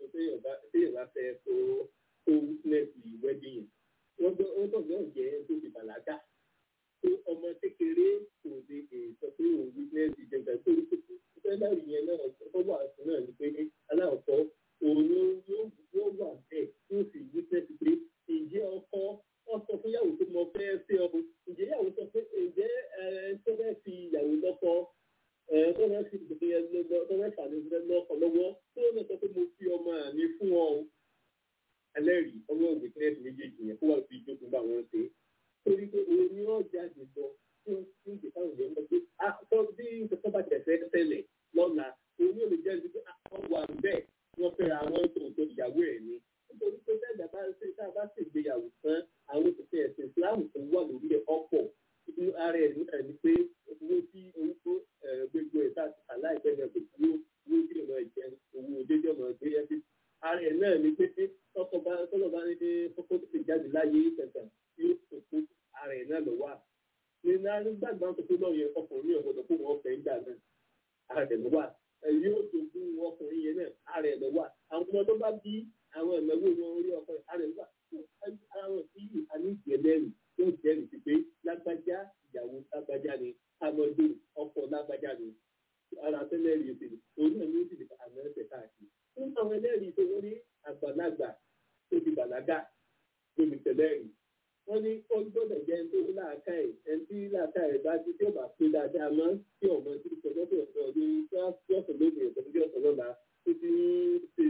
fẹ́ tó tó witness wedding yẹn wọ́n gbọ́ wọ́n gbọ́ náà jẹ́ tó ti bàlágà tó ọmọ kékeré kò lè sọ pé òun witness ìjẹ̀gbẹ̀ tó ní kókó fẹ́lẹ́rì yẹn náà tó wà fún náà ni pé aláwọ̀kọ́ òun yóò wà bẹ́ẹ̀ tí ó sì witness pé ǹjẹ́ ọkọ wọ́n sọ fún yàwó tó mọ fẹ́ fẹ́ ọ ǹjẹ́ yàwó sọ pé ǹjẹ́ tó fẹ́ fi ìyàwó lọ́kọ tó fẹ́ fi ìgbìyànjú tó fẹ́ fà ní lọ́kọ lọ́wọ́ tó lọ sọ pé mo fi ọmọ mi fún ọ ẹlẹ́rìí ọmọ ògbé kírẹ́sì méjèèjì yẹn kó wà fi ìjókòó bá wọn ṣe torí pé òun ni wọ́n jáde lọ tí wọ́n ti ń gbé káwọn èèyàn lọ pé àtọ́ bí nǹkan bá tẹ̀sẹ̀ tẹ́lẹ̀ lọ́la òun yóò lè jẹ́ ẹni pé àwọn wà bẹ́ẹ̀ wọ́n fẹ́ àwọn tó tó ìyàwó ẹ̀ ni nítorí pé sẹ́dá bá ṣe tá a bá sì gbéyàwó tán àwọn òṣìṣẹ́ ẹ̀sìn ìsìláàmù tó wà lórí ẹ̀ ọ̀pọ̀ inú ara ẹ̀ nígbà ni pé owó tí owó tó gbogbo ẹ̀ tá a láìpẹ́ náà kò sí owó tí ọmọ ẹ̀jẹ̀ owó dédé ọmọ ẹgbẹ́ yẹn ti ara ẹ̀ náà ni pé tọkọ bá tọkọ bá ní kókó tó ti jáde láyé kẹta yóò kókó ara ẹ̀ náà lọ wà ní nígbàgbọ́ tó tó náà yẹ ọkùnrin ọ̀gbọ̀dọ̀ fún wọn fẹ́ gbà náà ara ẹ̀ lọ wà yóò dogun ọkùnrin yẹn náà ara ẹ̀ lọ wà àwọn ọmọ tó bá bí àwọn ìnáwó wọn orí ọkọ ara ẹ̀ lọ wà àwọn tí àní ìjẹ́lẹ́rì tó jẹ́rìí sí pé lágbájá ìyàwó lágbájá ni amọ̀dé ọkọ lágbájá ni ara tẹ́lẹ̀ rí ètò òun náà ló sì lè àmọ́ ẹ̀sẹ̀ káàkiri fún àwọn ẹlẹ́rìí tó wọ́n ní àgbàlagbà tó ti bàlágà lómi tẹ̀lẹ́rìí wọ́n ní ó gbọ́dọ̀ jẹ́ ẹni tó ní láàká ẹ̀ ẹni tí láàká ẹ̀ bá ti tí ó bá pé dáadáa mọ́ tí ọmọ tí kò lọ́dọ̀ ọ̀dọ̀ ní tí ọ̀sán lónìí ẹ̀sán tí ọ̀sán lọ́la tó ti ṣe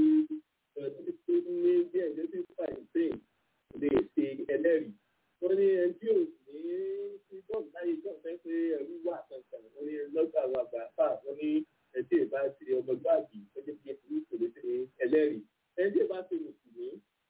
ṣe tó ní bí ẹ̀jẹ̀ tí fà ìsìn lè ṣe ẹlẹ́rìí wọ́n ní ẹni tí ò ní tí bọ́ọ̀lù láyé jọ́ fẹ́ pé ẹ̀rú wà kankan wọ́n ní lọ́gbà àwọn àgbà fà wọ́n ní ẹni tí ì bá ti ọmọgbàgbì ẹjẹ́ bí ẹni kò lè ṣe ẹlẹ́rìí ẹni tí ì bá ti mùsùlùmí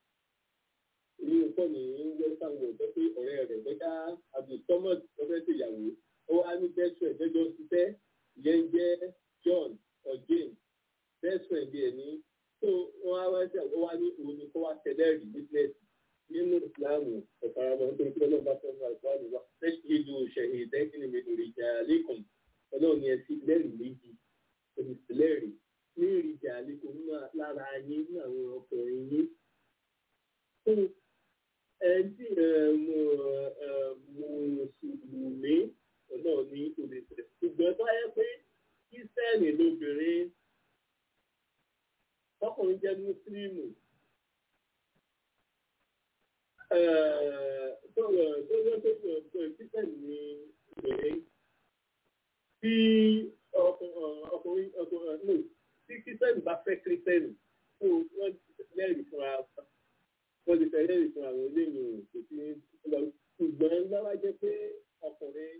ní nǹkan ní western world tó pé ọ̀rẹ́ rẹ̀ bẹ́ká abdulsamad lọ́fẹ́ tó ìyàwó ó wá ní best friend jẹ́jọ́ ṣiṣẹ́ ìyẹn jẹ́ john or james best friend ẹ̀ ní tó wọ́n á wá sí àwọn wá ní òun ni kó wá tẹ̀lẹ́rìí business nínú ìsìláàmù ọ̀faramọ́ nítorí pé ọlọ́run bá fẹ́ fún àìsàn wa fẹ́ẹ́ ìlú ṣẹ̀yìn ìdẹ́kìnì mi lórí ìjà lẹ́kùn ọlọ́run ni ẹ sí lẹ́rìí méjì olùsílẹ̀rì ní ìrìjà àlékún nínú lára yín ní àwọn ọkùnrin yín. fún ẹtí mùsùlùmí náà ní olùsílẹ̀ ṣùgbọ́n tó yẹ pé kírísítẹ́nì lóbìnrin tọkùnrin jẹ́ mùsùlùmù tó yẹ tó yẹ tó kíkẹ́ ní ìbẹ̀rẹ̀ tí ọkùnrin ọkùnrin no tí kírísítẹ́nì bá fẹ́ kírísítẹ́nì kó wọ́n lẹ́rìí fúnra wọ́n ti fẹ́ lẹ́rìí fúnra àwọn eléyìí kò sí lọ ṣùgbọ́n lọ́wọ́ jẹ́ pé ọkùnrin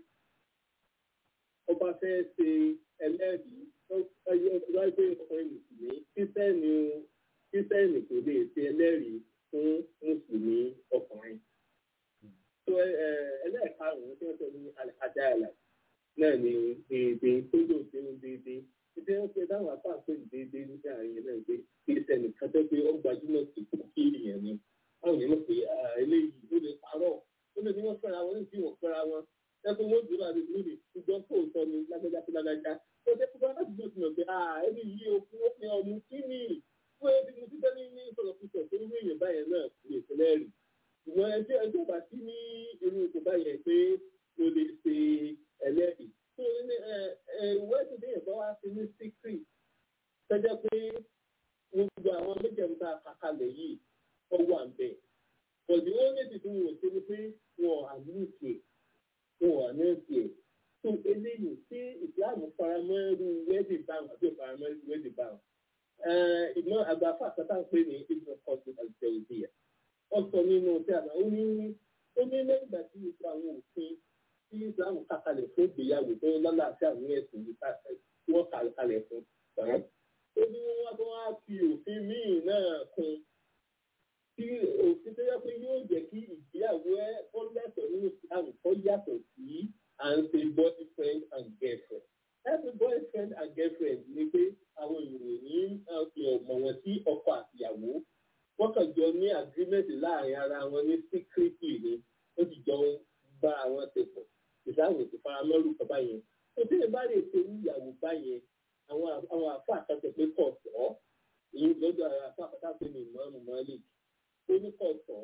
ọba fẹ́ ṣe ẹlẹ́rìí lọ́wọ́ pé ọkùnrin mùsùlùmí kírísítẹ́nì kírísítẹ́nì kò lè ṣe ẹlẹ́rìí fún mùsùlùmí ọkùnrin. tó ẹlẹ́ẹ̀karùn-ún tí wọ́n sọ ní àdáyàlà náà ni èdè tó yóò ṣe ń déédéé ìdí wọn pe táwọn afáàpẹ déédéé nígbà yẹn náà pé kírísítẹ́nì kan tó pé ó gbajúmọ̀ sí kí èèyàn ni báwo ni wọ́n pe eléyìí ó lè parọ́ ó lè ní wọ́n fẹ́ra wọn ní bí wọ́n fẹ́ra wọn ẹkùn wọn dúró àti lórí ṣùgbọ́n kò sọ ní lágbájá sí lágbájá ó jẹ́ pípa láti gbé ìtumọ̀ pé ẹni yìí o fún òfin ọmú kí ni fún ẹbí mo ti tẹ́lẹ̀ ní sọ̀rọ̀ pípọ̀ tó ní èèyàn báyẹn náà lè tẹ́lẹ̀ rí ṣùgbọ́n ẹjọ́ ẹjọ́ bá sí ní irú ipò báyẹn pé o lè ṣe ẹlẹ́rìí tó ní wẹ́ẹ̀dì bí ìbọn wá sí ní síkírì tẹ́jẹ́ pé gbogbo àwọn méjèèjì àkàkalẹ̀ yìí ó wà ń bẹ̀ pọ̀jù ó ní ti fún wọn ṣe ni pé wọn àmúṣe wọn àmúṣe tó eléyìí tí ìsìláàmù faramọ́ irú wẹ́ẹ̀dì báwọn àbí faramọ́ irú wẹ́ẹ̀dì báwọn ìmọ̀ àgbàfà kátà pé ní ìgbà kọ́sì àti ìdíyà wọ́n sọ nínú tí àná ó ní ó ní lẹ́yìn ìgbà tí ìgbà àwọn òfin tí islam kàkalẹ̀ fún ìgbéyàwó tó lálàáfíà ní ẹ̀sìn yìí tí wọ́n kà kalẹ̀ fún ṣàrán. ó ní wọ́n tó wá fi òfin míì náà kún tí òfin tó yẹ pé yóò jẹ́ kí ìgbéyàwó ẹ kó lẹ́tọ̀ọ́ nínú islam kó yàtọ̀ sí à ń ṣe boyfriend and girlfriend. ẹ̀sìn boyfriend and girlfriend ni pé àwọn ìròyìn fi ọ̀mọ̀ wọn sí ọkọ àtìyàwó wọ́n kàn jọ ní agreement láàrin ara wọn ní secretly ni ó sì jọ ń bá àwọn ṣe pọ̀ ìsáwò ti fara mọ́rù kan báyẹn tó tí ẹ bá lè ṣe ìyàwó báyẹn àwọn àwọn àfa àkàtọ̀ pé kọ̀ sọ́ èyí lọ́dọ̀ àwọn àfa àkàtọ̀ pé ní ìmọ̀ọ́mù mọ́lẹ̀ ó ní kọ̀ sọ́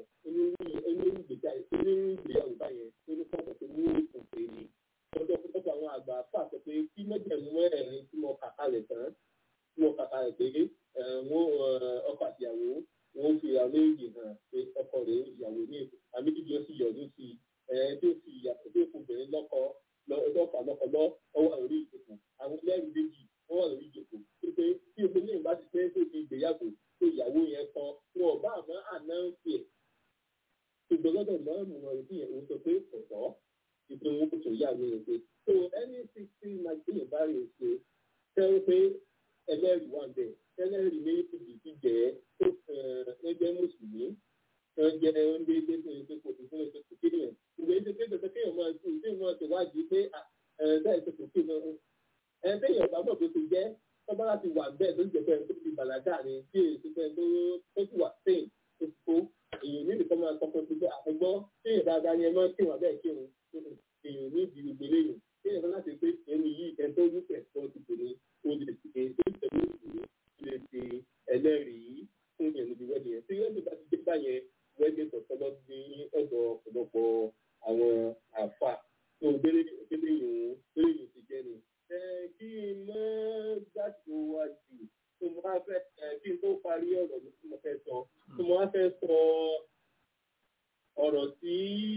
onírúgbìyàwó báyẹn ó ní kọ̀ sọ́ pé ní ìkùn pé ní lọ́dọ̀ púpọ̀ àwọn àgbà àfa àkàtọ̀ pé kí mẹ́jẹ̀mú mẹ́rin tí mo kàkà lẹ̀ tán tí mo kàkà lẹ̀ pé wọ́n ọkọ àtìyàwó wọ́n fi àwọn méjì hàn pé ọkọ rẹ̀ ìyàwó ní àmì ìjọ sì yọ̀ọ́dún sí i tí ó fi ìyàtọ̀ tó fún obìnrin lọ́kọ lọ́kọ lọ́kọ lọ́ ọwọ́ lórí ìjòkó àwọn ẹlẹ́rìí méjì wọ́n wà lórí ìjòkó pé tí obìnrin yìí bá ti fẹ́ tó fi ìgbéyàwó tó ìyàwó yẹn kọ wọn ò bá àmọ́ ànáǹsì ẹ̀ ṣùgbọ́n lọ́dọ̀ mọ́ọ̀mù wọn rí ẹ̀ ń sọ pé ọ̀tọ̀ ìpín owó tó yà ní ẹgbẹ́ tó ẹni sixty magazine bá rè ṣe tẹ́wọ́ pé ẹlẹ́rìí wà bẹ́ẹ̀ ẹlẹ́rìí méjì ti jẹ́ tó ẹgbẹ́ mùsùlùmí wọ́n jẹ́ oúnjẹ ilé fún ẹgbẹ́ kò sí fún ẹgbẹ́ kò kéré yẹn ìwé ṣe pé tẹ̀sẹ̀ kéèyàn máa ṣe ìdí ìmọ̀ ṣe wádìí pé ẹ̀ẹ́dá ẹ̀sẹ̀ kò kéré náà ẹ̀ téèyàn bá mọ̀ tó ti jẹ́ tọ́ba láti wà bẹ́ẹ̀ tó jẹ́ pé tó ti bàlágà ni tí èyí pé tó tó ti wà sẹ́yìn tó ti kó èyàn ní ìdíkọ́ máa kọ́kọ́ tó jẹ́ àtẹ́gbọ́ téèyàn dáadáa ni ẹ máa kírun abẹ́ kírun èyàn ní ìdí gbogbo eléyìí téèyàn fẹ́ láti pé ẹni yìí ẹ̀ tó ní pẹ̀sọ́ ti tò ní o lè ṣe tó tẹ̀lé òṣèlú lè ṣe ẹlẹ́rìí fún yẹn níbi wẹ́ẹ̀dì yẹn tí wẹ́ẹ̀dì bá ti dé báyẹn wẹ́ẹ̀dì tọ̀tọ̀lọ́ ní ọ̀dọ̀ ọ̀pọ̀lọpọ̀ àwọn àfà tó gbélé gbélé yòó gbélé yòó ti jẹ́ ni. ẹ kí n mọ gbàgbó wa jù tó mo wá fẹ́ ẹ kí n tó parí ọ̀rọ̀ mi tí mo fẹ́ sọ tó mo wá fẹ́ sọ ọ̀rọ̀ tí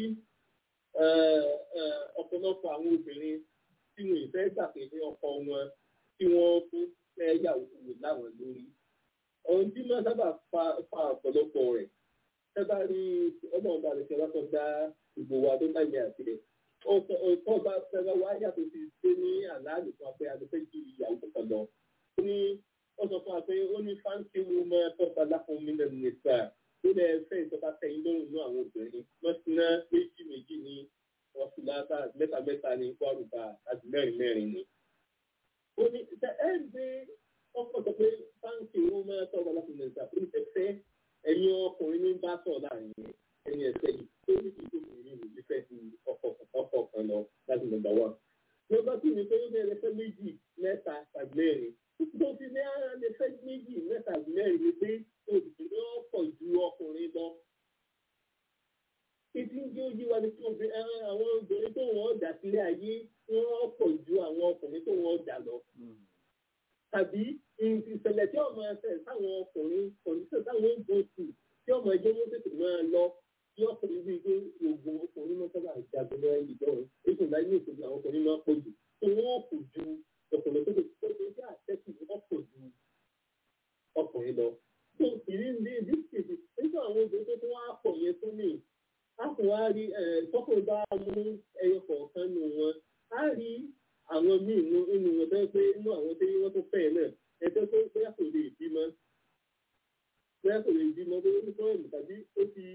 ọ̀pọ̀lọpọ̀ àwọn obìnrin tí wọn ì fẹ́ gbàgbé ọkọ wọn tí wọ́n fún fẹ́ yàwó wò láwọn lórí. ohun tí máa sábà fa ọ̀pọ̀lọpọ̀ rẹ̀ ẹ bá rí ọlọ́run bá rẹ̀ ṣe wá tó dá ìbò wa tó báyìí àti rẹ̀. ọ̀tọ̀ bá fẹ́rẹ̀ wá yàtọ̀ sí ṣé ní àlàálì fún apẹ́ adẹ́fẹ́ ju ìyàwó kan lọ. ó ní ó sọ fún wa pé ó ní fáńkì wo máa tọ́ta láfún mi lẹ́nu nìta ó lẹ fẹ́ ìtọ́ka tẹ̀yìn lọ́rùn ní àwọn obìnrin wọ́n ti ná méjì méjì ní wọ́n fi láta mẹ́ta mẹ́ta ní kwárùbá àti mẹ́rin mẹ́rin ni. ó ní ẹ gbé ọkọ̀ sọ pé fáńkì wo máa tọ́ta láfún mi nìta ó ní fẹ́ ẹ̀yin ọkùnrin ní bá sọ̀ láàrin ẹni ẹ̀sẹ̀ yìí tó ní ìlú ìrìn ìlú fẹ́ ti ọkọ̀ ọkọ̀ kan lọ láti nọ́mbà wà. ní ọba tí mi pé ó bẹ̀rẹ̀ fẹ́ méjì mẹ́ta tàbí mẹ́rin tó fi ní ara lè fẹ́ méjì mẹ́ta tàbí mẹ́rin ni pé obìnrin náà pọ̀ ju ọkùnrin lọ. Ìdí ń jẹ́ ojú wa ni kí àwọn obìnrin tó wọ́n dà sílé ayé wọ́n pọ̀ ju àwọn ọkùnrin tó wọ́n dà lọ. Tàbí ìṣẹ̀lẹ̀ tí ọmọ ẹsẹ̀ táwọn ọkùnrin kọ̀ǹdíṣẹ̀ táwọn ń bọ̀ sí tí ọmọ ẹjọ́ wọn tètè máa lọ tí ọkùnrin bíi pé oògùn ọkùnrin máa sábà jagun náà ìdánwò ètò ìdájọ́ ní ìṣèjì àwọn ọkùnrin máa pọ̀ jù tí wọ́n kò ju ọkùnrin tó lè tó lè jẹ́ àtẹ́kù ọ̀pọ̀ ju ọkùnrin lọ. tó ìrírí ní ìdíkèsì nígbà àwọn obìnrin tó tún wá pọ̀ yẹn tó ní a kò wá rí tọ́kùnrin bá mú ẹyọ kọ̀ọ̀kan nù wọn á rí àwọn míì nínú wọn bẹ́ẹ̀ pé inú àwọn tí wọ́n tó fẹ́ náà ẹjọ́ tó bẹ́ẹ̀ kò lè bímọ bẹ́ẹ̀ kò lè bímọ bóyá ní sọ́ọ̀mù tàbí ó ti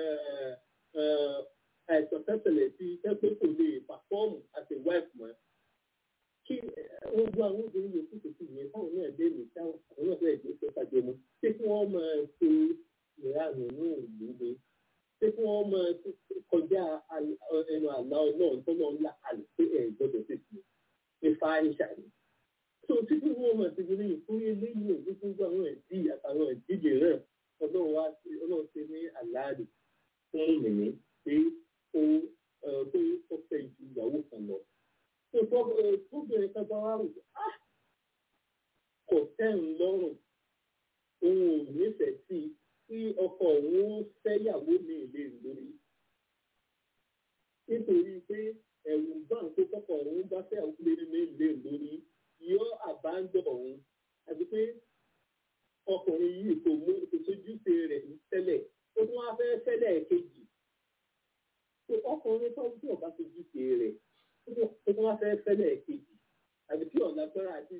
àìsàn tẹ́tẹ̀lẹ̀ sí tẹ́pẹ́ kò lè pàfọ́ọ̀mù àti wáìfù mọ́. kí gbogbo àwọn obìnrin yòókù tó ti yẹn táwọn náà dé mi táwọn àwọn náà fẹ́ẹ́ dé sọ́kàjọ mu ṣé kí wọ́n máa ṣe ìranù ní ìlú ni ṣé kí wọ́n máa kọjá ẹnu àlá náà tó náà ń là kalẹ̀ pé ẹ̀ gbọ́dọ̀ tètè nípa ìṣàlẹ̀ tó títí wọn máa ti gbé fún eléyìí ò ní gbogbo àwọn ẹ̀dí àtàwọn ìdíje náà ọlọ́run wá sí ọlọ́run ṣe ní àláàdì fún mìíní pé ó pé ó fẹ́ ju ìyàwó kan lọ. tó tóbìnrin kan bá wà rò kò tẹ́hùn lọ́rùn òun ò nífẹ̀ẹ́ sí kí ọkọ òun ó fẹ́yàwó mi lè lórí. nítorí pé ẹ̀rù bá ń kó kọ́kọ́ òun bá fẹ́yàwó mi lè lórí yóò àbájọ òun àti pé ọkùnrin yìí kò mú ìsojúṣe rẹ̀ tẹ́lẹ̀ ó tún wá fẹ́ fẹ́lẹ̀ kejì tó ọkùnrin tó ń bí ọba sojúṣe rẹ̀ ó tún wá fẹ́ fẹ́lẹ̀ kejì àti kí ọ̀làgbára àti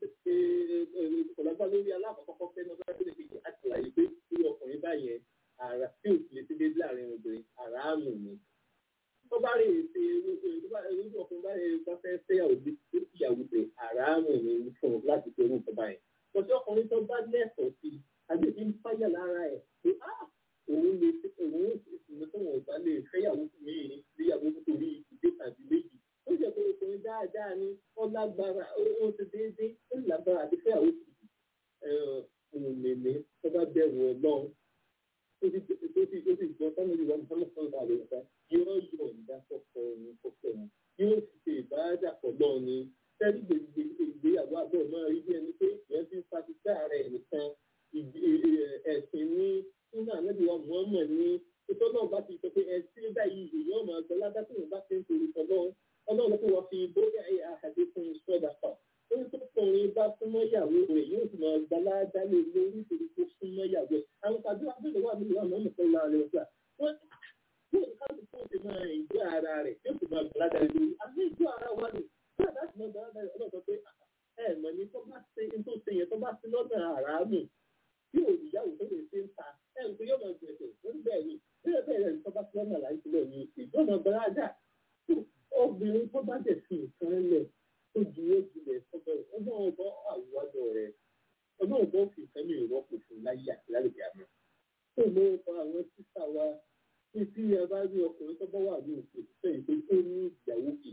ọ̀làgbára lórí alákọ̀ọ́kọ́ fẹ́ náà fẹ́lẹ̀ kejì àti àyè pé irú ọkùnrin báyẹn àrà tí ò sì lè ti dé láàrin obìnrin àràámù ni tó bá rí èsè irú ọkùnrin báyẹn bá fẹ́ fẹ́yàwó bí ìyàwó pé àràámù ni fún un láti fi orúkọ báyìí. Lọ́sọ̀ ọkùnrin tó bá lẹ́sọ̀ọ́ sí i, àbí ti ń fáyà lára ẹ̀ pé á òun lè òun ìsinmi tó wọ̀n bá lè fẹ́yàwó mi níyàwó nítorí ìdílé tàbí méjì. Ó jẹ́ pé ọkùnrin dáadáa ni ó lágbára ó ti déédéé ó lágbára àti fẹ́yàwó sí i. Òun lè ní tó bá bẹ̀rù ọlọ́run. Ó ti ó ti gbọ́ sọ́nà ìwà Mùsùlùmí sọ̀rọ̀ àlè ọ̀gá yóò yọ̀ ìdá kọ̀ọ̀kan òun kọ̀ọ̀kan òun yóò sì ṣe ìbáradà pọ̀ náà ni sẹ́rí gbègbè ìgbéyàwó àbọ̀ máa rí bí ẹni pé ìyẹn ti ń fatisẹ́ ààrẹ nìkan ẹ̀sìn ní nínú ànábìwá mọ́ọ́mọ́ ní ètò náà bá ti sọ pé ẹ̀sìn báyìí èèyàn máa gbọ́ ládá tí wọ́n bá ti ń torí ọlọ́run ọlọ́run tó wọ́n fi bóyá ẹ̀yà àhàdé fún sọ́dà pa ó ní tókùnrin bá súnmọ́ ìyàwó rẹ̀ yóò sì máa gba ládá lé lórí nítorí tó súnmọ́ ìyàwó ẹ̀ àwọn tàbí wàá bẹ̀rẹ̀ wà nínú àwọn ọmọ kan láàrin ọ̀sà wọ́n yóò ká ló fún ti máa ìjọ ara rẹ̀ yóò sì máa gba ládá lé lórí àmì ìjọ ara wa ni bẹ́ẹ̀ láti mọ gbàgbà rẹ̀ ọlọ́dọ̀ pé ẹ mọ̀ ní tó bá ṣe tó ṣe yẹn tó bá ṣe lọ́nà àràámù tí ò níyàwó tó lè ṣe ń ta ẹ ń pé yóò máa gbẹ̀sẹ̀ lórí bẹ́ẹ̀ ni bẹ́ẹ̀ bẹ́ẹ̀ rẹ̀ tó bá ṣe lọ́nà láì sílẹ̀ ní ìjọba bàrájà obìnrin tó bá dẹ̀ fi nǹkan lẹ̀ tó ju ó jùlẹ̀ sọ́dọ̀ ọgbọ́n ọgbọ́n àwùwájọ rẹ̀ ọgbọ́n ọgbọ́n fi nǹkan mi rọ́pò fún láyé àti lálùbí àmọ́ tó ló ń fa àwọn sísà wa tí tí ẹ bá rí ọkùnrin tó bá wà ní òkè sẹ́yìn pé ó ní ìyàwó kejì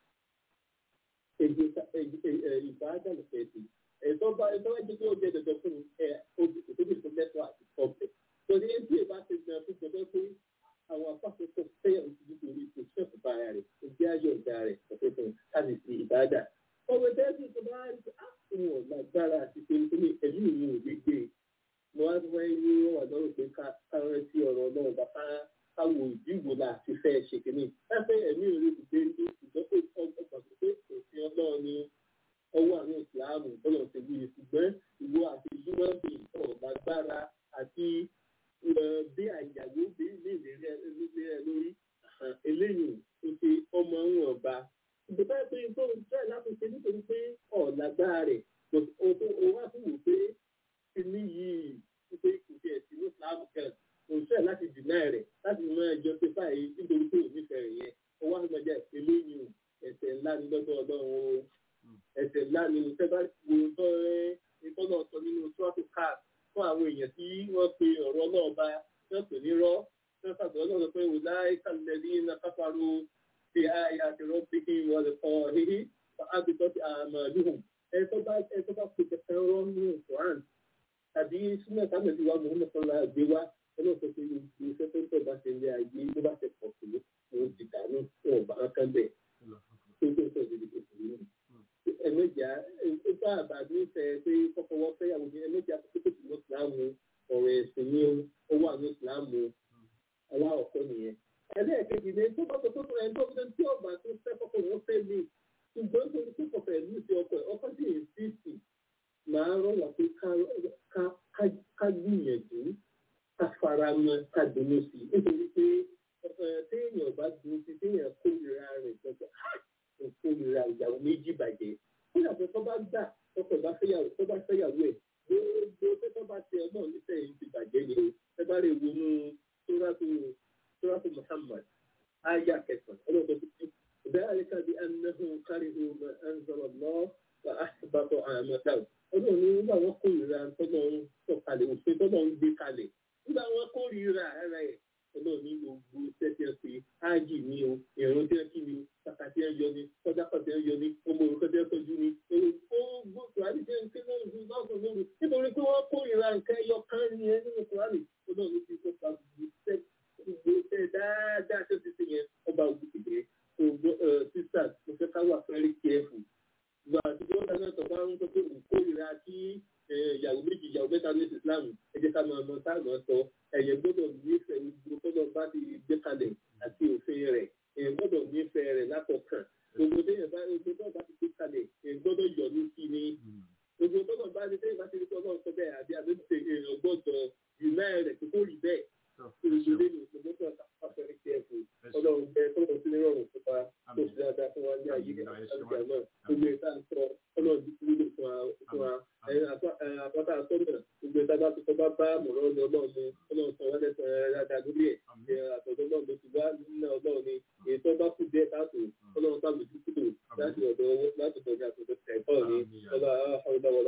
ìbáradàlù fẹ́ẹ̀tì ẹ̀tọ́ bá ẹ̀tọ́ bá jẹ́ pé ó jẹ́ dandan fún ẹ̀ òbí tó lẹ́tọ̀ àti ọ̀bẹ. torí ẹni tí ìbá ti gbìyànjú fún gbọdọ̀ pé àwọn afáfẹ́fẹ́ fẹ́yà oṣù nítorí kò sẹ́ẹ̀kù bá ara rẹ̀ kò jẹ́ ayọ̀ ọ̀gá rẹ̀ ọ̀fẹ́ fún láti fi ìbáradà. ọ̀wẹ̀ tẹ́sí tó bá rí pé á òun ò lágbára àti pé nítorí ẹ̀mí ìwọ̀n ò gbégbé mo wá wáyé ní wọ́n wà lọ́rùn pé káwọn sí ọ̀rọ̀ náà bá káwọ ìdíwò láti fẹ́ ṣe kìíní. láfẹ́ ẹ̀mí ìrè ti dé ní ìjọ́pọ̀ ọgbà pé òfin ọlọ́run ni ọwọ́ àwọn ìsìláàmù bọ́lọ̀ ṣe wí ṣùgbọ́n ìwọ àti human being ọ̀ lágbára àti bí àyàwó bí lè lè rẹ lórí eléyìí tó ṣe ọmọ ń wọ̀n ba. ìjọba pé tó ń tẹ̀ láti ṣe nítorí pé ọ̀ lágbára rẹ̀ o wá fún wò pé kíní yìí pé kò tiẹ̀ sí ní ìsìláàmù kan òṣìṣẹ́ láti dìnnà rẹ̀ láti mọ ẹjọ́ pé báyìí nítorí pé òní fẹ́ rẹ̀ yẹn ó wá fún ọjà eléyìí ẹ̀ṣẹ̀ ńlá ní lọ́dọ̀ ọlọ́run o ẹ̀ṣẹ̀ ńlá ni sẹ́bà wo tọ́ ìtọ́nà sọ nínú trọ́tù káàd fún àwọn èèyàn tí wọ́n pe ọ̀rọ̀ náà bá wọ́n pè ní rọ́ wọ́n sàgbọ́ náà pé wò láì kàlẹ́lí iná kápárò ti àyà àti rọ́bì kí wọ́n lè kọ́ híhí àbíkọ́ ti àmà lóhùn ẹ̀tọ́ bá ẹ̀tọ́ bá pe kẹ̀kẹ́ rọ́ nínú quran tàbí súnmọ́ sábẹ̀ tí wàá mọ̀ọ́mọ́ sọ́la gbé wá ọlọ́sọ pé iṣẹ́ tó ń tọ́ bá ṣe lé ayé ló bá ṣe pọ̀ sí òun ti dànù wọn ò bá kán bẹ̀ tó tó tọ̀ sí ìdíje sí nínú ẹ̀mẹ́jà ìfá àbàdí fẹ́ pé kọ́kọ́wọ́ fẹ́yàwó ní ẹ̀mẹ́jà pé ká gbìyànjú ká fara mọ́ ká dunú sí i nítorí pé téèyàn bá dunú sí i téèyàn kórìíra rẹ̀ gbọ́dọ̀ kò kórìíra ìyàwó méjì bàjẹ́ kódà pé tó bá gbà tọkọ bá fẹ́yàwó tó bá fẹ́yàwó ẹ̀ gbogbo tó tó bá tẹ ọmọ nísẹ̀yìn ti bàjẹ́ ni o ẹ bá lè wọnú sóràtò sóràtò Muhammad aya kẹsàn-án ọlọ́dọ̀ tó ti ذلك بأنهم كرهوا ما أنزل الله فأحبط أعمالهم ọlọ́run ní nígbà wọn kórìíra tọ́lọ́ ń sọ̀kalẹ̀ òfin tọ́lọ́ ń gbé kalẹ̀ nígbà wọn kórìíra ara ẹ̀ ọlọ́run ní gbogbo iṣẹ́ tí wọ́n fi ájì ní o ìrún tí wọ́n kí ni o kàkà tí wọ́n yọ ni kọjá kan tí wọ́n yọ ni ọmọ òrùka tí wọ́n tọ́jú ni ó gbogbo àti tí wọ́n ń ké lóru fún lọ́sùn lóru nítorí pé wọ́n kórìíra nǹkan ẹyọ kan ní ẹ nínú kùránì ọlọ́run ti kó pa gbogbo iṣẹ́ dáadáa tó ti ṣe yẹn ọba ògùnkè sisters mo fẹ́ ká wà very careful ìgbà àtijọ́ ọ̀dà náà tọ́ba ń sọ pé òun kórìíra kí ìyàwó méjì ìyàwó mẹ́ta ní Islam ẹ jẹ́ ká máa mọ táàmù sọ ẹ̀yẹ gbọ́dọ̀ nífẹ̀ẹ́ gbogbo tọ́lọ̀ bá ti gbé kalẹ̀ àti òfin rẹ̀ ẹ̀yẹ gbọ́dọ̀ nífẹ̀ẹ́ rẹ̀ látọ̀kàn gbogbo téèyàn bá gbogbo tọ́lọ̀ bá ti gbé kalẹ̀ ẹ̀yẹ gbọ́dọ̀ yọ̀ ní sí ni gbogbo tọ́lọ̀ bá ti téèyàn bá ti rí tọ́lọ̀ sọ bẹ́ẹ̀ àbí àbẹ́tẹ̀ èèyàn gbọ́dọ̀ yùmẹ́ rẹ̀ kó rí bẹ́ẹ̀ olùsọdé ní ìpínlẹ̀ àfẹ́rẹ́ kí ẹ fún ọlọ́run bẹ tọ́lọ̀ sí nírọ̀rùn fún wa tó sì dáadáa fún wa ní ayé àgbà náà gbogbo ìta ń sọ ọlọ́run ti wúlò fún wa àpáta àtọ́nà gbogbo ìta bá ti kọ́ bá bá mọ̀rọ́ ní ọlọ́run ní ọlọ́run sọ wọ́n lẹ́sẹ̀ dáadáa lórí ẹ̀ àtọ̀dọ́ náà ló ti wá nínú ọlọ́run ní èyí tó bá kú díẹ̀ káàtó ọlọ́run bá lójú kúrò láti ọ̀dọ̀ láti ọ̀dọ̀ àtọ̀dọ̀ ẹ̀kọ́ ní ọlá àwọn ọlá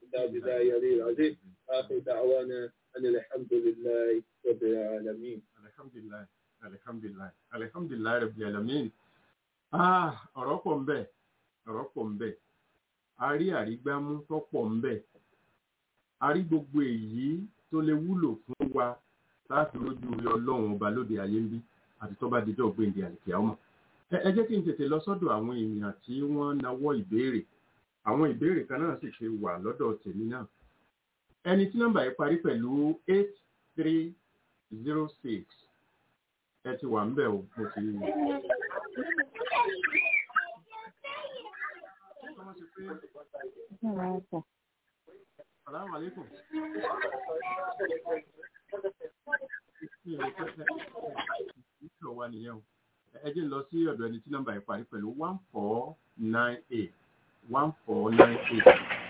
wọn أن الحمد لله رب العالمين الحمد لله الحمد لله الحمد لله رب العالمين ah ọ̀rọ̀ pọ̀ ń bẹ ọ̀rọ̀ pọ̀ ń bẹ a rí àrígbámú tó pọ̀ ń bẹ a rí gbogbo èyí tó lè wúlò fún wa láti lójú rí ọlọ́run ọba lóde ayé ń bí àti tó bá dijọ́ gbèǹdé àlìkè ọmọ ẹ jẹ́ kí n tètè lọ sọ́dọ̀ àwọn èèyàn tí wọ́n nawọ́ ìbéèrè àwọn ìbéèrè kan náà sì ṣe wà lọ́dọ̀ tèmi náà ẹni tí nọ́mbà yìí parí pẹ̀lú eight three zero six ẹ ti wà ń bẹ̀ o mo ti rí i. Salaamu alaikum. Ìṣòro wa nìyẹn o. Ẹ jẹ́ lọ sí ọ̀dọ̀ ẹni tí nọ́mbà yìí parí pẹ̀lú one four nine eight one four nine eight.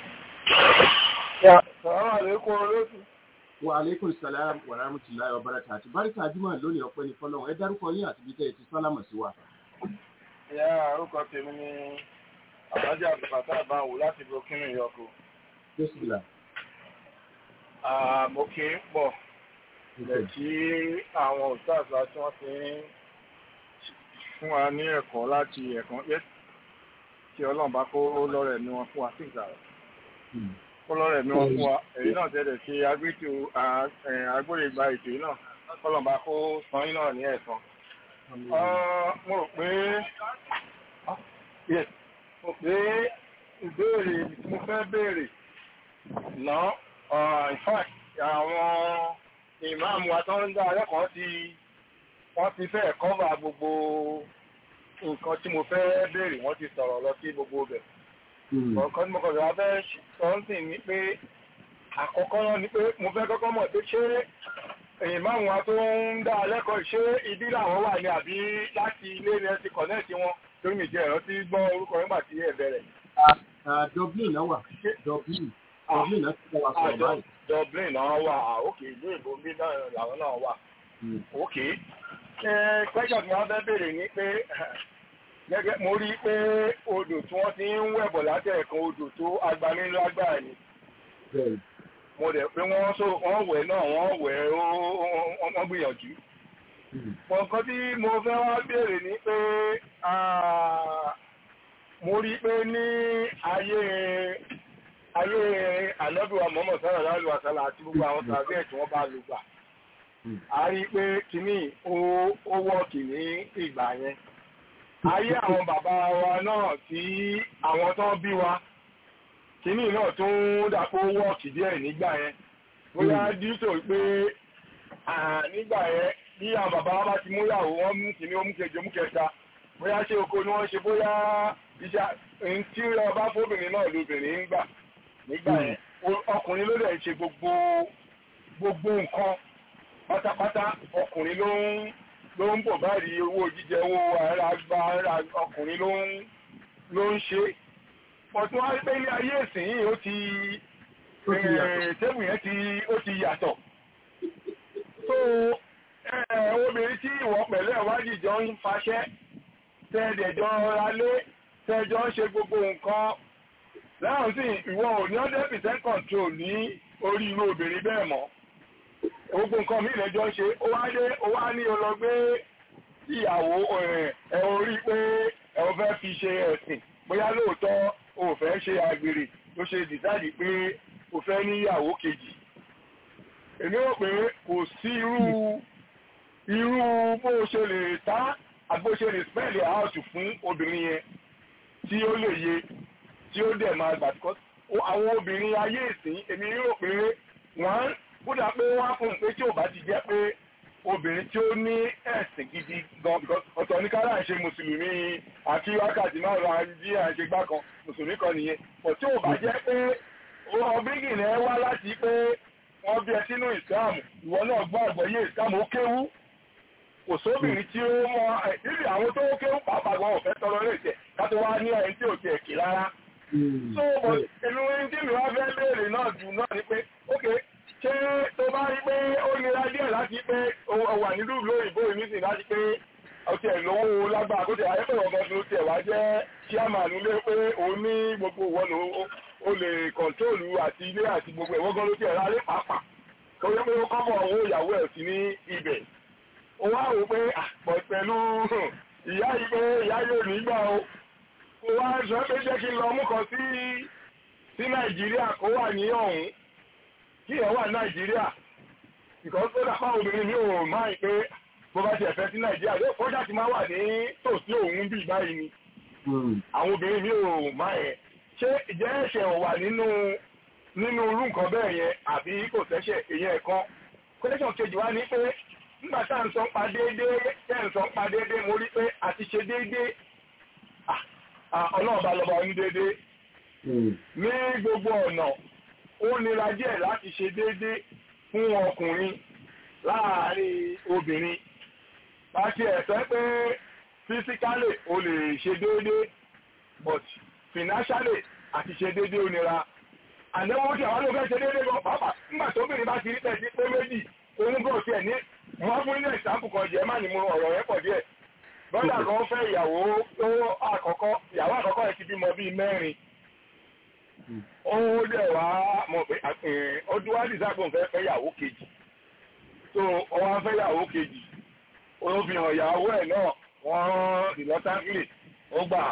Sàlámù àlékún olóòtú. Wa alaikum salam wa rahmatullahi wa barakatuh. Báríkà Júmọ̀ lónìí ọpẹ́ ní fọ́lọ́run. Ẹ dárúkọ yín àti bí tẹ́ ẹ ti sálámọ̀ sí wa. Ìyá orúkọ tèmi ni Àbájá Àbùkátà Àbáwò láti Burkina Yọkọ. Bísílà. Mo kì í pọ̀ ilẹ̀ tí àwọn òṣìṣẹ́ tí wọ́n ti ń fún wa ní ẹ̀kọ́ láti ẹ̀kọ́ yẹ́ kí Ọlọ́run bá kó lọ́rẹ̀ ní wọn fún wa sí ìgbà rẹ̀ kọlọ́rẹ̀ mi wọ́n fún wa èyí náà tẹ́lẹ̀ sí agbẹ́tò agbóyègbà ètò yìí náà kọlọ́mbà kó san yín náà ní ẹ̀san. mo rò pé mo pé ìbéèrè tí mo fẹ́ béèrè náà in fact àwọn ìmáàmù wa tó ń dá akẹ́kọ̀ọ́ ti wọ́n ti fẹ́ kọ́va gbogbo nǹkan tí mo fẹ́ béèrè wọ́n ti sọ̀rọ̀ lọ sí gbogbo bẹ̀ ọ̀kan tí mo kọ̀ lọ́wọ́ fẹ́ sọ́ńtì ní pé àkọ́kọ́ náà ni pé mo fẹ́ kọ́kọ́ mọ̀ pé ṣé èyàn márùn wa tó ń dá lẹ́kọ̀ọ́ ṣé ibi làwọn wà ní àbí láti ilé ni ẹ ti kọ̀nẹ́ẹ̀tì wọn torí mi jẹ́ ẹ̀rọ tí gbọ́ orúkọ nígbà tí ẹ bẹ̀rẹ̀. Dublin náà wà Dublin Dublin náà ti kọ́ wa sọ̀rọ̀ báyìí. Dublin náà wà òkè ìlú ìbò bí làwọn náà wà òkè. pẹ́jọ́ tí wọ́n fẹ́ béèrè ni pé gẹ́gẹ́ mo rí pé odò tí wọ́n ti ń wẹ̀bọ̀ látẹ̀ẹ̀kan odò tó agbami lágbára ni mo dẹ̀ pé wọ́n so wọ́n wẹ̀ náà wọ́n wẹ̀ wọ́n gbìyànjú. nǹkan tí mo fẹ́ wá béèrè ni pé mo rí pé ní ayé ayé ànábìwá mọ́mọ́ sára lálu àsálà àti gbogbo àwọn tàbí ẹ̀ tí wọ́n bá lò gbà. a rí pé kínní ó wọ́ọ̀kì ní ìgbà yẹn ayé àwọn bàbá wa náà tí àwọn tó bí wa kìíní náà tó ń dàpọ̀ wọ́ọ̀kì díẹ̀ nígbà yẹn bóyá díítò pé nígbà yẹn bí àwọn bàbá wa bá ti mú yàwó wọn mú kìíní ó mú kejì ó mú kẹta bóyá ṣé oko ni wọ́n ṣe bóyá iṣẹ́ tí ọba fóbìnrin náà lóbìnrin ń gbà nígbà yẹn o- ọkùnrin ló dẹ̀ ń ṣe gbogbo gbogbo nǹkan pátápátá ọkùnrin ló ń ló ń bọ̀ báyìí owó jíjẹ owó ara gba ara ọkùnrin ló ń ló ń ṣe ọ̀tún wá pé ní ayé ìsìn yìí ó ti Ó ti yàtọ̀. eh, tébù yẹn ti ó ti yàtọ̀ so eh, obìnrin tí ìwọ pẹ̀lú ẹ̀wádìí jọ ń faṣẹ́ tẹ́ẹ̀dẹ̀jọ́ ralé tẹ́ẹ̀jọ́ ń ṣe gbogbo nǹkan láwọn sì ìwọ ò ní hundred percent control ní orí irú obìnrin bẹ́ẹ̀ mọ́ gbogbo nǹkan mi lẹ́jọ́ ń ṣe ó wá dé ó wá ní ọlọ́gbé ìyàwó ẹ̀ ẹ̀ orí pé ẹ̀ ò fẹ́ fi ṣe ẹ̀sìn bóyá lóòótọ́ o ò fẹ́ ṣe àgbèrè ló ṣe dìsáàdì pé o fẹ́ níyàwó kejì èmi rò pé kò sí irú irú bó o ṣe lè tá àbó ṣe lè spẹ́ẹ̀lì àáṣù fún obìnrin yẹn tí ó lè yé tí ó dẹ̀ máa gbà because ó- àwọn obìnrin ayé ìsìn èmi rò pé wọ́n kódà pé wọ́n á fún un pé tí ò bá ti jẹ́ pé obìnrin tí ó ní ẹ̀sìn gidi gan because ọ̀tọ̀ ní kára ṣe mùsùlùmí àti wákàtí márùn-ún àjí àṣẹ gbá kan mùsùlùmí kan nìyẹn but tí ò bá jẹ́ pé ọbígì náà wá láti pé wọ́n bí ẹ sínú ìsìláàmù ìwọ náà gbọ́ àgbọ́yé ìsìláàmù ó kéwú kò sóbìnrin tí ó mọ níbi àwọn tó kéwú pàápàá gan ọ̀fẹ́ tọrọ lè tẹ̀ kátó wá ní ẹni tí ò tiẹ̀ kì rárá so but inú tí mi wá fẹ́ béèrè náà jù náà ni pé ok ṣé tó bá rí pé ó nira díẹ̀ láti pé ó wà nílùú ìlú òyìnbó yìí nísìnyí láti pé ọtí ẹ̀ lówó lágbára kó tẹ̀ ayé pẹ̀lú ọgbọ́n tó tiẹ̀ wá jẹ́ chairman ilé pé òun ní gbogbo ìwọ ló ó lè kọ̀ntrólù àti ilé àti gbogbo ìwọ́n gan ló tiẹ̀ rálé pàápàá tó yẹ pé ó kọ́bọ̀ owó ìyàwó ẹ̀ sí ní ibẹ̀ ó wá rò pé àpọ̀ pẹ̀lú ìyá yìí pé ìyá yóò nígbà o ó wá sọ pé jẹ́ kí n lọ mú kan sí sí nàìjíríà kó wà ní ọ̀hún kí ẹ̀ wà nàìjíríà because ó dàpá obìnrin mi ò máa ń pé bó bá tiẹ̀ fẹ́ sí nàìjíríà yóò kọjá ti máa wà ní tòsí òun bíi báyìí ni àwọn obìnrin mi ò máa yẹn ṣé ìjẹ́ ẹ̀ṣẹ̀ ò wà nínú nínú irú nǹkan bẹ́ẹ̀ yẹn àbí kò sẹ́ṣẹ̀ èyàn ẹ̀kan question kejì wá ní pé nígbà tá à ń sọ pa déédéé tẹ́ à ń sọ pa déédéé mo rí pé àti ṣe déédéé ọlọ́ọ̀bá lọ́ba oní déédéé ní gbogbo ọ̀nà ó nira díẹ̀ láti ṣe déédéé fún ọkùnrin láàárín obìnrin bá ti ẹ̀ sọ pé physically o lè ṣe déédéé but financially àti ṣe déédéé ó nira àdéhùn tí àwọn olóògbé ṣe déédéé gan pàápàá nígbà tó bìnrin bá ti rí pẹ̀sí pé méjì òun bọ̀ sí ẹ̀ ní wọ́n fún ilé ìsàmpù kan jẹ́ má ní mo ọ̀rọ̀ yẹn pọ̀ díẹ̀ bọ́dà kan fẹ́ ìyàwó tó àkọ́kọ́ ìyàwó àkọ́kọ́ ẹ̀ ti bímọ bíi mẹ́rin ó dẹ̀ wá mọ̀ pé ọdún wá dìsáàpọ̀ fẹ́ fẹ́ ìyàwó kejì tó ọwọ́ fẹ́ ìyàwó kejì ó fi hàn ìyàwó ẹ̀ náà wọ́n ìlọ́tàkìlì ó gbà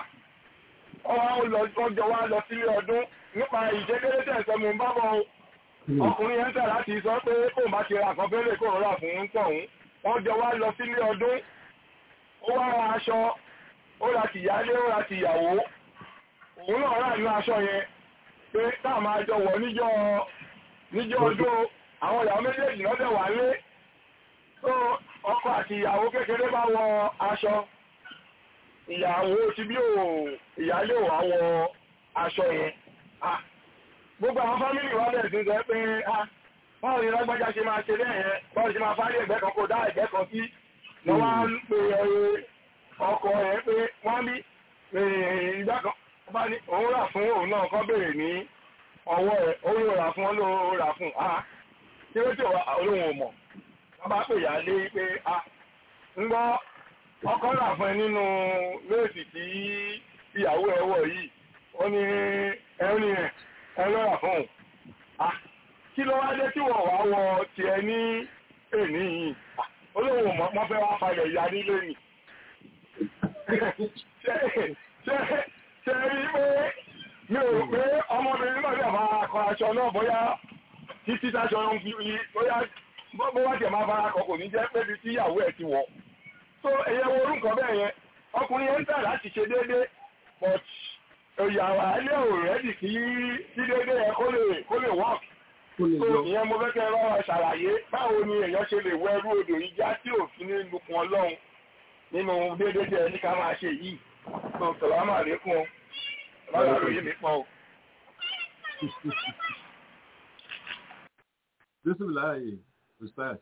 ọjọ́ wá lọ sílé ọdún nípa ìṣẹ́dédé tẹ̀sán mú bá bọ̀ ọkùnrin yẹn tẹ̀ láti sọ pé kó bá ti ra kan fẹ́lẹ̀ kó rọra fún tọ̀hún wọ́n jọ wá lọ sílé ọdún ó wá ra aṣọ ó ra tìyálé ó ra tìyàwó òun náà rà nínú aṣọ yẹn pé táà máa jọ wọ̀ níjọ́ níjọ́ ọdún àwọn ìyàwó méjèèjì lọ́dẹ̀ wà lé tó ọkọ àti ìyàwó kékeré bá wọ aṣọ ìyàwó ti bí ò ìyálé ò wá wọ aṣọ yẹn gbogbo àwọn fámìlì wa bẹ̀rẹ̀ sí sọ pé báwo ni lágbájá ṣe máa ṣe lẹ́yìn báwo ṣe máa fárí ẹ̀gbẹ́ kan kó dá ẹ̀gbẹ́ kan sí lọ wá ń pe ọkọ ẹ̀ pé wọ́n bí ìgbà kan bá ní òun rà fún òun náà kọ́ bèrè ní ọwọ́ ẹ̀ òun yóò rà fún ọ lóò rà fún a kí ló tí olóhùn ò mọ̀ wọ́n bá pè yá lé pé a ń gbọ́ ọkọ rà fún ẹ nínú léèsì tí ìyàwó ẹ wọ̀ yìí ó ní ẹ̀rín ẹ̀ ẹlọ́rà fún un. Kí ló wá dé tí wọ́n wá wọ ti ẹ ní èní yìí? Olóhùn mọ́ fẹ́ wá falẹ̀ ìyá nílé nì. Ṣé rí pé mi ò pé ọmọbìnrin náà lè máa kọ aṣọ náà bóyá títí táṣọ ń fi yí bóyá bó wá jẹ̀ máa fara kọ kò ní jẹ́ pé bí tí ìyàwó ẹ̀ ti wọ̀. So ẹ̀yẹ wo orúkọ bẹ́ẹ̀ yẹn, ọkùnrin yẹn ń tà láti ṣe déédéé, but ìyàwó alẹ́ ò rẹ́dì kí kí dédé ẹ kó lè kó lè work so ìyẹn mo fẹ́ kẹ́ ẹ bá wa ṣàlàyé báwo ni èèyàn ṣe lè wọ ẹrú odò yìí já tí òfin ní lukùn ọlọ́run nínú dédé jẹ ní ká máa ṣe yìí so sàlámà lékún ọ bàbá lóye mi pọ̀ o. bísímìláì ustaz.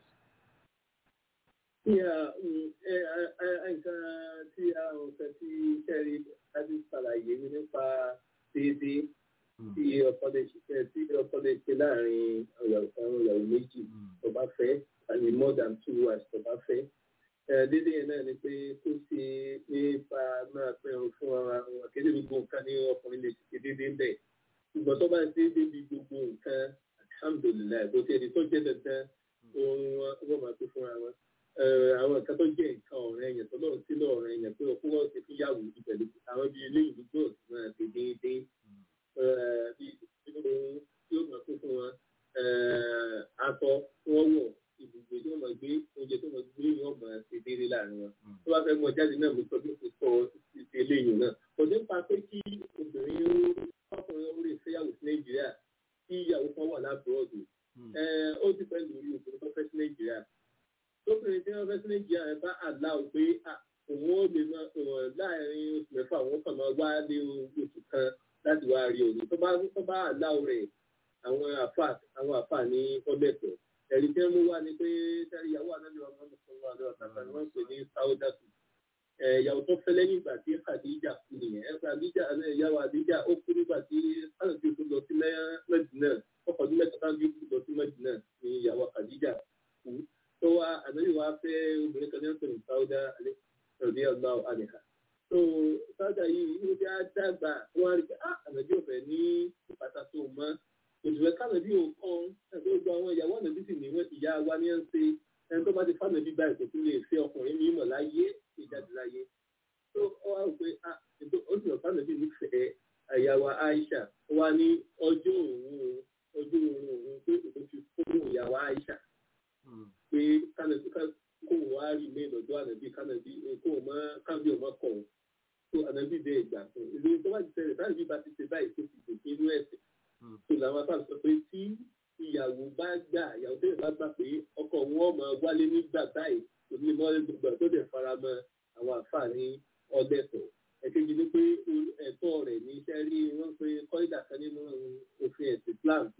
Yeah, mm, eh, eh, eh, nǹkan tí àwọn nǹkan tí kẹ́rì láti ṣàlàyé nípa déédéé tí ọkọ lè ṣiṣẹ́ tí ọkọ lè ṣe láàrin ọ̀yàwó àwọn ìyàwó méjì tó bá fẹ́ àti more than two wives tó bá fẹ́. Eh, Déédéé yẹn náà ni pé kó ṣe nípa máa pẹ̀rù fún ara wọn akéde gbogbo nǹkan ní ọkùnrin lè ṣe déédéé bẹ́ẹ̀. Ṣùgbọ́n tó bá ṣe déédéé gbogbo nǹkan alhamdulilayi bó ti ẹni tó jẹ́ dandan ohun wọn wọ́n máa tó fúnra wọn àwọn nǹkan tó jẹ́ nǹkan ọ̀rẹ́ yẹn tó lọ́run sí lọ́ọ̀rẹ́ yẹn pé ọkọ wọn ti fúyàwó yìí pẹ̀lú àwọn bíi eléyìí gbogbo ọ̀sìn náà ti déédéé bíi ohun tí ó máa kó fún wọn aṣọ tí wọ́n wọ̀ ibùgbé tí wọ́n máa gbé oúnjẹ tí wọ́n máa gbé yìí wọ́n máa ṣe déédéé láàrin wọn tó bá fẹ́ mọ jáde náà mo sọ bí o ti sọ ti ṣe eléyìí náà kò ní pa pé kí obìnrin ọkùnrin ó lè fẹ́yàwó sí Nàìjíríà kí ìyàwó kan wà lábúrọ̀dù ó ti fẹ́ lórí obìnrin tó fẹ́ sí Nàìjíríà tóbìnrin tí wọ́n fẹ́ sí Nàìjíríà ẹ bá àláwọ̀ pé òun ó lè máa láàrin oṣù mẹ́fà òun kàn máa wá lé oṣù kan láti wá rí òun tó bá tó bá àláwọ̀ rẹ̀ àwọn àfà àwọn àfà ní ọlẹ́tọ̀ ẹ̀rí tí wọ́n mú wá ni pé sẹ́rí ìyàwó àdájọ́ ọmọ mùsùlùmí àdó ọ̀tàkà ni wọ́n ń pè ní sáúdàtù ìyàwó tó fẹ́ lẹ́yìn ìgbà tí Khadija kú nìyẹn ẹ̀ Khadija ìyàwó Khadija ó kú nígbà tí alùpùpù tó lọ sí Mẹ́dínà ọkọ̀ ọdún mẹ́ta tá lọ sí Mẹ́dínà ní ìyàwó Khadija kú tó wá ànábì wa fẹ́ obìnrin kan ní ọ̀sẹ̀ ní sáúdà rẹ̀bí ọgbà àdìhà. tó sáúdà yìí ó jẹ́ àdàgbà wọ́n á rí i pé ànábì ò fẹ́ ní ìpàtà tó mọ́ òṣùwẹ̀ kánàbí ò kàn ẹgbẹ́ gbogbo àwọn ìyàwó ànábì sì ní ìyá wa ní ẹ̀ ń ṣe ẹni tó bá ti fánàbí báyìí kò tún lè fẹ́ ọkùnrin mímọ̀ láyé ìjáde láyé. tó ọ wá rò pé ó sì rọ̀ fánàbí nífẹ̀ẹ́ àyàwó Aisha wa ní ọjọ́ òun ọjọ́ òun òun pé òun fi fún ìyàwó Aisha pé kánàbí kó wọ́n á rí ilé ìlọ́jọ́ ànàbí kánàbí kó wọ́n máa kábí ọmọ kọ̀ ọ́ tó ànàbí dé ìgbà fún ìlú tó bá ti ṣẹlẹ̀ kánàbí bá ti ṣe báyìí tó ti gòkè inú ẹ̀sìn tó làwọn afáàlù sọ pé tí ìyàwó bá gbà ìyàwó tó yẹ bá gbà pé ọkọ wọn máa wálé nígbà báyìí kò ní mọ́lẹ́ gbogbo tó dẹ̀ fara mọ́ àwọn àfààní ọ̀dẹ́tọ̀ ẹ̀kejì ni pé ẹ̀tọ́ rẹ̀ ní iṣẹ́ rí wọ́n pé kọ́ídà kan nínú òfin ẹ̀sìn Islam pé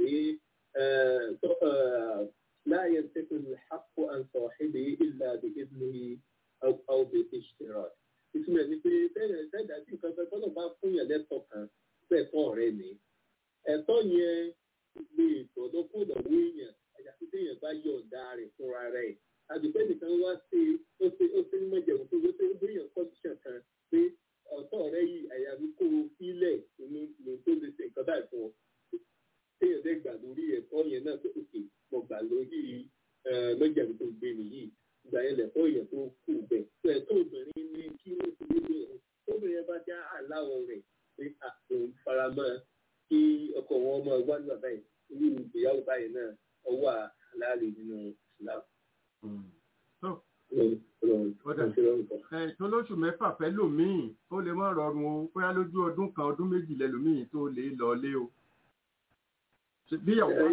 لا ينتقل الحق عن صاحبه إلا بإذنه أو أو بالاشتراك. ìtumọ̀ ní pé bẹ́ẹ̀ sẹ́dá tí nǹkan fẹ́ tọ́lọ̀ bá fún yàn lẹ́tọ̀ọ́ kan bẹ́ẹ̀ tọ́ ọ̀rẹ́ ni. ẹ̀tọ́ yẹn lè tọ̀dọ̀ kó lọ́wọ́ èèyàn àyàfi téèyàn bá yọ̀ǹda rẹ̀ fúnra rẹ̀. àdùpẹ́ nìkan wá ṣe ó ṣe ó ṣe ní mọ̀jẹ̀mú tó wọ́n ṣe ó gbéyàn kọ́ndíṣàn kan pé ọ̀tọ̀ rẹ̀ yìí àyàfi kó o fílẹ̀ inú ló tó lè ṣe nǹkan báyìí fún ọ. téèyàn dẹ́ gbà lórí ẹ̀tọ́ yẹn náà tó òkè mo gbà lórí lọ́jàbí tó gbé mi yìí ìgbà yẹn lẹ̀fọ́ èèyàn tó kù bẹ̀ tó ẹ̀ tó obìnrin ní kí ó ti lé lóhùn tóbìnrin yẹn bá já àláwọ̀ rẹ̀ pé òun faramọ́ kí ọkọ wọn máa wá nígbà báyìí irú ìgbéyàwó báyìí náà ọwọ́ àlàálẹ̀ nínú Islam. tó lóṣù mẹ́fà fẹ́ lòmíì ó lè má rọrùn o bóyá lójú ọdún kan ọdún méjì lẹ́lòmíì tó lè lọ lé o bí ìyàwó bá.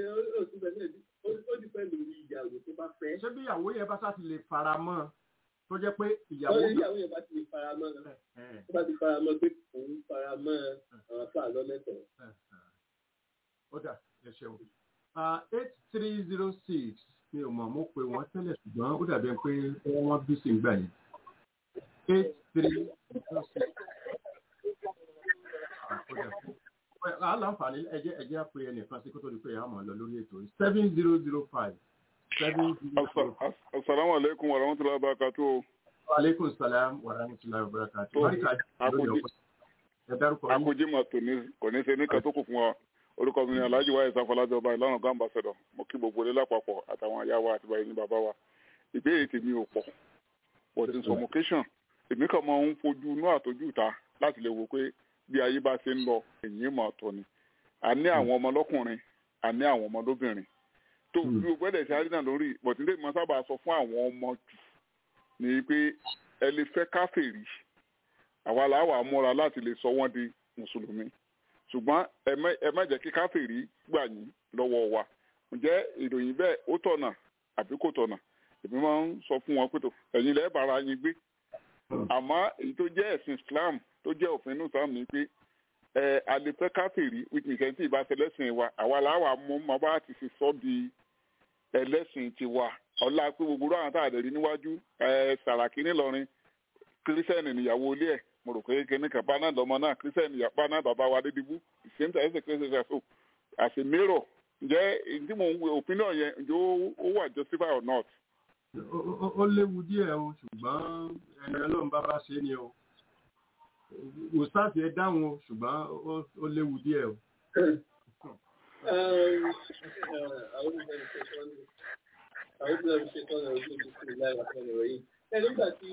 ó ti pẹ́ lórí ìyàwó tó bá fẹ́. ṣé bí ìyàwó yẹn bá sáà ti lè fara mọ́ tó jẹ́ pé ìyàwó. ó ìyàwó yẹn bá ti lè fara mọ́ tó bá ti fara mọ́ pé òun fara mọ́ àwọn afọ àlọ́ mẹ́tọ̀. ó dà ẹ ṣeun. eight three zero six mi ò mọ̀ mo pé wọ́n tẹ́lẹ̀ ṣùgbọ́n ó dàbí pé wọ́n bí sí gbà yẹn. eight three zero six aláǹfààní ẹjẹ ẹjẹ àpè ẹnìkan sí kó tó di pé a máa lọ lórí ètò yìí seven zero zero five seven zero zero. asalaamu aleykum wa rahmatulahi wa barakatu. aleykum salaam wa rahmatulahi wa barakatu. akójí ma tò ní kò ní ṣe ní kàtókù fún wa orúkọ mi ni alhaji wa isa fọlájọ ọba ìlànà ọgá ambassadọ mo kí gbogbo ilé lápapọ̀ àtàwọn aya wa àti báyìí ní bàbá wa ìbéèrè tèmi ò pọ̀ but in some occasion èmi kàn máa ń fojú inú àtọ́jú ìta láti lè wò pé bí ayé bá ṣe ń lọ èyí mọ̀ ọ̀tọ̀ ni a ní àwọn ọmọ lọ́kùnrin a ní àwọn ọmọ lóbìnrin tó bí o gbọ́dọ̀ ṣe àrídà lórí bọ̀tílé mọ́ sábà sọ fún àwọn ọmọ jù ni pé ẹ lè fẹ́ káfèrí àwa làwà múra láti lè sọ wọ́n di mùsùlùmí ṣùgbọ́n ẹ má jẹ́ kí káfèrí gbà yín lọ́wọ́ wa ǹjẹ́ ìròyìn bẹ́ẹ̀ ó tọ̀nà àbí kò tọ̀nà èmi máa ń sọ fún wọn pé tó ẹ̀yin lẹ́ẹ̀ bára yín gbé àmọ́ èyí tó jẹ́ ẹ̀sìn Islam tó jẹ́ òfin inú sáà ní pé ẹ àlepẹ́ káfíìrì which means ẹni tí ìbá ṣẹlẹ́sìn wa àwa làwa mú ma bá ti ṣe sọ́ di ẹlẹ́sìn tiwa ọlá pé gbogbo àwọn tá a lè rí níwájú ẹ sàràkí ńìlọrin kírísítẹ́nì níyàwó ilé ẹ̀ mo rò pé kíní kan bá náà lọ́mọ náà kírísítẹ́nì ìyàpá náà bàbá wa dédìbú ìṣẹ́ńtà ẹ̀sẹ̀ kírísítẹ́nì so àṣẹ mérò ǹjẹ́ ìdí mò ń wo opinion yẹn ǹjẹ́ ó- ó wà justify or not. Ó- ó- ó léwu díẹ̀ o ṣùgbọ́n ẹni ọlọ́run bá bá ṣe é ni o ustaasi ẹ dáhùn o ṣùgbọ́n ó- ó léwu díẹ̀ o. أعوذ بالله من الشيطان أعوذ بالله من الشيطان الرجيم بسم الله الرحمن الرحيم. Ẹ nígbà tí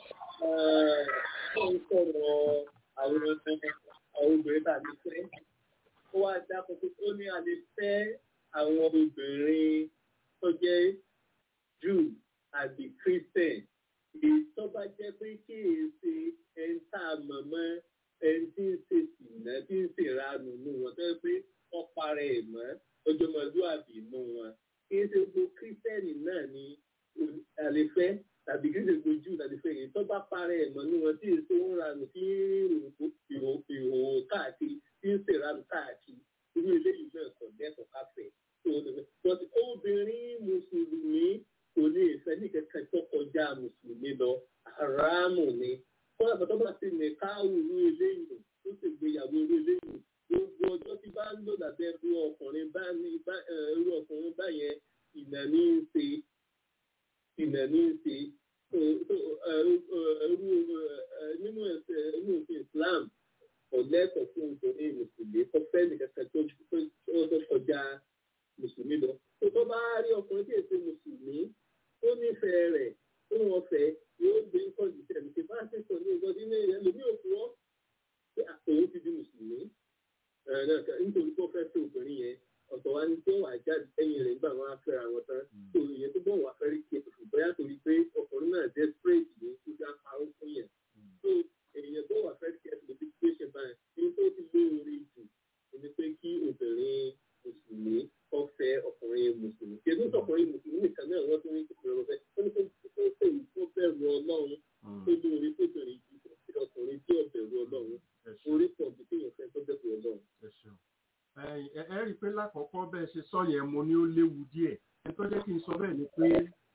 ó ń sọ̀rọ̀ àwọn àwọn obìnrin tá a lè fẹ́, ó wá dákọ̀ pé ó ní a lè fẹ́ àwọn obìnrin tó jẹ́ Jew àbí Christian. Èyí tó bá jẹ́ pé kí èyí ṣe ẹni tá a mọ̀ mọ́ ẹni tí ń ṣe sìnà tí ń ṣèranù nù wọn tó yẹ pé wọ́n para ẹ̀ mọ́ ọjọ́mọdúàbí nù wọn. Kí n ṣe gbogbo kírísítẹ́nì náà ni àlefẹ́ tàbí kí n ṣe gbogbo jù àlefẹ́ yìí tó bá para ẹ̀ mọ́ nù wọn tí èso ń ranù tí ń rìn ìhòòhò káàkiri tí ń ṣèranù káàkiri. Irú eléyìí náà kò dẹ́kọ̀ káfẹ́. But obìnrin mùsùlùmí kò lè fẹ́ ní kankan tó kọjá mùsùlùmí lọ. Àràmù ni kọ́lá bàtọ́ bá ti nì káwù ní eléyìí tó sì gbéyàwó ní eléyìí gbogbo ọjọ́ tí bá ń lò lábẹ́ irú ọkùnrin bá ní bá ẹ, irú ọkùnrin báyẹn ìnà ní í ṣe ìnà ní í ṣe So, so, ẹ, ẹ, irú ẹ, nínú ẹsẹ̀ nínú òfin Islam kò lẹ́tọ̀ọ́ fún obìnrin mùsùlùmí kò fẹ́ nìkan kan tó tó tó kọjá mùsùlùmí lọ. tó tó bá rí ọkùnrin tí èsì mùsùlùmí ó nífẹ̀ẹ́ rẹ̀ ó wọ́n fẹ́ yóò gbé kọ́ndíṣẹ̀ ní bá ṣe sọ ní ọjọ́ nínú ẹ̀yẹ lómi òkú ọ́ pé àtòwò ti di mùsùlùmí ẹ̀ náà ká- nítorí pé ó fẹ́ fẹ́ obìnrin yẹn ọ̀tọ̀ wa ní tí ó wà jáde lẹ́yìn rẹ̀ nígbà wọn á fẹ́ra wọn tán tó ìyẹn tó bọ̀ wá fẹ́ rí kí ètò bóyá torí pé ọkùnrin náà desperate ní kó dá parọ́ fún yẹn tó èèyàn tó wà fẹ́ rí kí ètò situation báyìí ní tó ti lóore jù ní pé kí obìnrin mùsùlùmí kọ́ fẹ́ ọkùnrin mùsùlùmí kí ẹni tó ọkùnrin mùsùlùmí nìkan náà wọ́n tún ní ìpínlẹ̀ ọ̀fẹ́ wọ́n ní kó tó fẹ́ tó bẹ̀rù ọlọ́run tó lóore tó bẹ̀rù ìdí ọkùnrin tí ọ̀bẹ̀rù ọlọ́run Ẹ ṣeun. orí pọ̀ bí kéèyàn fẹ́ tó bẹ̀rù ọlọ́run. Ẹ ṣeun. Ẹ̀yin, ẹ ẹ rí i pé lákọ̀ọ́kọ́ bẹ́ẹ̀ ṣe sọ yẹn mo ní ó léwu díẹ̀ ẹni tó jẹ́ kí n sọ bẹ́ẹ̀ ni pé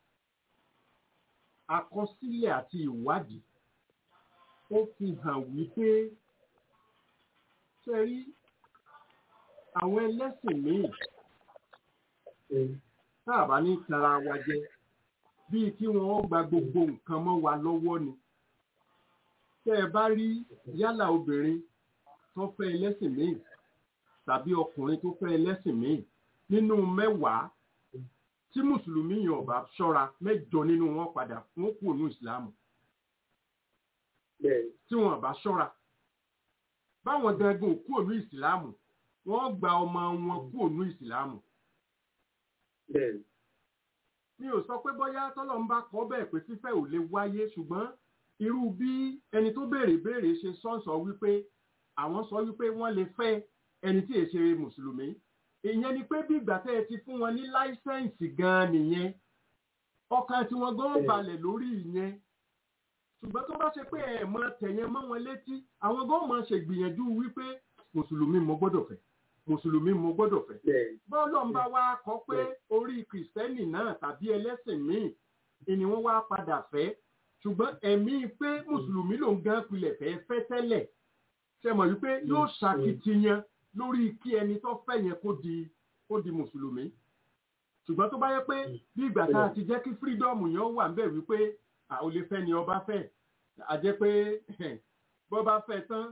àkọsílẹ̀ àti ìwádìí ó fi hàn wípé ṣe rí àwọn ẹlẹ́sìn míì tá a bá ní tara wa jẹ bíi kí wọ́n gba gbogbo nǹkan mọ́ wa lọ́wọ́ ni tẹ́ ẹ bá rí yálà obìnrin tó fẹ́ ẹlẹ́sìn míì tàbí ọkùnrin tó fẹ́ ẹlẹ́sìn míì nínú mẹ́wàá tí mùsùlùmí yàn ọba ṣọ́ra mẹ́jọ nínú wọn padà wọn kú ònú ìsìlámù bẹ́ẹ̀ tí wọn bá ṣọ́ra báwọn gangan ò kú ònú ìsìlámù wọn gba ọmọ wọn kú ònú ìsìlámù bẹ́ẹ̀ mi ò sọ pé bóyá tọ́lọ́ ń bá kọ́ bẹ́ẹ̀ pé fífẹ́ ò lè wáyé ṣùgbọ́n irú bí ẹni tó béèrè béèrè ṣe sọ́ǹsọ̀ wípé àwọn sọ wípé wọ́n lè fẹ́ ẹni tí èṣe mùsùlùmí ìyẹn ni pé bí ìgbà tẹ́ ẹ ti fún wọn ní láísẹ̀ǹsì gan-an nìyẹn ọkàn tí wọ́n gan balẹ̀ lórí ìyẹn ṣùgbọ́n tó bá ṣe pé ẹ̀ mọ tẹ̀yẹn mọ́ wọn létí àwọn gan máa ṣègbìyànjú wípé mùsùlùmí mo gbọ́dọ̀ fẹ́ mùsùlùmí mo gbọ́dọ̀ fẹ́ bẹ́ẹ̀ bọ́ọ̀lù ń bá wa kọ pé orí kìrìsìtẹ́nì náà tàbí ẹlẹ́sìn míì ni wọ́n wá padà fẹ́ ṣùgbọ́n ẹ̀mí pé mùsùlùmí ló ń gán pilẹ̀ fẹ́ fẹ́ tẹ́lẹ̀ ṣe mọ̀ wípé yóò ṣàkitiyan lórí kí ẹni tó fẹ́ yẹn kó di kó di mùsùlùmí ṣùgbọ́n tó bá yẹ pé bí ìgbà tá a ti jẹ́ kí fírídọ́ọ̀mù yẹn wà ń bẹ̀ wípé à ò lè fẹ́ ni ọba fẹ́ a jẹ́ pé bọ́ bá fẹ́ tán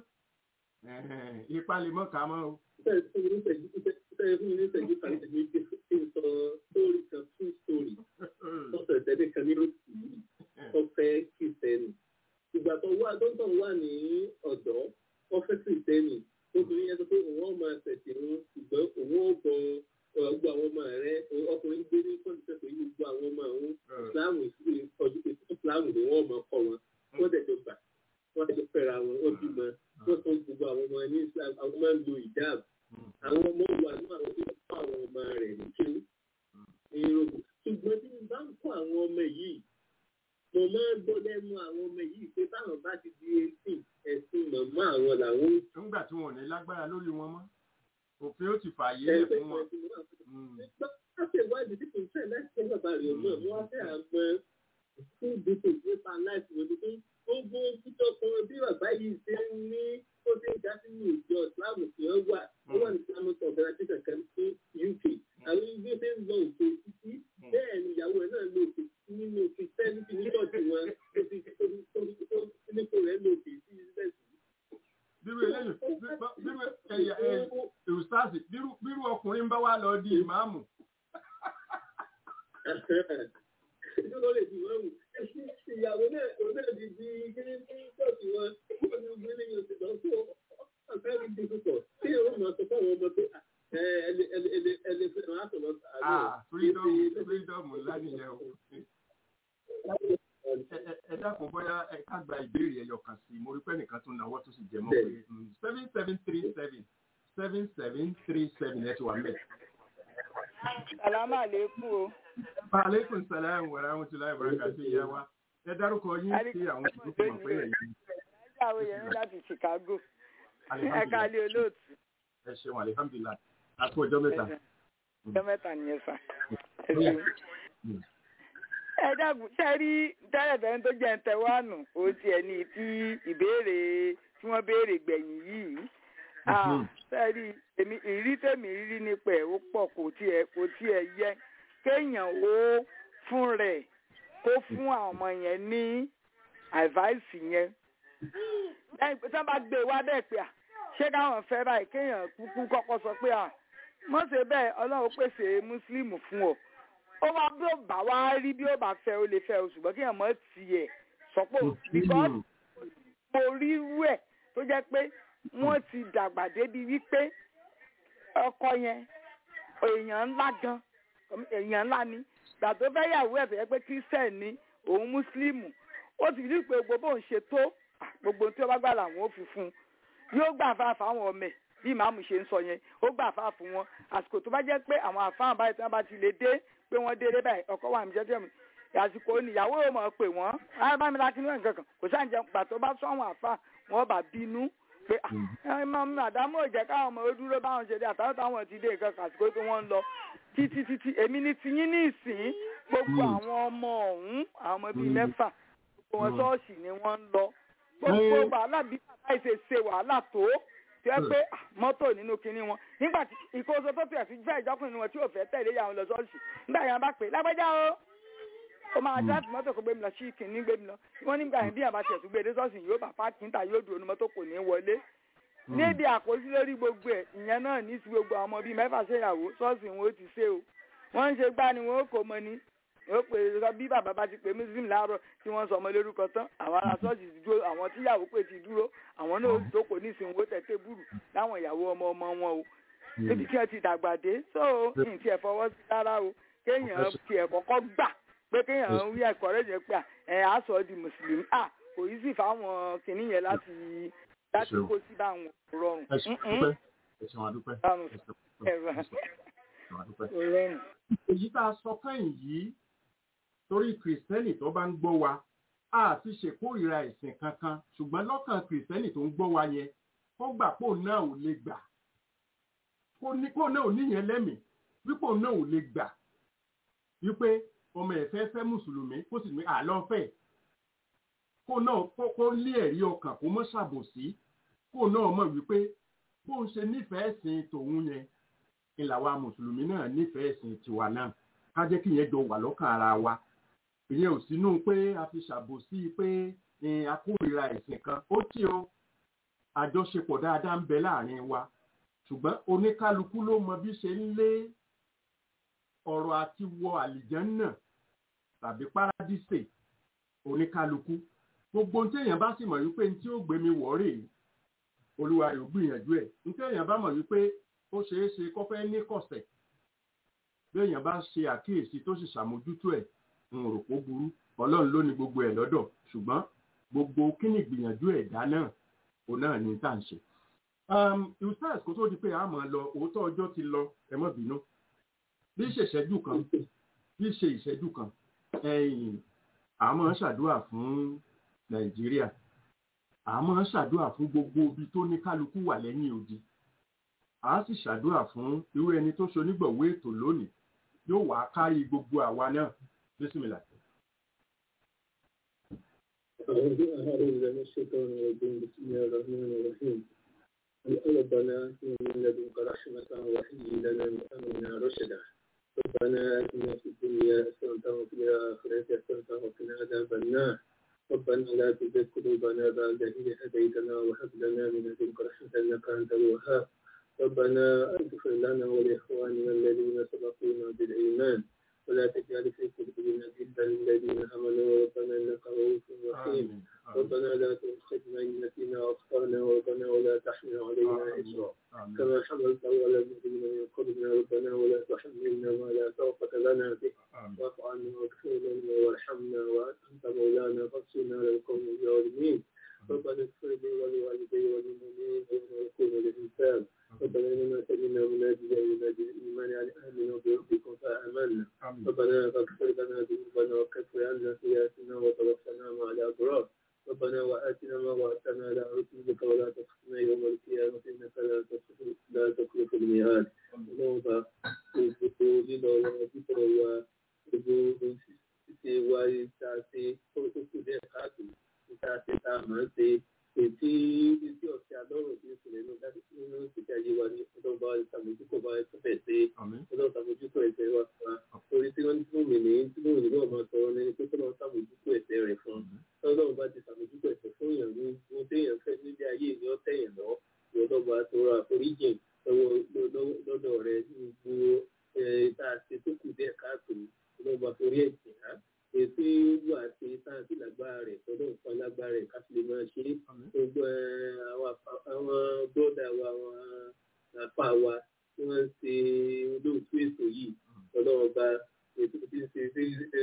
ipa lè mọ̀ ká mọ́ o. bẹ́ẹ̀ fún mi ní ìṣẹ́jú bẹ́ẹ̀ fún mi ní ìṣẹ́jú kan ìṣẹ́jú kí n sọ sórí kan fún sórí lọ́sọ̀ ìtẹ́lẹ̀ kan ní òsì tó fẹ́ kìrìsìtẹ́nì ìgbà tó wà tó ń tàn wà ní ọ̀dọ́ ó fẹ́ kìrìsìtẹ́nì obìnrin yẹn sọ pé òun ọ̀ máa tẹ̀sí òun ṣùgbọ́n òun ò bọ gbogbo àwọn ọmọ rẹ ọkùnrin gbé ní kọ́ńtà pé gbogbo àwọn ọmọ òun ìsìláàmù ọdún ìsìláàmù ni wọ́n máa kọ́ wọn wọ́n dẹ̀ jọ gbà wọ́n dẹ̀ jọ fẹ́ra wọn ó bímọ wọ́n tún gbogbo àwọn ọmọ ní islam àwọn máa ń lo ìdáàb àwọn ọmọ wà ní àwọn tó kọ́ àwọn ọmọ rẹ̀ ní kí ní yorùbá ṣùgbọ́n tí mo bá ń kọ́ àwọn ọmọ yìí mo máa ń gbọ́ lẹ́nu àwọn ọmọ yìí pé táwọn bá ti di eighteen ẹ̀sìn màmá àwọn làwọn ń nígbà tí wọn ò ní lágbára lórí wọn mọ́ òfin ó ti fààyè lẹ̀ fún wọn. láti ìwádìí tí kò ń fẹ́ láti náà mo wá fẹ́ àgbọn fún gbèsè nípa láìpẹ́ wọn pé gbogbo títọ́ kan bí bàbá yìí ṣe ń ní ó ṣe ń dá sínú ìjọ ìsìláàmù tí wọ́n wà ó wà ní islamic organization kan ní uk àwọn ibi ṣe ń lọ òkè títí bẹ́ẹ̀ ni ìyàwó ẹ̀ náà lọ òkè nínú christianity ní ṣọ́ọ̀ṣì wọn tó ti tó ti tó ti nípò rẹ̀ lọ òkè sí ìsìlẹ̀sì. bírú eléyìí bírú ẹyà ẹ ìrùsáàsì bírú ọkùnrin bá wà lọ di ìmáàmù. ìjọba lè di ìmáàmù ìyàwó náà òun náà di di kíní ní ṣọ́ọ̀ṣì wọn ó ní gbé ní oṣù lọ fún ọ̀fẹ́ mi di púpọ̀ tí yóò máa sọ fáwọn ọmọ pé ẹlẹ́fẹ̀ẹ́ máa sọ̀rọ̀ ah freedom freedom ńlá nìyẹn o. ẹ dákun bóyá ẹ ká gba ìbéèrè ẹyọ kan sí i mo rí pé nìkan tún náwó tó sì jẹ mọ́ pé seven seven three seven seven seven three seven ẹ ti wà mẹ́ẹ̀. Sàlámà àlékún o. Aleykum salaam wa rahmatulahi wa barakatuh ìyá wa. Ẹ dárúkọ yín sí àwọn ìdókòwò mọ̀ pé ẹ̀yin. Ẹ̀jẹ̀ àwọn èèyàn láti Chicago. Ẹ káàlì olóòtú. Ẹ ṣeun alihamdulilayi. A kú ọjọ́ mẹ́ta. Ọjọ́ mẹ́ta nìyẹn sà. Ẹ dàgbù ṣe rí tẹ́lẹ̀tẹ́lẹ̀ tó jẹ́ ntẹ̀wánù ó tiẹ̀ ní tí ìbéèrè tí wọ́n béèrè gbẹ̀yìn yìí. Sẹ́ẹ̀rí èmi ìrírí tèmi rírí nípa ẹ̀ ó pọ̀ kò tiẹ̀ kò tiẹ̀ yẹ kéèyàn ó fún rẹ̀ kó fún àwọn ọmọ yẹn ní àìváìsì yẹn. lẹ́yìn pé tí wọ́n bá gbé e wá bẹ́ẹ̀ pé à ṣé káwọn fẹ́ báyìí kéèyàn kúkú kọ́kọ́ sọ pé à mọ̀ ṣe bẹ́ẹ̀ ọlọ́run pèsè mùsùlùmí fún ọ. ó wá bí ó bá wá rí bí ó bá fẹ́ ó lè fẹ́ o ṣùgbọ́n kéèyàn mọ̀ tiẹ̀ sọ pé because mo rí irú ẹ̀ tó jẹ́ pé wọ́n ti dàgbà débi wípé ọkọ yẹn èèyàn ńlá gan èèyàn ńlá ni gbà tó fẹ́ yàwó ẹ̀ fẹ́ pé christian ni òun mùsùlùmù ó ti rí pé gbogbo òun ṣe tó gbogbo tí ó bá gbà làwọn ò fi fún un yóò gbà fáfá fáwọn ọmọ ẹ̀ bí màmú ṣe ń sọ yẹn ó gbà fáfá fún wọn àsìkò tó bá jẹ́ pé àwọn àfáàn báyìí tí wọ́n bá ti lè dé pé wọ́n délé báyìí ọkọ wà mí jẹ́jẹ́ mi àsìkò níyàwó yóò mọ̀ pé wọ́n á bá mi láti níwọ̀n nǹkan kan kò sáà ń jẹun gbà tó bá sọ àwọn àfáà wọ́n bá bínú pé àdámọ́ ò jẹ́ káwọn ọmọ ó dúró báwọn ṣe dé àtàwọn táwọn ti dé nǹkan kan àsìkò tó wọ́n ń lọ títí títí èmi ní tiyín ní ìsìn gbogbo àwọn ọmọ ọ̀hún àwọn ọmọ bíi mẹ́fà gbogbo wọn ṣọ́ọ̀ṣì ni wọ́n ń lọ gbogbo wàhálà bí bàbá ìṣe ṣe wàhálà tó tí wọ́n pé mọ́tò nínú kinní wọn nígbà tí ìkóso tó tiẹ̀ fi fẹ́ ìjọkùnrin wọn tí ò fẹ́ tẹ̀lé ìyàwó lọ ṣọ́ọ̀ṣì nígbà yẹn bá pè lágbájá o ó máa dáàtì mọ́tò kó gbé mi lọ sí ìkíní gbé mi lọ wọ́n nígbà yẹn bí àbá tiẹ̀ tún gbé dé ṣọ́ọ̀ṣì yóò bá páàkì níta yóò dúró ní mọ́tò kò ní wọlé níbi àkóso lórí gbogbo ẹ̀ ìyẹn náà ní sí gbogbo àwọn ọmọ bíi mẹ́fà ṣèyàwó ṣọ́ọ̀ṣì wọn ó ti ṣe o wọ́n ń ṣe gbá ni wọ́n ó kó mọ ni ó pè é bí bàbá bá ti pè muslim láàárọ̀ tí wọ́n sọ ọmọ lórúkọ tán àwọn ará ṣọ́ọ̀ṣì ti dúró àwọn tíyàwó pè ti dúró àwọn náà ó jókòó ní ìsìnwó tẹ̀tẹ̀ búrú láwọn ìyàwó ọmọ ọmọ wọn o níbi tí wọ́n ti dàgbà dé so ní ti ẹ̀ fọwọ́ sí rárá o kéèyàn ti ẹ̀ kọ́kọ́ gbà pé kéèyàn rí ẹ̀kọ́ rẹ̀ jẹ́ pé ẹ̀ á sọ di mùsùlùmí à kò yí sì fáwọn kìnìún yẹn láti láti kó sí báwọn rọrùn. ẹ ṣeun adúpẹ́ ẹ ṣeun adúpẹ́. èyí tá a sọ kẹ́yìn yìí torí kìrìsìtẹ́nì tó bá ń gbọ́ wa a ti ṣèkórìíra ẹ̀sìn kankan ṣùgbọ́n lọ́kàn kìrìsìtẹ́nì tó ń gbọ́ wa yẹn kó gbà pò náà ò lè gbà kó náà ò níyẹn lẹ́mìí wípò náà ò lè gbà wípé ọmọ ẹ̀ fẹ́ fẹ́ mùsùlùmí kó sì ní àlọ́fẹ́ kó náà kó lé ẹ̀rí ọkàn kó mọ́ ṣàbòsí kó náà mọ̀ wípé bó ń ṣe nífẹ̀ẹ́ sìn tòun yẹn ìlàwà mùsùlùmí náà nífẹ̀ẹ́ sìn tiwa náà ká jẹ́ kí yẹn jọ wà lọ́kàn ara wa ìyẹn ò sínú pé a fi ṣàbòsí pé a kórìíra ẹ̀sìn kan ó tí o àjọṣepọ̀ dáadáa ń bẹ láàrin wa ṣùgbọ́n oníkálukú ló mọ bí ṣe ń lé ọ̀rọ̀ àti wọ àlìjánná tàbí párádísè oníkálukú gbogbo ohun téèyàn bá sì mọ̀ wípé ní tí ó gbé mi wọ̀ rèé olúwa rẹ̀ ò gbìyànjú ẹ̀ ní téèyàn bá mọ̀ wípé ó ṣeé ṣe kó fẹ́ ní kọ̀sẹ̀ béèyàn bá ṣe àkíyèsí tó sì ṣàmójútó ẹ̀ ń rò pó burú ọlọ́run ló ní gbogbo ẹ̀ lọ́dọ̀ ṣùgbọ́n gbogbo kíni ìgbìyànjú ẹ̀dá náà òun náà ní tá à ń ṣe. ustaz kó tó di pé a máa lọ òótọ́ ọjọ́ ti lọ ẹ má bínú bí ṣe ìṣẹ́jú kan bí ṣe ìṣẹ́jú kan àmọ́ ṣàdúrà fún nàìjíríà àmọ́ ṣàdúrà fún gbogbo ibi tó ní kálukú wà lẹ́yìn odi a sì ṣàdúrà fún irú ẹni tó ṣonígbọ̀wé ètò lónìí yóò wá kárí gbogbo àwa náà bísímìlà. أعوذ بالله من الشيطان الرجيم بسم الله الرحمن الرحيم ربنا آتنا من لدنك رحمة وهيئ لنا من أمرنا رشدا ربنا آتنا في الدنيا حسنة وفي الآخرة حسنة وقنا عذاب النار ربنا لا تزغ قلوبنا بعد إذ هديتنا وهب لنا من لدنك رحمة إنك أنت الوهاب ربنا اغفر لنا ولإخواننا الذين سبقونا بالإيمان ولا تجعل في قلوبنا غلا للذين آمنوا ربنا إنك رؤوف رحيم ربنا لا تؤاخذنا إن نسينا وأخطأنا ربنا ولا تحمل علينا إصرا كما حملت على الذين من قبلنا ربنا ولا تحملنا ما لا طاقة لنا به واعف عنا واغفر لنا وارحمنا وأنت مولانا فانصرنا على القوم الظالمين ربنا اغفر لي ولوالدي وللمؤمنين يوم يقوم الإنسان ربنا إننا سمعنا مناديا ينادي الإيمان على آمنوا بربكم فآمنا ربنا فاغفر لنا ذنوبنا وكفر عنا سيئاتنا وتوفنا مع الأبرار ربنا وآتنا ما وعدتنا على رسلك ولا تخزنا يوم القيامة إنك لا تخلف لا تخلف الميعاد اللهم gbogbo lílọ wọn bíbọ̀ wa gbogbo ṣíṣe wa ìta ṣe kókókó díẹ̀ káàtó ìta ṣe tá a máa ń ṣe ètí ètí ọ̀sẹ̀ alọ́rọ̀ tí ó ṣẹlẹ̀ nínú dájú nínú ìṣèjà yé wa ní ọlọ́ba ìṣàmójúkọ̀ bá ẹ fẹ́ ṣe ọlọ́ba ìṣàmójúkọ̀ ẹ̀ṣẹ̀ wa fún wa orí tí wọ́n tí wọ́n mì ní tí wọ́n nílò ọmọ sọ̀rọ̀ ní pé kọ́lọ́ ṣàmójúkọ̀ ẹ̀ṣẹ̀ rẹ̀ fún ọlọ́run bá ti ṣàmójúkọ̀ ẹ̀ṣẹ̀ fún èèyàn ní ohun téèyàn fẹ́ nílé ayé ní ọ̀tẹ̀yàn lọ ìyọlọ́ba tó ra àforíjìn lọ́dọ̀ rẹ̀ ní gbogbo tá a ṣe tó kù díẹ̀ káàtó ọlọ́ba torí ẹ̀jẹ̀ á ètò ìwà àti sáǹtì lágbára rẹ̀ tọ́lọ́ nǹkan lágbára rẹ̀ káfí lè máa ṣe gbogbo àwọn bọ́dà wa àwọn àpá wa tí wọ́n ń ṣe olóòtú ètò yìí ọlọ́ọ̀ba ètò tí ń ṣe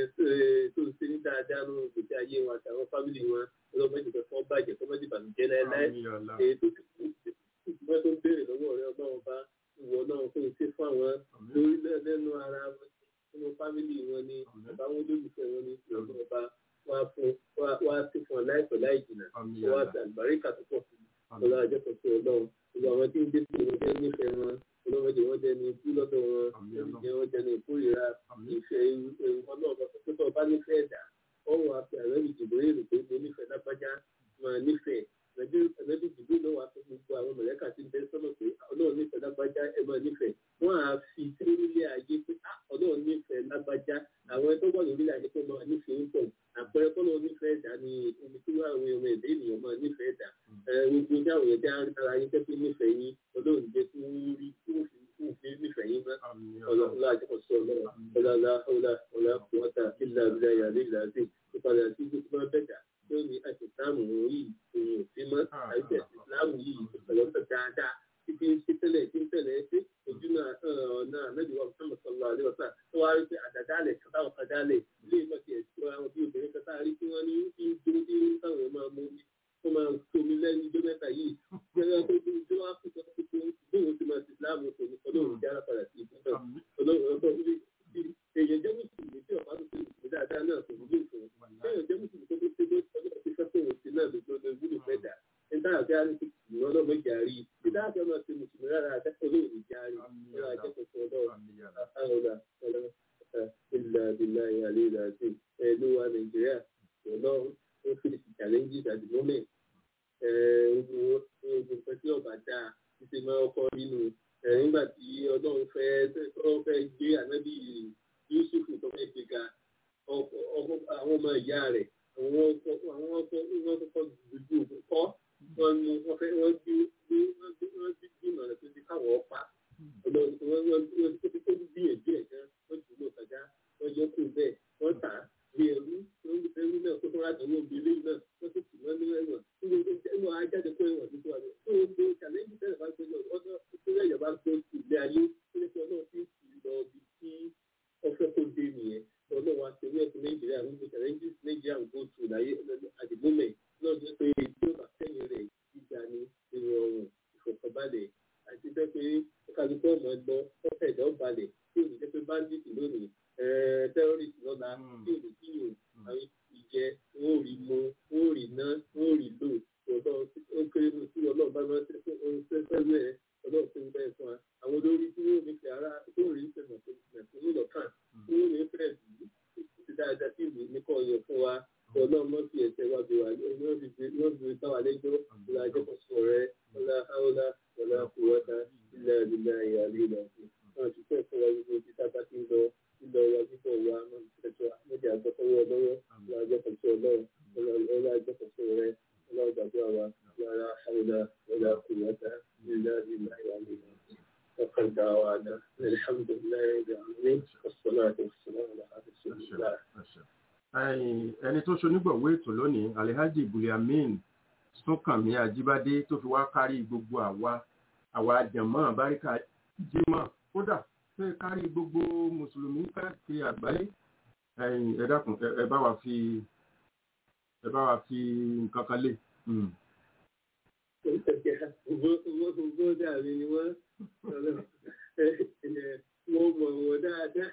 tó ń ṣe ní dáadáa nínú ìgbésí ayé wọn àtàwọn fámìlì wọn ọlọ́ọ̀ba ìjọba fún bàjẹ́ fún mọ́tì bàmíjẹ́ láéláé ètò tí wọ́n tó ń béèrè lọ́wọ́ rẹ̀ ọlọ́ọ̀ba ìwọ náà kó o ṣe fún àwọn lórí lẹ́nu ara wọn nínú fámìlì wọn ni àbáwọn olólùfẹ́ wọn ni ìjọba ọba wá fún wá sí fún ọ láìpẹ́ láì jìnnà wá sí àlùbáríkà tó pọ̀ fún ọlọ́ àjọpọ̀ sí ọlọ́run gbogbo àwọn tí ń dé sí wọn jẹ́ nífẹ̀ẹ́ wọn ọlọ́mọdé wọn jẹ́ ní ikú lọ́dọ̀ wọn ìjẹ́ wọn jẹ́ ní ìkórìíra ìfẹ́ ìwọ náà bá tó tó bá nífẹ̀ẹ́ dà ọ̀run àti àrẹ́ ìdìbò èrò pé mo nífẹ̀ẹ́ lápájá máa nífẹ̀ẹ́ ẹ̀mẹ́bí ìdìbò náà wà fún gbogbo àwọn mọ̀lẹ́kà tí ń bẹ sọ́nà pé ọlọ́run nífẹ̀ẹ́ lágbájá ẹ máa nífẹ̀ẹ́ wọ́n á fi sílẹ̀ ayé pé ọlọ́run nífẹ̀ẹ́ lágbájá àwọn ẹgbẹ́ wà lórí ayé pé máa nífẹ̀ẹ́ ń pọ̀ àpẹẹrẹ kọ́nà nífẹ̀ẹ́ dà ní omi tí wọ́n àwọn ọmọ ẹ̀dá ènìyàn máa nífẹ̀ẹ́ dà gbogbo ní àwọn ẹ̀dá ara yín tẹ́ pé nífẹ̀ẹ́ yín ọlọ́run jẹ́ kí wọ́n rí kí wọ́n fi nífẹ̀ẹ́ yín mọ́ ọlọ́run àjọpọ̀sọ ọlọ́run ọlọ́lá ọlá ọlá kùwọ́tà ìlà ìlà ìyàlẹ́ ìlà àti ìpadà sí gbogbo máa bẹ̀dà tí ó ní àti ìsìláàmù yìí òun ò sí mọ́ àìsí ìsìláàmù yìí ìpẹ̀lọ́pẹ̀ dáadáa títí ń ṣe tẹ́lẹ̀ tí ń tẹ̀lẹ̀ ṣe ojú náà ọ̀nà àmẹ́jọba Muhammad sallallahu alaihi wasallam tó wá rí pé àdàdálẹ̀ kátàwọn kádálẹ̀ ilé ìmọ̀tì ẹ̀sìn àwọn bí obìnrin kátà rí tí wọ́n ní kí ń dúró tí ń táwọn máa mú mi wọ́n máa tómi lẹ́nu ijó mẹ́ta yìí gbẹ́rẹ́ tó tó tó wá fún sọ́kọ́ tó bóun ti máa ti Islam tó ní ọlọ́run jára padà sí ìbúdọ̀ ọlọ́run ọ̀tọ̀ èèyàn jẹ́ mùsùlùmí tí ọ̀pá tó ti mùsùlùmí dáadáa náà kò wúlò fún un èèyàn jẹ́ mùsùlùmí tó tó tó ọlọ́run ti fẹ́ fún òun sí náà lójó ló wúlò fẹ́ dà nígbà tí a ní ti kìlọ̀ ọlọ́mọ ìjàrí nígbà tí a máa ti mùsùlùmí rárá akẹ́kọ̀ọ́ olóòrùn ìjàrí ọlọ́run akẹ́kọ̀ọ́ ọlọ́run àhàlà ọlọ́run ilà ilà ìyàlẹ́ ìlà àti ẹ̀lú wa nàìjíríà ọlọ́run ó fi challenges at the moment ogun nǹkan tí ọba dáa títí máa kọ́ nínú nígbà tí ọlọ́run fẹ́ tó fẹ́ gbé ànábì Yusuf tó fẹ́ gbé ga àwọn ọmọ ìyá rẹ̀ àwọn ọkọ àwọn ọkọ wọn kọ́kọ́ gbogbo ògùn kọ́ wọn mú wọn fẹ́ wọ́n gbé wọ́n gbé wọ́n gbé gbìmọ̀ rẹ̀ tó ti káwọ́ pa ọlọ́run wọ́n wọ́n wọ́n tó ti tó gbìyànjú ẹ̀ gan wọ́n jù lọ kàjá wọ́n yọ kú bẹ́ẹ̀ wọ́n tà á bí ẹrú ẹrú náà tó tó rájọ wọn bí eléyìí náà wọ́n tó tì wọ́n ní ẹ̀wọ̀n ẹ̀wọ̀n ajáde kó ẹ̀wọ̀n tuntun àná tó o gbé challenge tẹ́lẹ̀ bá gbé lọ ọdún tó yẹ yọba gbé ilé ayé tó ní kí ọlọ́run fi lọ bí tí ọfẹ́ kó dé nìyẹn ọlọ́run wa ṣe wíwẹ̀ fún nàìjíríà gbogbo challenges nàìjíríà ń go through láyé at the moment náà jẹ́ pé tí ó bá sẹ́yìn rẹ̀ ìjà ni ìrọ̀rùn ìfọ̀kànbalẹ̀ àti jẹ́ pé kálukú ọmọ ẹgbọ́ ọ̀fẹ́ ẹ̀dá ọ̀balẹ̀ tí ò ní jẹ́ pé bandit lónìí terrorist lọ́la tí ò ní kí yòó àwọn ìjẹ wọn ò rí mu wọn ò rí ná wọn ò rí lò ọ̀dọ́ ó kéré nù sí ọlọ́run bá máa ń fẹ́ rẹ̀ ọlọ́run tó ń bẹ́ẹ̀ fún wa àwọn olórí tí wọ́n ò ní fi ara tó rí ìfẹ́ mẹ̀kúnnú lọ́kàn tí wọ́n ò ní fẹ́ bí ti dáadáa dáadáa sí ìlú ní kò yọ fún wa ọlọ́run mọ́ fi ẹ̀sẹ̀ wa bí wa wọ́n fi bá wa lẹ́jọ́ ọlá ajẹ́kọ̀ọ́sọ rẹ ọlá haúlá ọlá kùwọ́ta ilẹ̀ ilẹ̀ ìyàlẹ́ ilẹ̀ ọ̀sìn wọn ti fẹ́ fún wa gbogbo ibi tá a bá ti ń lọ lílọ wa bíbọ̀ wa mọ̀tẹ́tọ́ méjì àgbọ̀tọ́wọ́ lọ́wọ́ ọlá ajẹ́kọ̀ọ́sọ ọlọ́run ọlá ajẹ́kọ̀ọ́sọ rẹ ọlá gbàdúrà wa ọlá haúlá ọlá kùwọ́ta ilẹ̀ ilẹ̀ ìyàlẹ́ ilẹ̀ ọ̀sìn وقد دعوانا الحمد لله رب العالمين والصلاة والسلام على رسول الله ẹni tó ṣonígbọ̀wé ètò lónìí alhaji buliamin súnkànmí ajíbádé tó fi wá kárí gbogbo àwa àwa jẹ̀mọ́ àbáríkà jímọ̀ kódà tó yẹ kárí gbogbo mùsùlùmí káàkiri àgbáyé ẹ dákun ẹ bá wa fi ẹ bá wa fi nǹkan kan lé. Gbogbo dàbí ni wọ́n wọ́n mọ̀ wọ́n dáadáa.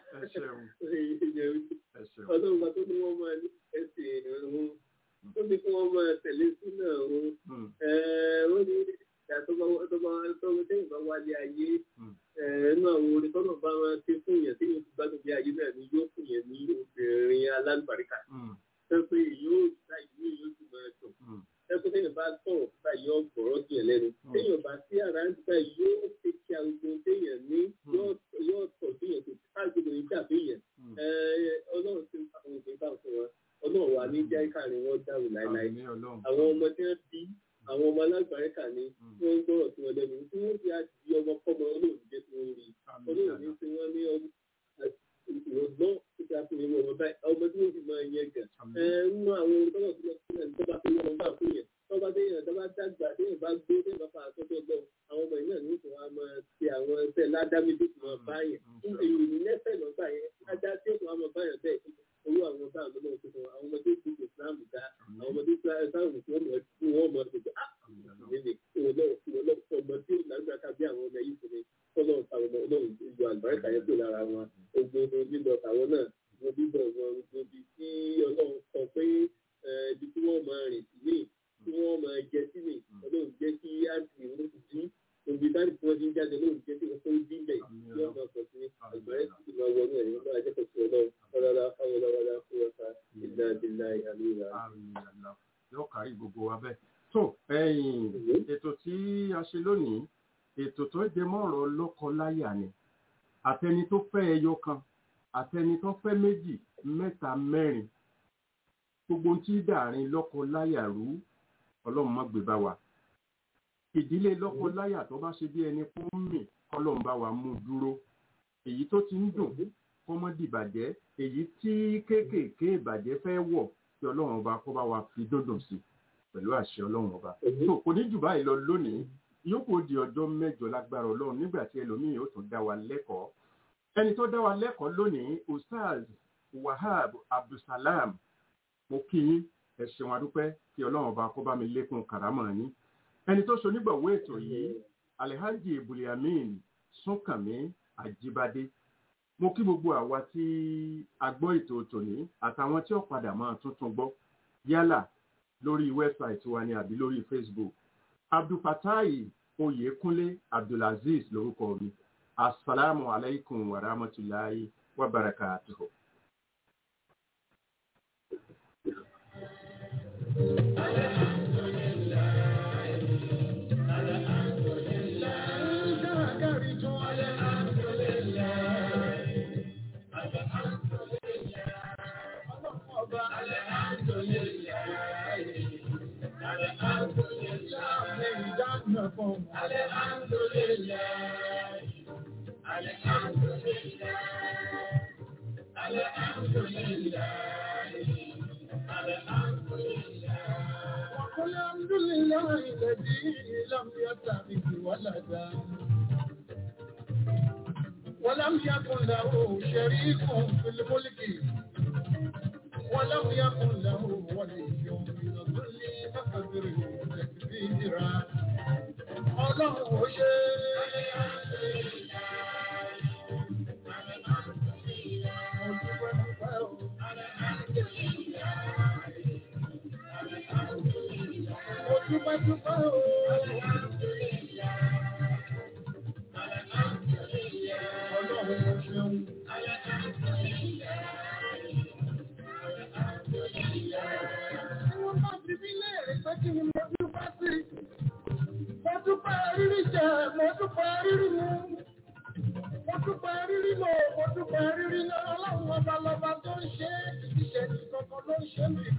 Ọlọ́run bá tó ní wọ́n máa ní ẹsẹ̀ ìrún. Ó ní kí wọ́n máa tẹ̀lé súnà òun. Ó ní ìyá tó bá tọ́wọ́ tẹ́yìn bá wálé ayé. Inú àwọn orin tọ́nà bá máa ké fún yẹn tí yóò fi gbádùn bí ayé náà ni yóò fún yẹn ní obìnrin alálùbáríkà. Ṣé pé yóò dá ìlú yóò sì máa tọ̀ ẹkún téèyàn bá sọ̀rọ̀ bá yọ gbọ̀rọ̀ sí ẹ̀ lẹ́nu téèyàn bá sí ara ń gbà yóò ṣe kí arúgbó téèyàn ní yóò tọ̀ téèyàn kò sí káàkiri ní ìjà téèyàn ọlọ́run ti ń fa àwọn òfin bá fún wọn ọlọ́run wà ní jẹ́ káàrin wọn dàrú láéláé àwọn ọmọ tí wọ́n bí àwọn ọmọ alágbàrẹ́kà ni wọ́n ń gbọ́rọ̀ sí wọn lẹ́nu tí wọ́n fi àti ọmọ kọ́mọ olóòrùn jẹ́ tí wọ́n rí olóòrùn ní tí wọ́n ní ọmọ ìrọ̀gbọ́n títí a fi ní ọmọ báyìí ọmọ tí wọ́n fi máa yẹ gà ẹ ń mú àwọn olùkọ́ tó lọ sílẹ̀ tó bá fi wọ́n bá fún yẹn tó bá déyàn tó bá dàgbà déyàn bá gbé déyàn bá fa àtọ́jọ́ gbọ́ àwọn ọmọ yìí náà ní ìtura máa ti àwọn ẹsẹ̀ ládámídé tó máa bá yẹn èyí ní lẹ́sẹ̀ lọ́gbà yẹn ajá tí ó máa bá yẹn bẹ́ẹ̀ owó àwọn bá àwọn ọmọ tó àwọn ọmọdé tó ti Islam dá àwọn ọmọdé tó Islam tí wọ́n mọ̀ tí wọ́n mọ̀ tó ah ọmọ tí ó lágbàá bí àwọn ọmọ yìí fún mi ọlọ́run táwọn ọmọ ọlọ́run ìlú àlùbáríkà yẹn pè lára wọn gbogbo lílọ tàwọn náà wọn bíbọ̀ wọn gbogbo ibi tí ọlọ́run sọ pé ibi tí wọ́n máa rìn sí ní tí wọ́n máa jẹ sí ní ọlọ́run jẹ́ kí àǹtí wọn ti dín òbí táàdì tí wọ́n ti ń jáde lóòrùn jẹ́ kí wọ́n tó dín bẹ̀ tí wọ́n máa pọ̀ sí àgbáyé tí máa wọnú ẹ̀ nígbà ajẹ́ pọ̀ sí ọlọ́run ọlọ́lá fáwọlọ́wọ́lá fún ọ̀sà ìlà ìlà ìhàlúwà. yóò kárí gbogbo wa bẹ́ẹ̀ tó ètò tí a ṣe lónìí ètò tó jẹ mọ́rọ̀ lọ́kọ-láyà ni àtẹni tó fẹ́ ẹyọ kan àtẹni tó fẹ́ méjì mẹ́ta mẹ́rin gbogbo tí dàrin lọ́kọ-láyà rú ọlọ́run má gbé bá wa ìdílé lọ́kọ-láyà tó bá ṣe bí ẹni kó ń mì kọ́lọ́run bá wa mú dúró èyí tó ti ń dùn kọ́mọ́dì ìbàjẹ́ èyí tí kéékèèké ìbàjẹ́ fẹ́ wọ̀ kí ọlọ́run ọba kó bá wa fi dúndùn sí pẹ̀lú àṣẹ ọlọ́run ọba tó kò ní jù báyìí lọ lónìí yóò di ọjọ́ mẹ́jọ lágbára ọlọ́run nígbà tí ẹlòmíì yóò tún dá wa lẹ́kọ̀ọ́ ẹni tó dá wa lẹ́kọ̀ọ́ lónìí ustaz wahab abdulsalam mo kí yín ẹ ṣeun adúpẹ́ kí ọlọ́run ọba kó bá mi lékún kàrámọ̀ yín ẹni tó so nígbàwó ètò yìí alhaji ibuliamin súnkànmí àjíbádé mo kí gbogbo àwa tí a gbọ́ ètò tòní àtàwọn tí ó padà máa tuntun gbọ́ yálà lórí wẹ́bsáìtì wa ni àbí lórí facebook abdulfatai oyèkúnlé abdulaziz lórúkọ mi asalaamu alaykum wa rahmatulahi wa barakatuhu. الحمد لله الذي لم يتخذ ولدا ولم يكن له شريك في الملك ولم يكن له ولي من الظل فكبره تكبيرا الله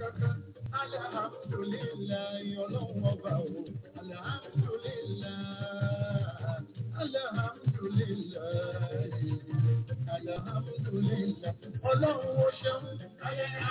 kankan. Alhamdulillahi ọlọ́run ọba o. Alhamdulillahi. Alhamdulillahi. Alhamdulillahi. Ọlọ́run ó ṣeun.